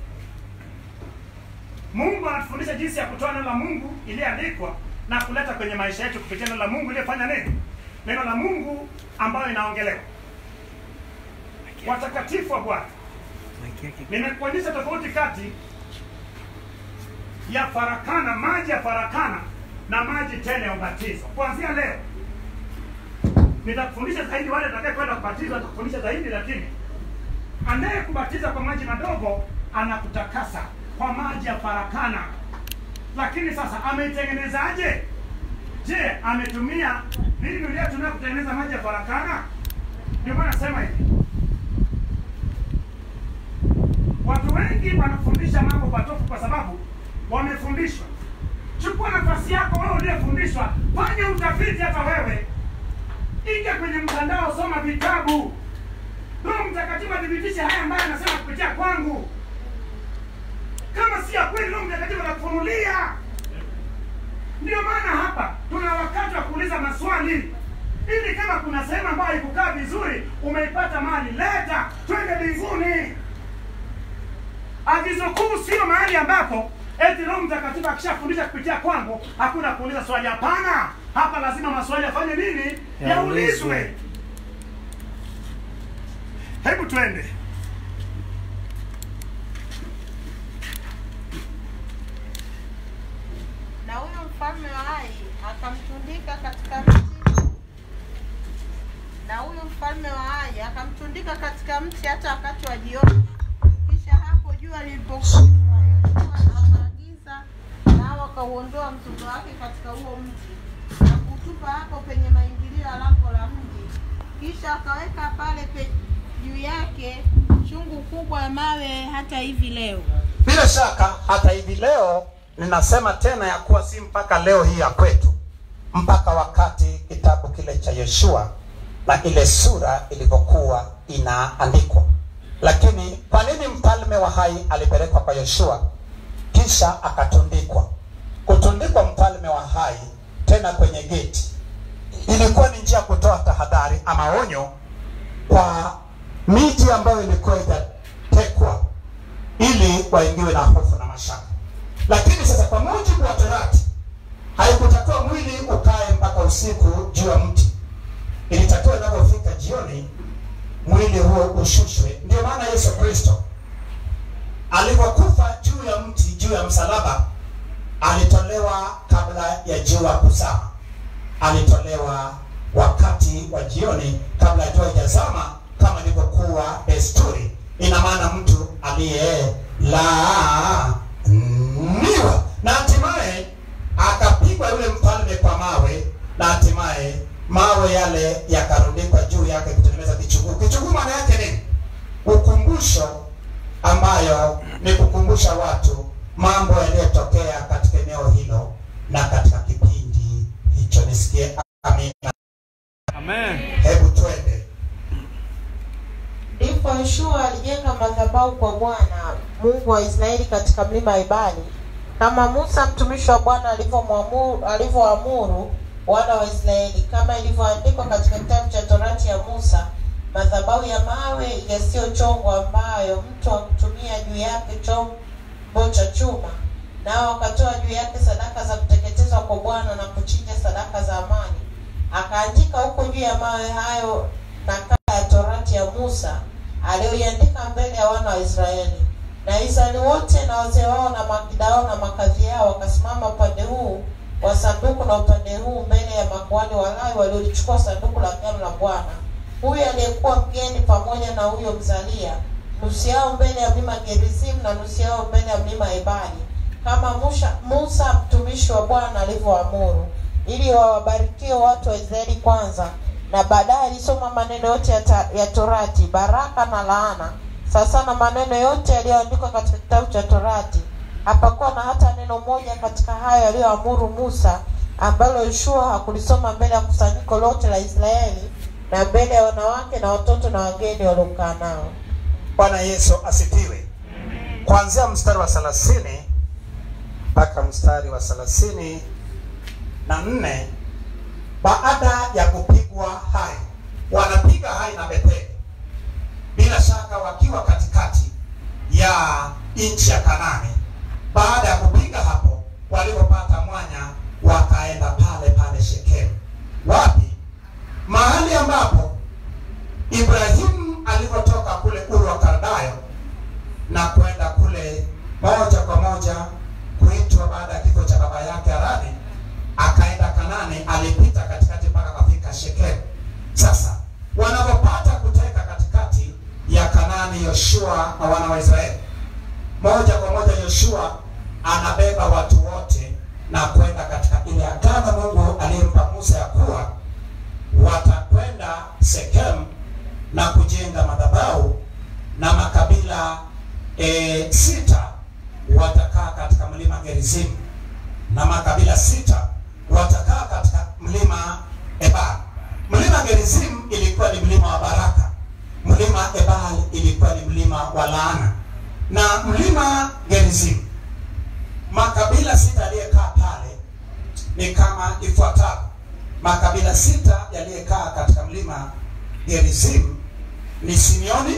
Mungu anatufundisha jinsi ya kutoa neno la Mungu iliyoandikwa na kuleta kwenye maisha yetu kupitia neno la Mungu iliyofanya nini? Neno la Mungu ambayo inaongelewa. Watakatifu wa Bwana, nimekuonyesha tofauti kati ya farakana, maji ya farakana na maji tele ya ubatizo. Kuanzia leo nitakufundisha zaidi, wale watakaye kwenda kubatizwa nitakufundisha zaidi, lakini anayekubatiza kwa maji madogo anakutakasa kwa maji ya farakana. Lakini sasa ameitengenezaje? Je, ametumia mbinu iliyotumia kutengeneza maji ya farakana? Ndio maana nasema hivi, watu wengi wanafundisha mambo potofu kwa sababu wamefundishwa. Chukua nafasi yako wewe uliyefundishwa, fanya utafiti hata wewe, ingia kwenye mtandao, soma vitabu. Roho Mtakatifu athibitishe haya ambayo anasema kupitia kwangu. Kama si ya kweli, Roho Mtakatifu atakufunulia. Ndio maana hapa tuna wakati wa kuuliza maswali, ili kama kuna sehemu ambayo haikukaa vizuri, umeipata mali, leta twende mbinguni. Agizo kuu sio mahali ambapo eti Roho Mtakatifu akishafundisha kupitia kwangu hakuna kuuliza swali. Hapana, hapa lazima maswali yafanye nini? Yaulizwe. Yaulizwe. Hebu twende na huyo mfalme wa Ai akamtundika katika mti, na huyo mfalme wa Ai akamtundika katika mti hata wakati wa jioni. Kisha hapo jua lilipokuwa, Yoshua akaagiza nao wakauondoa mtungo wake katika huo mti na kutupa hapo penye maingilio ya lango la mji. Kisha akaweka pale pe, juu yake chungu kubwa ya mawe hata hivi leo. Bila shaka hata hivi leo ninasema tena ya kuwa si mpaka leo hii ya kwetu, mpaka wakati kitabu kile cha Yoshua na ile sura ilivyokuwa inaandikwa. Lakini kwa nini mfalme wa Hai alipelekwa kwa Yoshua kisha akatundikwa? Kutundikwa mfalme wa Hai tena kwenye geti ilikuwa ni njia ya kutoa tahadhari ama onyo kwa miji ambayo ilikuwa itatekwa ili waingiwe na hofu na mashaka. Lakini sasa kwa mujibu wa Torati haikutakiwa mwili ukae mpaka usiku juu ya mti, ilitakiwa inapofika jioni mwili huo ushushwe. Ndio maana Yesu Kristo alivyokufa juu ya mti, juu ya msalaba, alitolewa kabla ya jua kuzama, alitolewa wakati wa jioni kabla ya jua haijazama, kama ilivyokuwa desturi. Ina maana mtu aliyelaaniwa, na hatimaye akapigwa yule mfalme kwa mawe, na hatimaye mawe yale yakarundikwa juu yake kutengeneza kichuguu. Kichuguu maana yake nini? Ukumbusho ambayo ni kukumbusha watu mambo yaliyotokea katika eneo hilo na katika kipindi hicho. Nisikie amina. Amen. Hebu twende. Ndipo Yoshua alijenga madhabahu kwa Bwana Mungu wa Israeli katika mlima Ebali, kama Musa mtumishi wa Bwana alivyomwamuru alivyoamuru wana wa Israeli, kama ilivyoandikwa katika kitabu cha Torati ya Musa, madhabahu ya mawe yasiyochongwa ambayo mtu akutumia juu yake chombo cha chuma, nao wakatoa juu yake sadaka za kuteketezwa kwa Bwana na kuchinja sadaka za amani. Akaandika huko juu ya mawe hayo nakala ya Torati ya Musa aliyoiandika mbele ya wana wa Israeli. Na Israeli wote na wazee wao na makida wao na makadhi yao wakasimama upande huu wa sanduku na upande huu mbele ya makuhani Walawi waliolichukua sanduku la agano la Bwana. Huyu aliyekuwa mgeni pamoja na huyo mzalia, nusu yao mbele ya mlima Gerizim na nusu yao mbele ya mlima Ebali, kama Musa, Musa mtumishi wa Bwana alivyoamuru, ili wawabarikie watu wa Israeli kwanza na baadaye alisoma maneno yote ya, ta, ya Torati, baraka na laana, sasa na maneno yote yaliyoandikwa katika kitabu cha Torati. Hapakuwa na hata neno moja katika hayo yaliyoamuru Musa ambalo Yoshua hakulisoma mbele ya kusanyiko lote la Israeli na mbele ya wanawake na watoto na wageni waliokaa nao. Bwana Yesu asifiwe. Kuanzia mstari wa thelathini mpaka mstari wa thelathini na nne baada ya kupigwa hai, wanapiga hai na Betheli, bila shaka wakiwa katikati ya nchi ya Kanani. Baada ya kupiga hapo, walipopata mwanya, wakaenda pale pale Shekemu. Wapi? Mahali ambapo Ibrahimu alipotoka kule Uru wa Kaldayo na kwenda kule moja kwa moja kuitwa baada ya kifo cha baba yake Harani, akaenda Kanani, alipita katikati mpaka akafika Shekemu. Sasa wanapopata kuteka katikati ya Kanani, Yoshua na wana wa Israeli, moja kwa moja Yoshua anabeba watu wote na kwenda katika ile agano Mungu aliyempa Musa ya kuwa watakwenda Shekemu na kujenga madhabahu na makabila e, sita watakaa katika mlima Gerizim na makabila sita watakaa katika mlima Ebal. Mlima Gerizim ilikuwa ni mlima wa baraka, mlima Ebal ilikuwa ni mlima wa laana. Na mlima Gerizim, makabila sita yaliyekaa pale ni kama ifuatavyo. Makabila sita yaliyekaa katika mlima Gerizim ni Simeoni,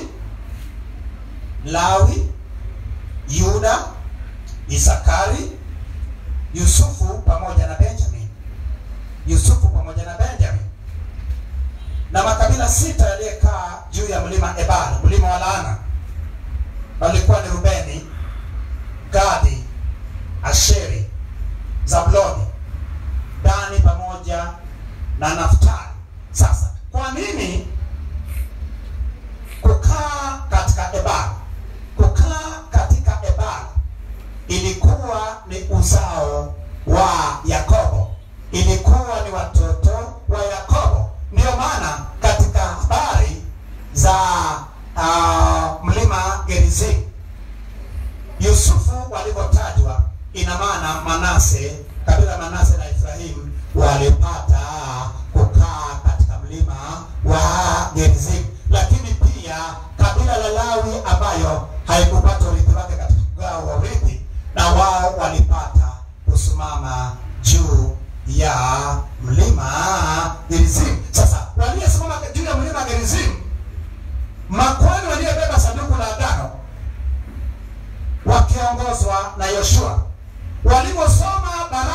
Lawi, Yuda, Isakari, Yusufu pamoja na Benjamin. Yusufu pamoja na Benjamin. Na makabila sita yaliyekaa juu ya mlima Ebal, mlima wa laana, walikuwa ni Rubeni, Gadi, Asheri, Zabuloni, Dani pamoja na Naftali. Sasa kwa nini kukaa katika Ebal? Kukaa katika Ebal ilikuwa ni uzao wa Yakobo, ilikuwa ni watoto wa Yakobo. Ndiyo maana katika habari za uh, mlima Gerizim Yusufu walivyotajwa, ina maana Manase, kabila Manase na Efraimu walipata kukaa katika mlima wa Gerizim, lakini pia kabila la Lawi ambayo haikupata urithi wake katika mgao wa urithi, na wao walipata kusimama juu ya mlima Gerizim. Sasa waliosimama juu ya mlima Gerizim, makwani waliobeba sanduku la agano wakiongozwa na Yoshua waliposoma baraka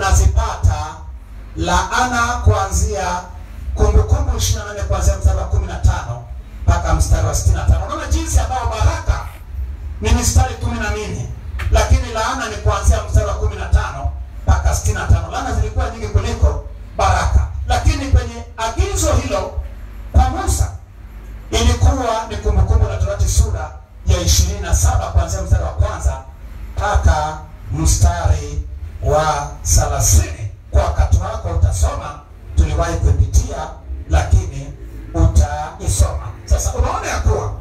tunazipata laana kuanzia Kumbukumbu 28 kuanzia mstari wa 15 mpaka mstari wa 65. Unaona jinsi ambayo baraka ni mistari kumi na nne lakini laana ni kuanzia mstari wa 15 mpaka 65. Laana zilikuwa nyingi kuliko baraka, lakini kwenye agizo hilo kwa Musa ilikuwa ni Kumbukumbu la Torati sura ya 27 kuanzia mstari wa kwanza mpaka mstari wa 30. Kwa wakati wako utasoma, tuliwahi kupitia, lakini utaisoma. Sasa unaona ya kuwa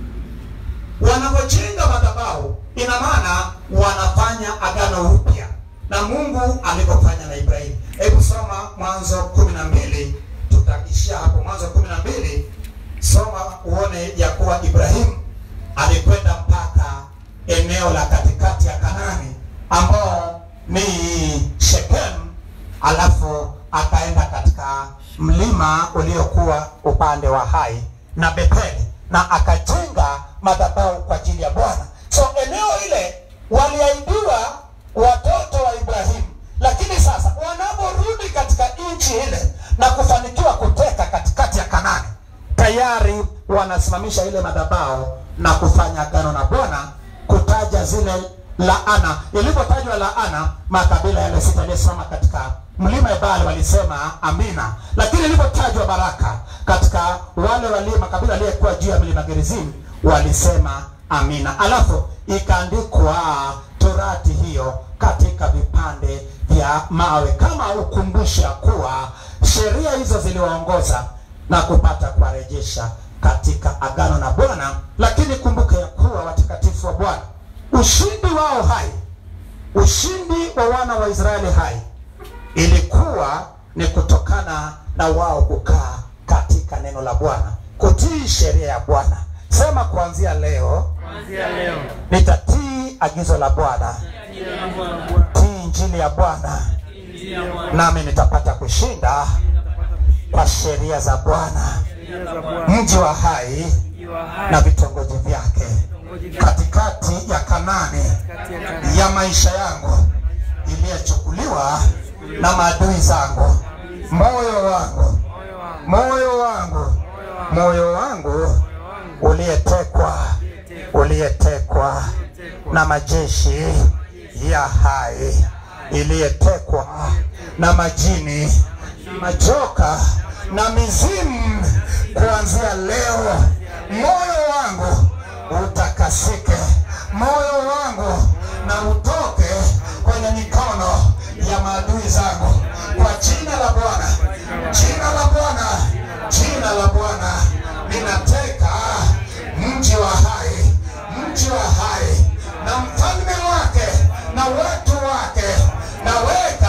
wanavyojenga madhabahu, ina maana wanafanya agano upya na Mungu alivyofanya na Ibrahimu. Hebu soma Mwanzo kumi na mbili, tutaishia hapo. Mwanzo kumi na mbili, soma uone ya kuwa Ibrahimu alikwenda mpaka eneo la katikati ya Kanani ambao ni Shekem, alafu akaenda katika mlima uliokuwa upande wa Hai na Betheli na akajenga madhabahu kwa ajili ya Bwana. So eneo ile waliahidiwa watoto wa Ibrahimu, lakini sasa wanaporudi katika nchi ile na kufanikiwa kuteka katikati ya Kanani, tayari wanasimamisha ile madhabahu na kufanya agano na Bwana, kutaja zile laana. Ilipotajwa laana, makabila yale sita yaliyosimama katika mlima Ebali walisema amina, lakini ilipotajwa baraka katika wale walio makabila aliyekuwa juu ya mlima Gerizim walisema amina. Alafu ikaandikwa torati hiyo katika vipande vya mawe kama ukumbusha kuwa sheria hizo ziliwaongoza na kupata kuwarejesha katika agano na Bwana. Lakini kumbuka ya kuwa watakatifu wa Bwana, ushindi wao hai, ushindi wa wana wa Israeli hai ilikuwa ni kutokana na wao kukaa katika neno la Bwana, kutii sheria ya Bwana. Sema kuanzia leo Kuanzia leo nitatii agizo la Bwana, tii injili ya Bwana, nami nitapata kushinda kwa sheria za Bwana, mji wa hai na vitongoji vyake, katikati ya Kanani ya maisha yangu iliyochukuliwa na maadui zangu. Moyo wangu, moyo wangu, moyo wangu uliyetekwa, uliyetekwa na majeshi ya hai, iliyetekwa na majini, majoka na mizimu. Kuanzia leo, moyo wangu utakasike, moyo wangu na utoke kwenye mikono ya maadui zangu, kwa jina la Bwana, jina la Bwana, jina la Bwana. Ninateka mji wa hai, mji wa hai na mfalme wake na watu wake, naweka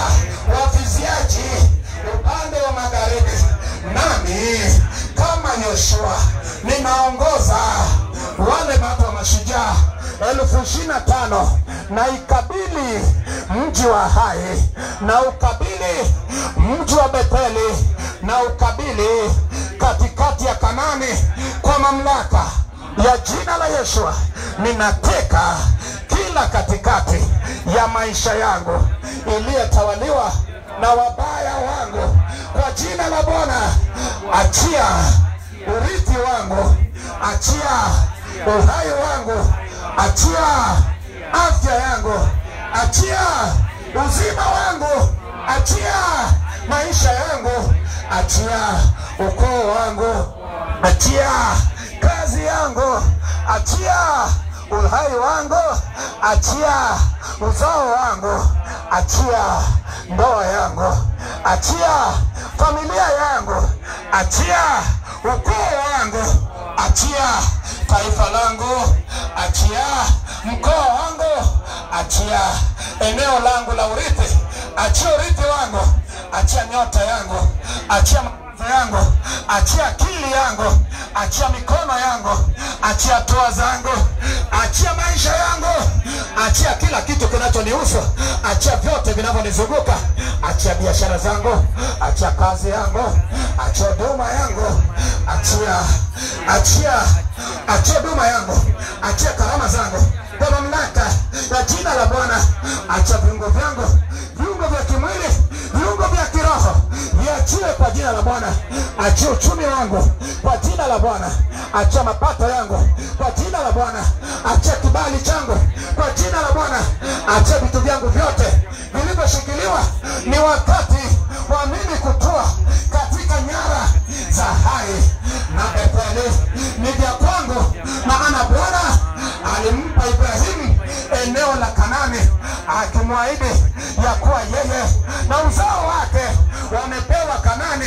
waviziaji upande wa magharibi, nami kama Yoshua ninaongoza wale watu wa mashujaa elfu ishirini na tano na ikabili mji wa hai na ukabili mji wa Betheli na ukabili katikati ya Kanani kwa mamlaka ya jina la Yeshua. Ninateka kila katikati ya maisha yangu iliyotawaliwa na wabaya wangu kwa jina la Bwana. Achia urithi wangu, achia uhai wangu, achia afya yangu, achia uzima wangu, achia maisha yangu, achia ukoo wangu, achia kazi yangu, achia uhai wangu, achia uzao wangu, achia ndoa yangu, achia familia yangu, achia ukoo wangu, achia taifa langu, achia mkoa wangu, achia eneo langu la urithi, achia urithi wangu, achia nyota yangu, achia mawazo yangu, achia akili yangu, achia mikono yangu, achia hatua zangu, achia maisha yangu, achia kila kitu kinachonihusu, achia vyote vinavyonizunguka, achia biashara zangu, achia kazi yangu, achia huduma yangu, achia achia achia huduma yangu, achia karama zangu kwa mamlaka ya jina la Bwana, achia viungo vyangu, viungo vya achiwe kwa jina la Bwana, achie uchumi wangu kwa jina la Bwana, achia mapato yangu kwa jina la Bwana, achia kibali changu kwa jina la Bwana, achia vitu vyangu vyote vilivyoshikiliwa. Ni wakati wa mimi kutoa katika nyara za hai na Betheli, ni vya kwangu, maana Bwana alimpa Ibrahimu eneo la Kanani akimwahidi ya kuwa yeye na uzao wake wamepewa Kanani.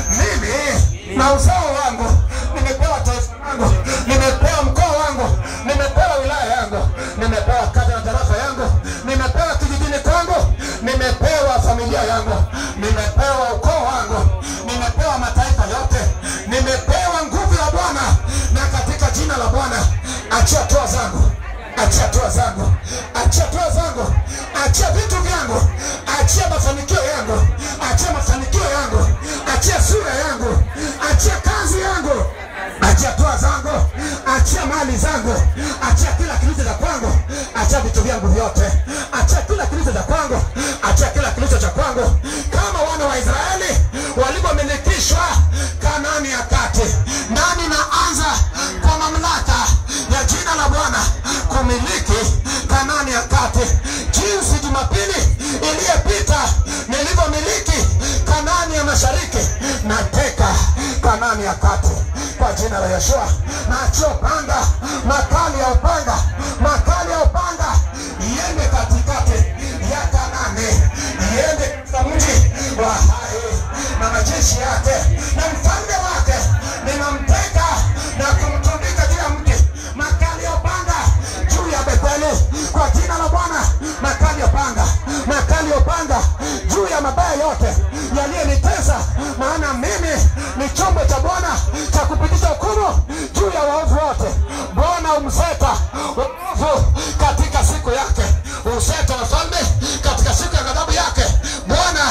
Mimi na uzao wangu nimepewa taifa langu, nimepewa mkoa wangu, nimepewa wilaya yangu, nimepewa kata na tarafa yangu, nimepewa kijijini kwangu, nimepewa familia yangu, nimepewa ukoo wangu, nimepewa mataifa yote, nimepewa nguvu ya Bwana, na katika jina la Bwana achia toa zangu achia toa zangu, achia toa zangu, achia vitu vyangu, achia mafanikio yangu, achia mafanikio yangu, achia sura yangu, achia kazi yangu, achia toa zangu, achia mali zangu, achia kila kilicho cha kwangu, achia vitu vyangu vyote, achia kila kilicho cha kwangu, achia kila kilicho cha kwangu, kama wana wa Israeli walivyomilikishwa Kanaani ya kati, nami naanza kwa mamlaka ya jina la Bwana kumiliki Kanaani ya kati, jinsi Jumapili iliyopita nilivyomiliki Kanaani ya mashariki, nateka Kanaani ya kati kwa jina la Yeshua. Naachia upanga, makali ya upanga, makali ya upanga iende katikati ya Kanaani, iende katika mji wa hai na majeshi yake na mfalme wake, ninamteka na kumtundika juu ya mti makali ya upanga juu ya Betheli kwa jina la Bwana, makali ya upanga, makali ya upanga juu ya mabaya yote yaliyonitesa, maana mimi ni chombo cha Bwana cha kupitisha hukumu juu ya waovu wote. Bwana umseta waovu katika siku yake, useta wafalme katika siku ya ghadhabu yake. Bwana,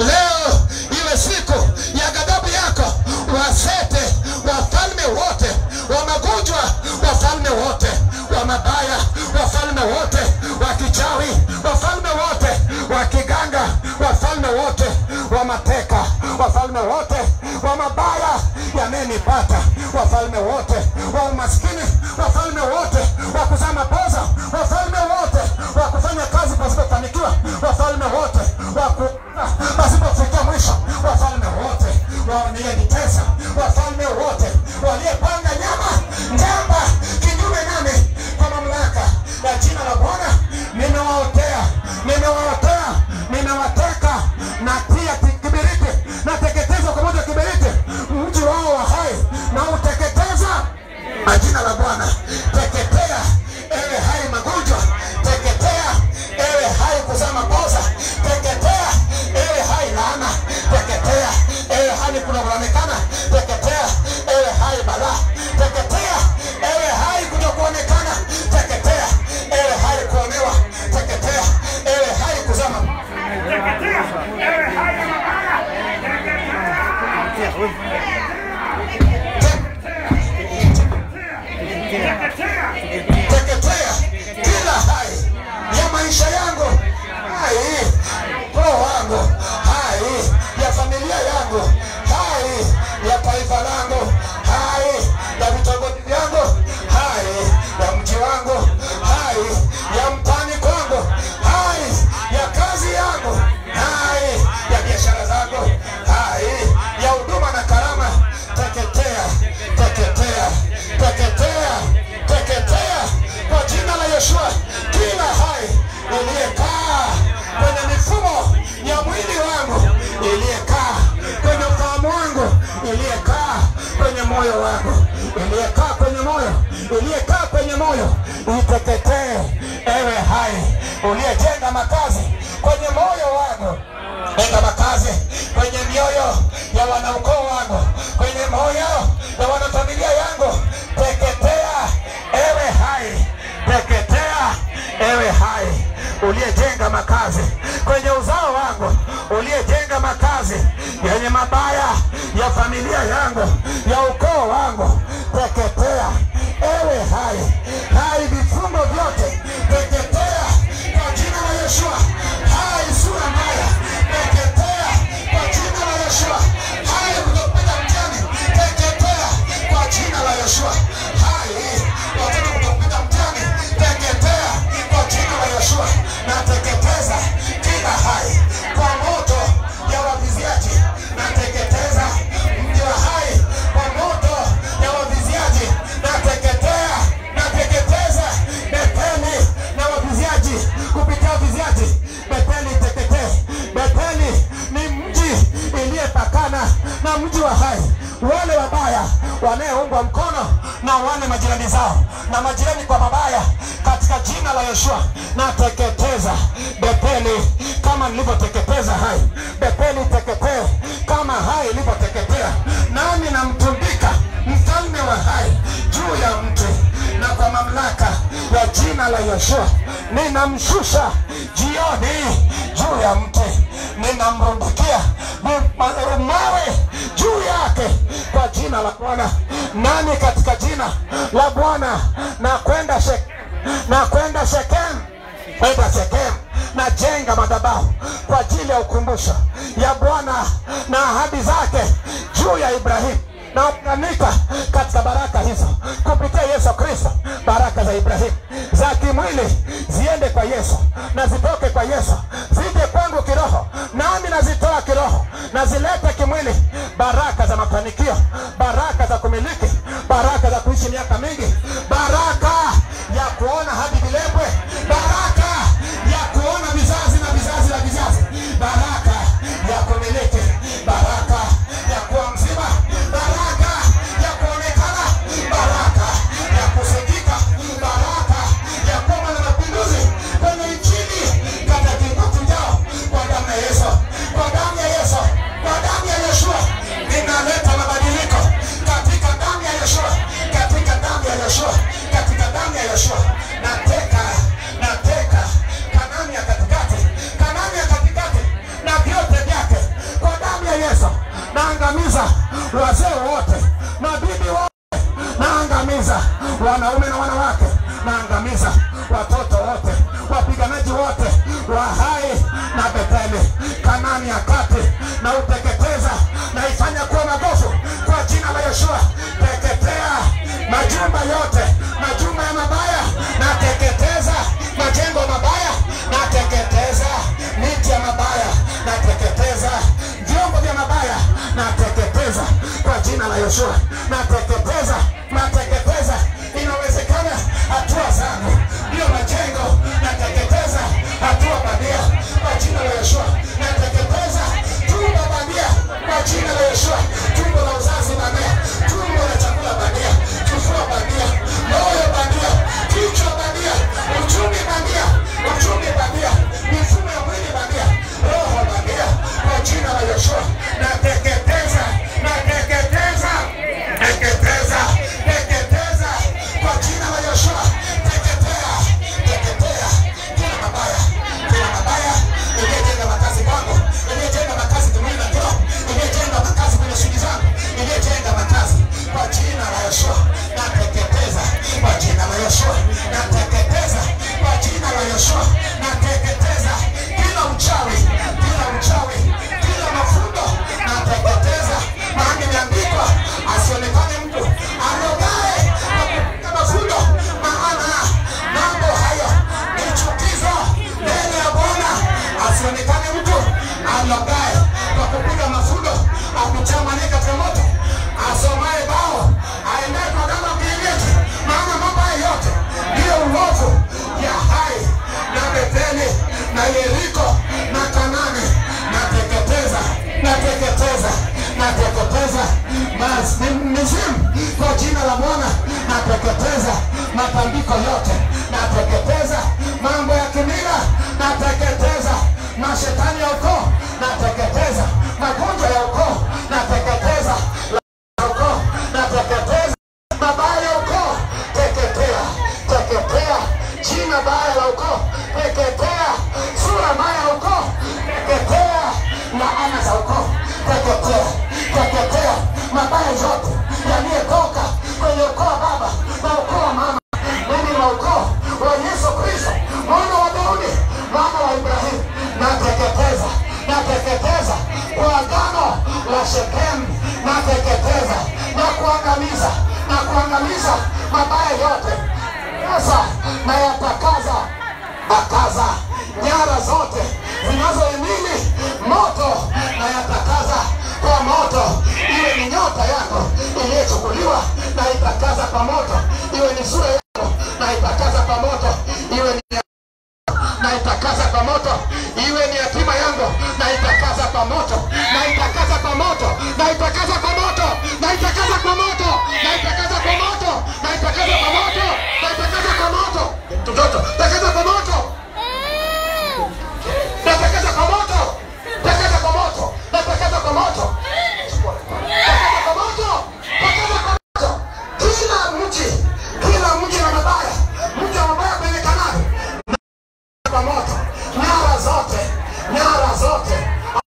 leo iwe siku ya ghadhabu yako, wasete wafalme wote wa magonjwa, wafalme wote wa mabaya, wafalme wote wa kichawi, wafalme wote wa kiganga, wafalme wote wa mateka, wafalme wote wa mabaya yamenipata, wafalme wote wa umaskini, wafalme wote wa kuzaa mapoza, wafalme wote wa kufanya kazi pasipofanikiwa, wafalme wote wa ku pasipofikia mwisho, wafalme wote walionitesa, wafalme wote waliopanga nyama njamba kinyume nami, kwa mamlaka ya jina la Bwana nimewaotea, nimewaotea, nimewateka na pia kibiriti nateketeza kwa moto wa kibiriti mji wao wa hai na uteketeza na jina la Bwana. Teketea ewe hai magonjwa, teketea ewe hai kuzaa makosa, teketea ewe hai laana, teketea ewe hali kunavyoonekana, teketea ewe hai balaa, teketea ewe hai kutokuonekana, teketea ewe hai kuonewa, teketea ewe hai kuzaa makosa. Teketea, ewe hai ya mabaya. Teketea. Teketea. teketea kila hai ya maisha yangu, hai roho wangu, hai ya familia yangu, hai ya taifa langu, hai ya vitongoji vyangu, hai ya mji wangu, hai ya mtani kwangu, hai ya kazi yangu, hai ya biashara zangu, hai ya huduma na karama, teketea, teketea, teketea, teketea kwa jina la Yeshua, kila hai iliyekaa kwenye mifumo ya mwili wangu, iliyekaa kwenye ufahamu wangu, iliyekaa kwenye moyo wangu, iliyekaa kwenye moyo, iliyekaa kwenye moyo, iteketee, ewe hai uliyejenga makazi kwenye moyo wangu jenga makazi kwenye mioyo ya wanaukoo wangu, kwenye moyo ya wanafamilia yangu. Teketea ewe hai, teketea ewe hai uliyejenga makazi kwenye uzao wangu, uliyejenga makazi yenye mabaya ya familia yangu, ya ukoo wangu. Teketea ewe hai, hai vifungo vyote, teketea kwa jina la Yeshua. Hai sura mbaya, teketea kwa jina la Yeshua. mji wa hai wale wabaya wanayeungwa mkono na wale majirani zao na majirani kwa mabaya katika jina la Yeshua nateketeza Betheli kama nilivyoteketeza hai Betheli teketee kama hai ilivyoteketea nami namtundika mfalme wa hai juu ya mti na kwa mamlaka ya jina la Yeshua ninamshusha jioni juu ya mti ninamrundikia ma- mawe juu yake kwa jina la Bwana nami katika jina la Bwana na kwenda Shek na kwenda Shekem kwenda Shekem na jenga madhabahu kwa ajili ya ukumbusho ya Bwana na ahadi zake juu ya Ibrahimu na kuunganika katika baraka hizo kupitia Yesu Kristo. Baraka za Ibrahimu za kimwili ziende kwa Yesu na zitoke kwa Yesu, zije kwangu kiroho, nami nazitoa kiroho na zilete kimwili. Baraka za mafanikio, baraka za kumiliki, baraka za kuishi miaka mingi, baraka ya kuona hadi vilembwe, baraka ya kuona vizazi na vizazi na vizazi, baraka ya kumiliki, baraka ya kuwa mzima, baraka ya kuonekana, baraka ya kusikika, baraka ya kuwa na mapinduzi kwenye nchini katika kipindi chao, kwa damu ya Yesu, kwa damu ya Yesu, kwa damu ya Yeshua, ninaleta mabadiliko katika damu ya Yeshua, katika damu ya Yeshua, katika damu ya Yeshua, nateka nateka Kanani ya katikati, Kanani ya katikati na vyote vyake kwa damu ya Yesu, naangamiza wazee wote, mabibi wote, naangamiza wanaume na wanawake, naangamiza watoto wote, wapiganaji wote wa hai na Betheli, Kanani ya kati, na uteketeza na ifanya kuwa magofu kwa jina la Yeshua. Teketea majumba yote, majumba ya mabaya, nateketeza majengo mabaya, nateketeza miti ya mabaya, nateketeza vyombo vya mabaya, nateketeza kwa jina la Yeshua, nateketeza, nateketeza. Inawezekana hatua zangu ndio majengo, nateketeza hatua bandia kwa jina la Yeshua, nateketeza tumbo bandia kwa jina la Yeshua, tumbo la uzazi bandia, tumbo la chakula bandia, kifua bandia, moyo bandia, kichwa bandia, uchumi bandia, uchumi bandia, mifumo ya mwili bandia, roho bandia kwa jina la Yeshua, nateketeza, nateketeza, teketeza, teketeza kwa jina la Yeshua, teketea, teketea kila mabaya, kila mabaya iliyejenga makazi kwangu, iliyejenga makazi kimwili na kiroho, iliyejenga makazi kwenye shughuli zangu, iliyejenga makazi kwa jina la Yeshua, nateketeza kwa jina la Yeshua, nateketeza kwa jina la Yeshua, nateketeza kila uchawi, kila uchawi, kila mafundo, nateketeza maana imeandikwa asionekane mtu arogae kwa kupiga mafundo, maana mambo hayo ni chukizo mbele ya Bwana. Asionekane mtu arogae kwa kupiga mafundo, akuchamanie katika moto, asomaye bao aendaye kwa kama kienyeji, maana mambo hayo yote ndiyo uovu ya hai na Betheli na Yeriko na Kanani, nateketeza, nateketeza, nateketeza mas- mi- mizimu kwa jina la Bwana, nateketeza matambiko yote, nateketeza mambo ya kimila, nateketeza mashetani ya ukoo, nateketeza magonjwa ya ukoo, nateketeza la ukoo, nateketeza mabaya ya ukoo, teketea, teketea jina baya la ukoo, teketea sura mbaya ya ukoo, teketea laana za ukoo, teketea, teketea mabaya yote yaliyotoka kwenye ukoo wa baba na ukoo wa mama, mimi na ukoo wa Yesu Kristo mwana wa Daudi mwana wa Ibrahimu, nateketeza, nateketeza kwa agano la Shekemu, nateketeza na kuangamiza, na kuangamiza mabaya yote sasa nayatakaza takaza nyara zote zinazohimili moto nayatakaza kwa moto iwe ni nyota yako iliyochukuliwa naitakaza kwa moto iwe ni sura yako naitakaza kwa moto iwe ni naitakaza kwa moto iwe ni hatima yangu naitakaza kwa kwa moto naitakasa kwa moto naitakasa kwa moto naitakasa kwa moto naitakasa kwa moto naitakasa kwa moto naitakasa kwa moto mtoto takasa kwa moto natakasa kwa moto takasa kwa moto natakasa kwa moto takasa kwa moto takasa kwa moto kila mji kila mji na mabaya mji wa mabaya kwenye kanali kwa moto nyara zote nyara zote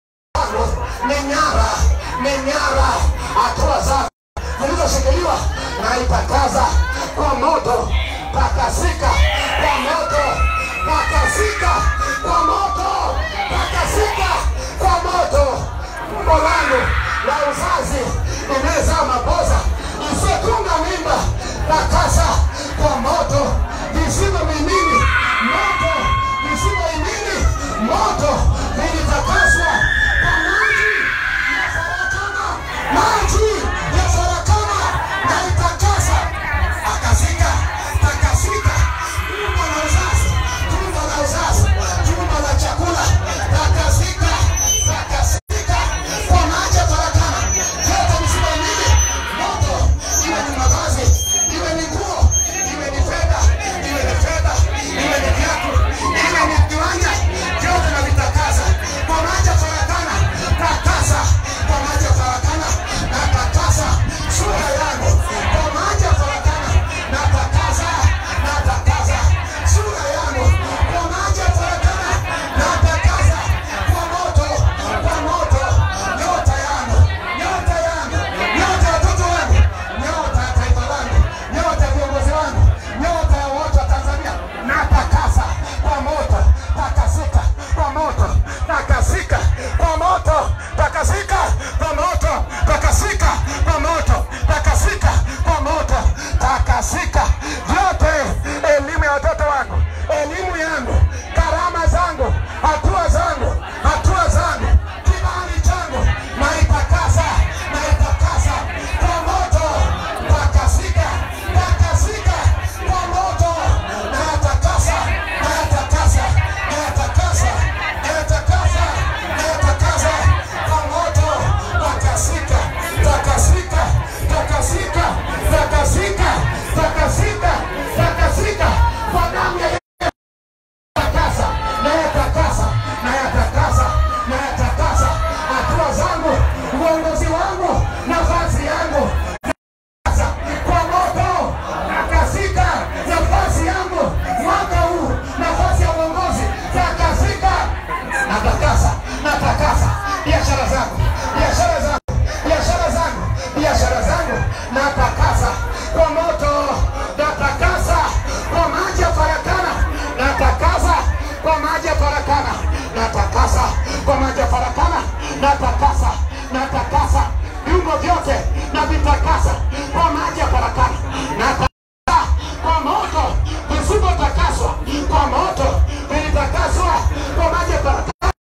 ni nyara ni nyara hatua zake zilizoshikiliwa na itakaza kwa moto takasika kwa moto takasika kwa moto takasika kwa moto tumbo langu la uzazi imezaa maboza isiyotunga mimba takasa kwa moto visivyo mimini moto visivyo imini moto vilitakaswa kwa maji ya saratana maji ya saratana na itakasa akasika takasika tumbo la uzazi tumbo la uzazi tumbo la chakula takasika takasika kwa maji ya saratana yote visivyo imini moto iwe ni mavazi iwe ni nguo iwe ni fedha iwe ni fedha iwe ni viatu iwe ni kiwanja vyote na vitakasa kwa maji ya farakana takasa kwa maji ya farakana na takasa sura yangu kwa maji ya farakana na takasa na takasa sura yangu kwa maji ya farakana na takasa kwa moto kwa moto nyota yangu nyota yangu nyota ya watoto wangu nyota ya taifa langu nyota ya viongozi wangu nyota ya wote wa Tanzania na takasa kwa moto takasika kwa moto takasika kwa moto takasika kwa moto takasika kwa moto takasika kwa moto takasika vyote elimu ya watoto wangu elimu yangu karama zangu hatua zangu hatua zangu kibali changu naitakasa naitakasa kwa moto takasika takasika kwa moto nayatakasa nayatakasa nayatakasa nayatakasa nayatakasa kwa moto takasika takasika takasika takasika takasika takasika kwa damu ya takasa nayatakasa nayatakasa nayatakasa hatua zangu uongozi wangu nafasi yangu takasa kwa moto takasika nafasi yangu mwaka huu nafasi ya uongozi takasika natakasa natakasa biashara zangu biashara zangu biashara zangu biashara zangu natakasa kwa moto natakasa kwa maji ya farakana natakasa kwa maji ya farakana natakasa kwa maji ya farakana natakasa natakasa viungo vyote na vitakasa kwa maji ya farakana natakasa kwa moto visivyotakaswa kwa moto vilitakaswa kwa maji ya farakana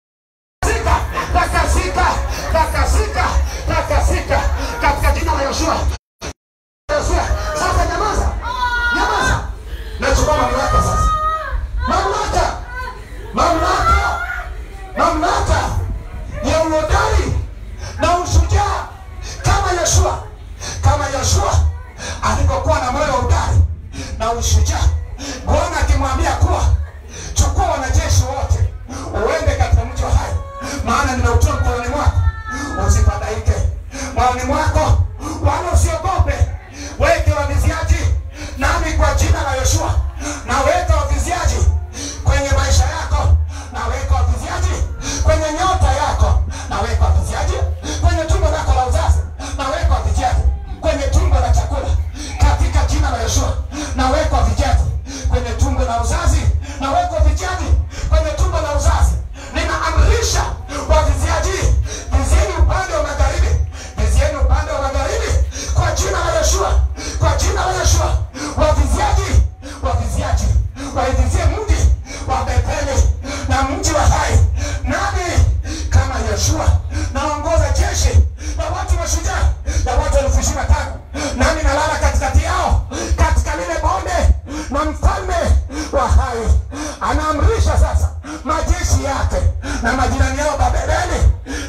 takasika takasika takasika takasika katika jina la Yoshua Yoshua sasa nyamaza nyamaza nachukua mamlaka sasa mamlaka mamlaka mamlaka ya uhodari na ushujaa kama Yoshua kama Yoshua alivyokuwa na moyo wa udari na ushujaa Bwana akimwambia kuwa chukua wanajeshi wote uende katika mji wa hai maana nimeutoa mkononi mwako usifadhaike moyoni mwako wala usiogope weke waviziaji nami kwa jina la yoshua naweka waviziaji kwenye maisha yako naweka waviziaji kwenye nyota yako naweka waviziaji kwenye tumbo lako la uzazi naweka waviziaji kwenye tumbo la chakula katika jina la yoshua naweka waviziaji kwenye tumbo la uzazi naweka waviziaji kwenye tumbo la uzazi ninaamrisha waviziaji vizieni upande wa magharibi vizieni upande wa magharibi kwa jina la Yeshua kwa jina la Yeshua waviziaji waviziaji waivizie mji wa Betheli na mji wa hai nami kama Yeshua naongoza jeshi la watu mashujaa la watu elfu ishirini na tano nami nalala katikati yao katika lile bonde na mfalme wa hai anaamrisha sasa majeshi yake na majirani yao Babeli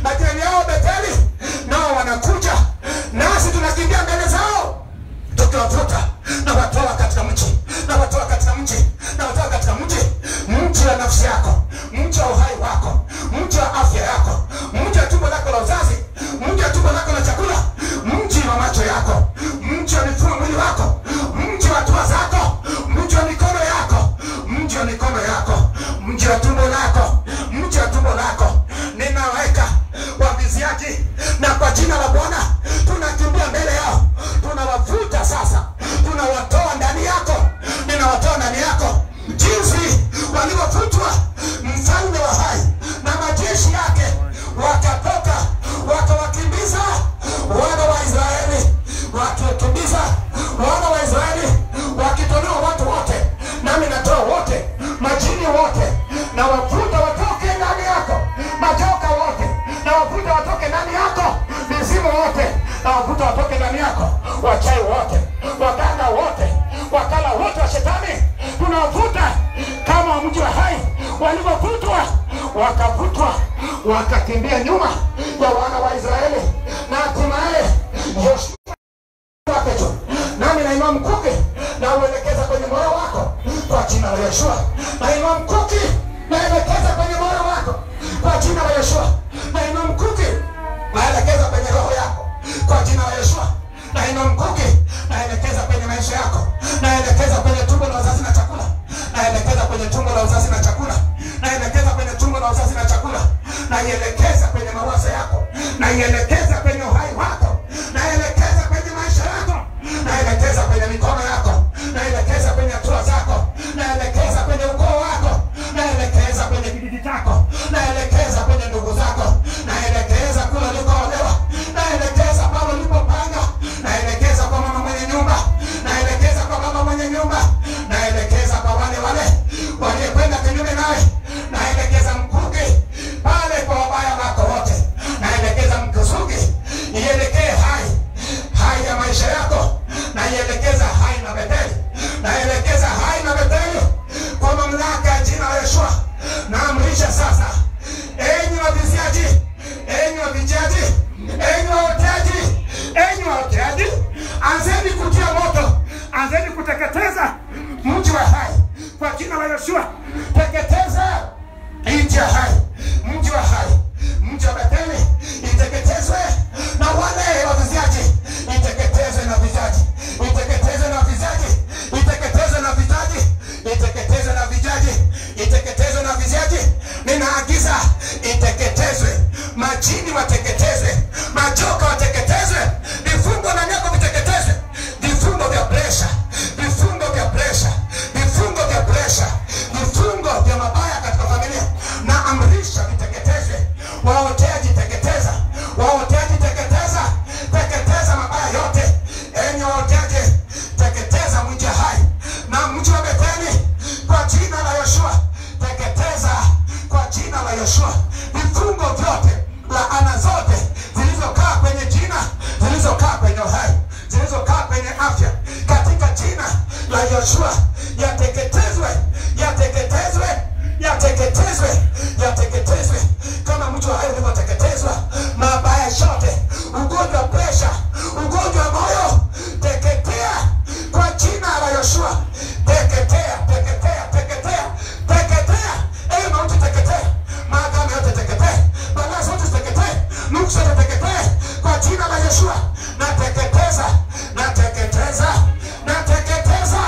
na wavuta watoke ndani yako, wachawi wote, waganga wote, wakala wote wa shetani, tunawavuta kama wa mji wa hai walivyovutwa, wakavutwa, wakakimbia nyuma ya wana wa Israeli na hatimaye Yoshua wake tu nami nainua mkuki na uelekeza kwenye moyo wako kwa jina la Yeshua. Nainua mkuki naelekeza kwenye moyo wako kwa jina la Yeshua. Nainua mkuki naelekeza kwenye roho yako kwa jina la Yeshua. Nainua mkuki naelekeza kwenye maisha yako, naelekeza kwenye tumbo la uzazi na chakula, naelekeza kwenye tumbo la uzazi na chakula, naelekeza kwenye tumbo la uzazi na chakula, naielekeza kwenye mawazo yako, naielekeza kwenye uhai wako, naelekeza kwenye maisha yako, naelekeza kwenye mikono yako, naelekeza kwenye hatua zako, naelekeza kwenye ukoo wako, naelekeza kwenye kijiji chako, naelekeza kwenye ndugu zako, naelekeza kule ulikoolewa, naelekeza pale ulipopanga, naelekeza kwa mama mwenye nyumba, naelekeza kwa baba mwenye nyumba, naelekeza kwa wale wale waliokwenda kinyume nawe, naelekeza mkuki pale kwa wabaya wako wote, naelekeza mkusugi ielekee hai hai ya maisha yako, naielekeza hai na Betheli, naelekeza hai na Betheli kwa mamlaka ya jina la Yeshua. Naamrisha sasa, enyi waviziaji, enyi wavijaji, enyi waoteaji, enyi waoteaji, anzeni kutia moto, anzeni kuteketeza mji wa hai kwa jina la Yeshua. Teketeza nchi ya hai, mji wa hai, mji wa Betheli iteketezwe na wale waviziaji, iteketezwe na vizaji, iteketezwe na vizaji, iteketezwe na vizaji, iteketezwe na vijaji, iteketezwe na vizaji. Ninaagiza iteketezwe, majini wateketezwe, majoka wateketezwe, vifungo na nyago viteketezwe, vifungo vya presha, vifungo vya presha, vifungo vya presha, vifungo vya mabaya katika familia na amrisha viteketezwe. Waoteaji teketeza, waoteaji teketeza, teketeza mabaya yote. Enyi waoteaji, teketeza mji hai na mji wa Betheli kwa jina la Yoshua, teketeza kwa jina la Yoshua vifungo vyote, laana zote zilizokaa kwenye jina, zilizokaa kwenye uhai, zilizokaa kwenye afya, katika jina la Yoshua yateketezwe, yateketezwe, yateketezwe, yateketezwe kama mtu wa hai ulivyoteketezwa. Mabaya yote, ugonjwa wa presha, ugonjwa wa moyo, teketea kwa jina la Yoshua, teketea, teketea, teketea, teketea. Ee mauti, teketea, maagano yote teketee, balaa zote ziteketee, nuksi zote teketee kwa jina la Yeshua. Nateketeza, nateketeza, nateketeza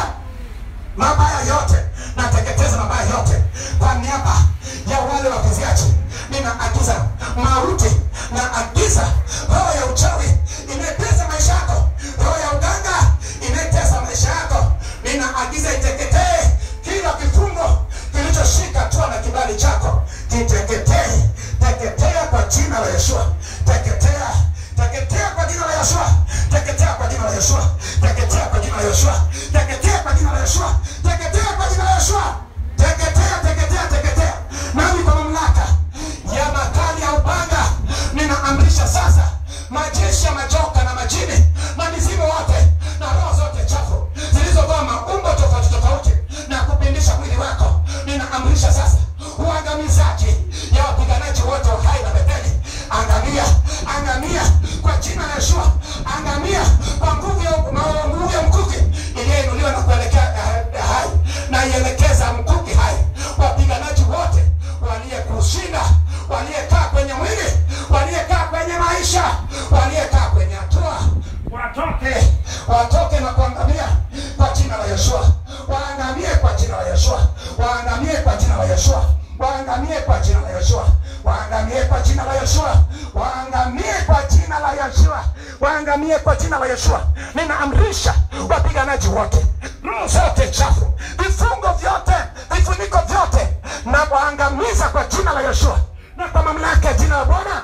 mabaya yote, nateketeza mabaya yote kwa niaba ya wale waviziaji. Ninaagiza mauti, naagiza roho ya uchawi inayetesa maisha yako, roho ya uganga inayetesa maisha yako, ninaagiza iteketee kila kifungo kilichoshika hatua na kibali chako, kiteketee, teketea kwa jina la Yeshua, teketea, teketea kwa jina la Yeshua, teketea kwa jina la Yeshua, teketea kwa jina la Yeshua, teketea kwa jina la Yeshua, teketea kwa jina la Yeshua, teketea, teketea, teketea. Nami kwa mamlaka ya makali ya upanga ninaamrisha sasa majeshi ya majoka na majini na mizimu wote na roho zote chafu zilizovaa maumbo tofauti tofauti na kupindisha mwili wako, ninaamrisha sasa uangamizaji ya wapiganaji wote wa hai na Betheli. Angamia, angamia kwa jina la Yeshua, angamia kwa nguvu ya na nguvu ya mkuki iliyoinuliwa na kuelekea eh, hai, na ielekeza mkuki hai wapiganaji wote waliyekushinda, waliyekaa kwenye mwili, waliyekaa kwenye maisha, waliyekaa kwenye hatua, watoke, watoke na kuangamia kwa jina la Yeshua, waangamie kwa jina la Yeshua, waangamie kwa jina la Yeshua, waangamie kwa jina la Yeshua, waangamie kwa jina la Yeshua, waangamie kwa jina la Yeshua, waangamie kwa jina la Yeshua. Ninaamrisha wapiganaji wote, roho zote chafu, vifungo vyote, vifuniko vyote, na waangamiza kwa jina la Yeshua na kwa mamlaka ya jina la Bwana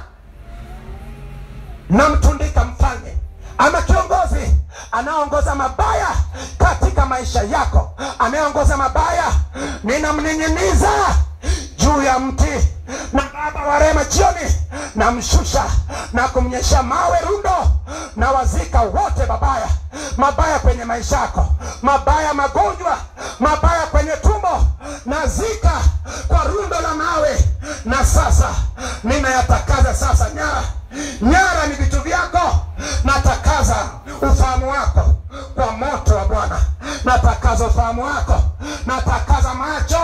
namtundika mfalme ama kiongozi anayeongoza mabaya katika maisha yako, anayeongoza mabaya, ninamning'iniza juu ya mti. Na Baba wa rehema, jioni namshusha na kumnyesha mawe rundo na wazika wote mabaya mabaya kwenye maisha yako mabaya magonjwa mabaya kwenye tumbo nazika kwa rundo la mawe na sasa ninayatakaza sasa nyara nyara ni vitu vyako natakaza ufahamu wako kwa moto wa bwana natakaza ufahamu wako natakaza macho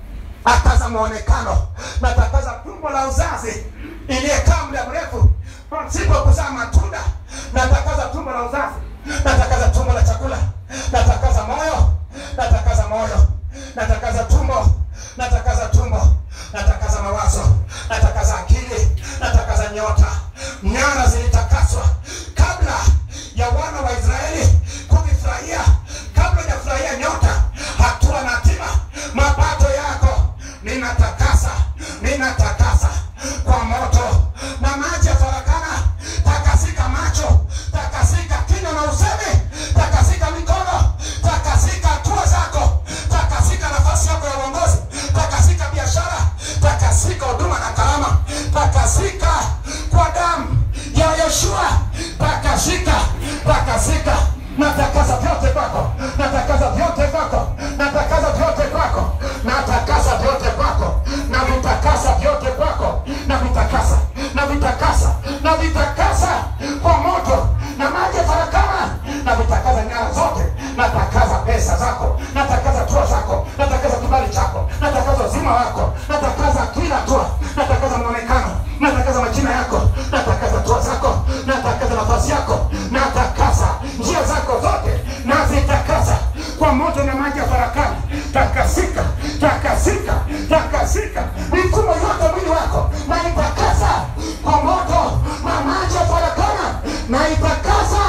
akaza mwonekano natakaza tumbo la uzazi iliyekaa muda mrefu pasipo kuzaa matunda natakaza tumbo la uzazi natakaza tumbo la chakula natakaza moyo natakaza moyo natakaza tumbo natakaza tumbo natakaza mawazo natakaza akili natakaza nyota nyara zilitakaswa kabla ya wana wa israeli kuvifurahia kabla hujafurahia nyota hatua na hatima mapato yako ninatakasa ninatakasa kwa moto na maji ya farakana takasika macho takasika kinywa na usemi takasika mikono takasika hatua zako takasika nafasi yako ya uongozi takasika biashara takasika huduma na karama takasika kwa damu ya yeshua takasika takasika natakasa vyote kwako natakaza vyote kwako natakaza vyote kwako natakasa vyote kwako na vitakasa vyote kwako na vitakasa na vitakasa na vitakasa kwa moto na maji ya farakana na vitakaza nyara zote natakaza pesa zako natakaza tua zako natakaza kibali chako natakaza uzima wako natakaza kila tua natakaza mwonekano natakaza majina yako natakaza tua zako natakaza nafasi yako natakasa njia zako zote nazitakasa kwa moto na maji ya farakani takasika takasika takasika mifumo yote mwili wako naitakasa kwa moto na maji ya farakana naitakasa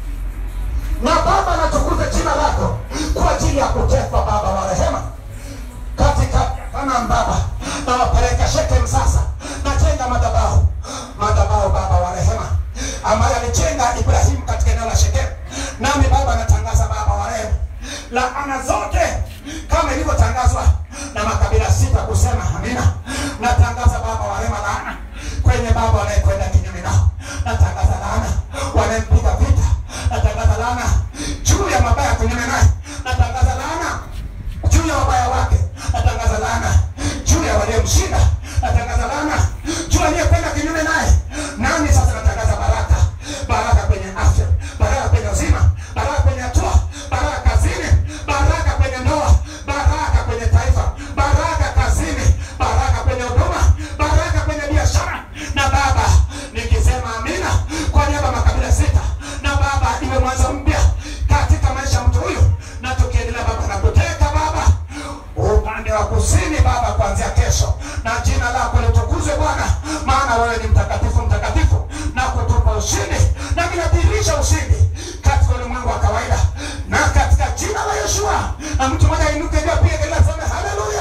na baba natukuze jina lako kwa ajili ya kutekwa baba wa rehema katika kana baba nawapeleka shekem sasa najenga madhabahu madhabahu baba wa rehema ambaye alijenga ibrahimu katika eneo la shekem nami baba natangaza baba wa rehema laana zote kama ilivyotangazwa na makabila sita kusema amina natangaza baba wa rehema laana kwenye baba wanayekwenda kinyume nao natangaza laana wanayempiga vita natangaza laana juu ya mabaya kinyume naye natangaza laana juu ya wabaya wake natangaza laana juu ya waliomshinda natangaza laana juu aliyekwenda kinyume naye nami sasa natangaza baraka baraka kwenye afya baraka kwenye uzima baraka kwenye hatua baraka kazini baraka kwenye ndoa baraka kwenye taifa baraka kazini baraka kwenye huduma baraka kwenye biashara na baba nikisema amina kwa niaba ya makabila sita na baba iwe mwanzo mpya katika maisha ya mtu huyu na tukiendelea baba na kuteka baba upande wa kusini baba kuanzia kesho na jina lako litukuzwe bwana maana wewe ni mtakatifu mtakatifu na kutupa ushindi na vinadhihirisha ushindi katika ulimwengu wa kawaida na katika jina la yeshua na mtu mmoja ainuke juu apige kelele aseme haleluya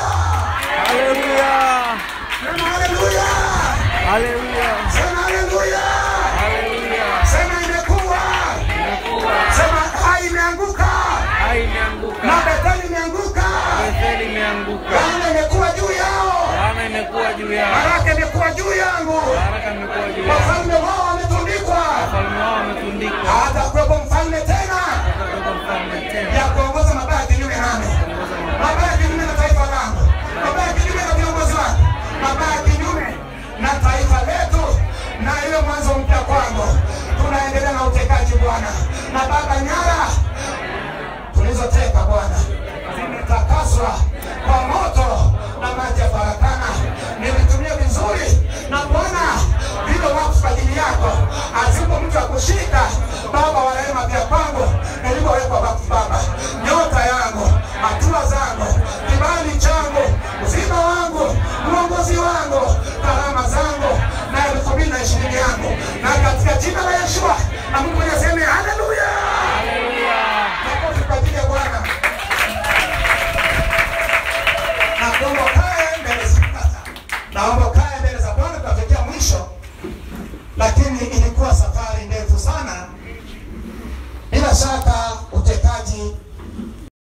Hallelujah. sema haleluya Hallelujah. sema haleluya Hallelujah. sema imekuwa sema hai imeanguka Hai na imeanguka. beteli imeanguka Betheli imeanguka. laana imekuwa juu yao Laana imekuwa juu yao. baraka imekuwa juu yangu Baraka imekuwa juu yao. wafalme wao wametundikwa Wafalme wao wametundikwa. hata kuwepo mfalme tena Kutoka mfalme tena. ya kuongoza mabaya kinyume nami mabaya kinyume na taifa langu mabaya kinyume na viongozi wangu mabaya kinyume na taifa letu na hiyo mwanzo mpya kwangu tunaendelea na utekaji bwana na baba nyara tulizoteka bwana zimetakaswa kwa moto na maji ya farakana nilitumia vizuri na bwana vile wakfu kwa ajili yako azipo mtu akushika baba wa rehema vya kwangu nilivyowekwa wakfu baba nyota yangu hatua zangu kibali changu uzima wangu uongozi wangu karama zangu na elfu mbili na ishirini yangu na katika jina la yeshua na mungu mwenye aseme haleluya makofi kwa ajili ya bwana na kuomba ukae mbele za Bwana. naomba ukae mbele za bwana tunafikia mwisho lakini ilikuwa safari ndefu sana bila shaka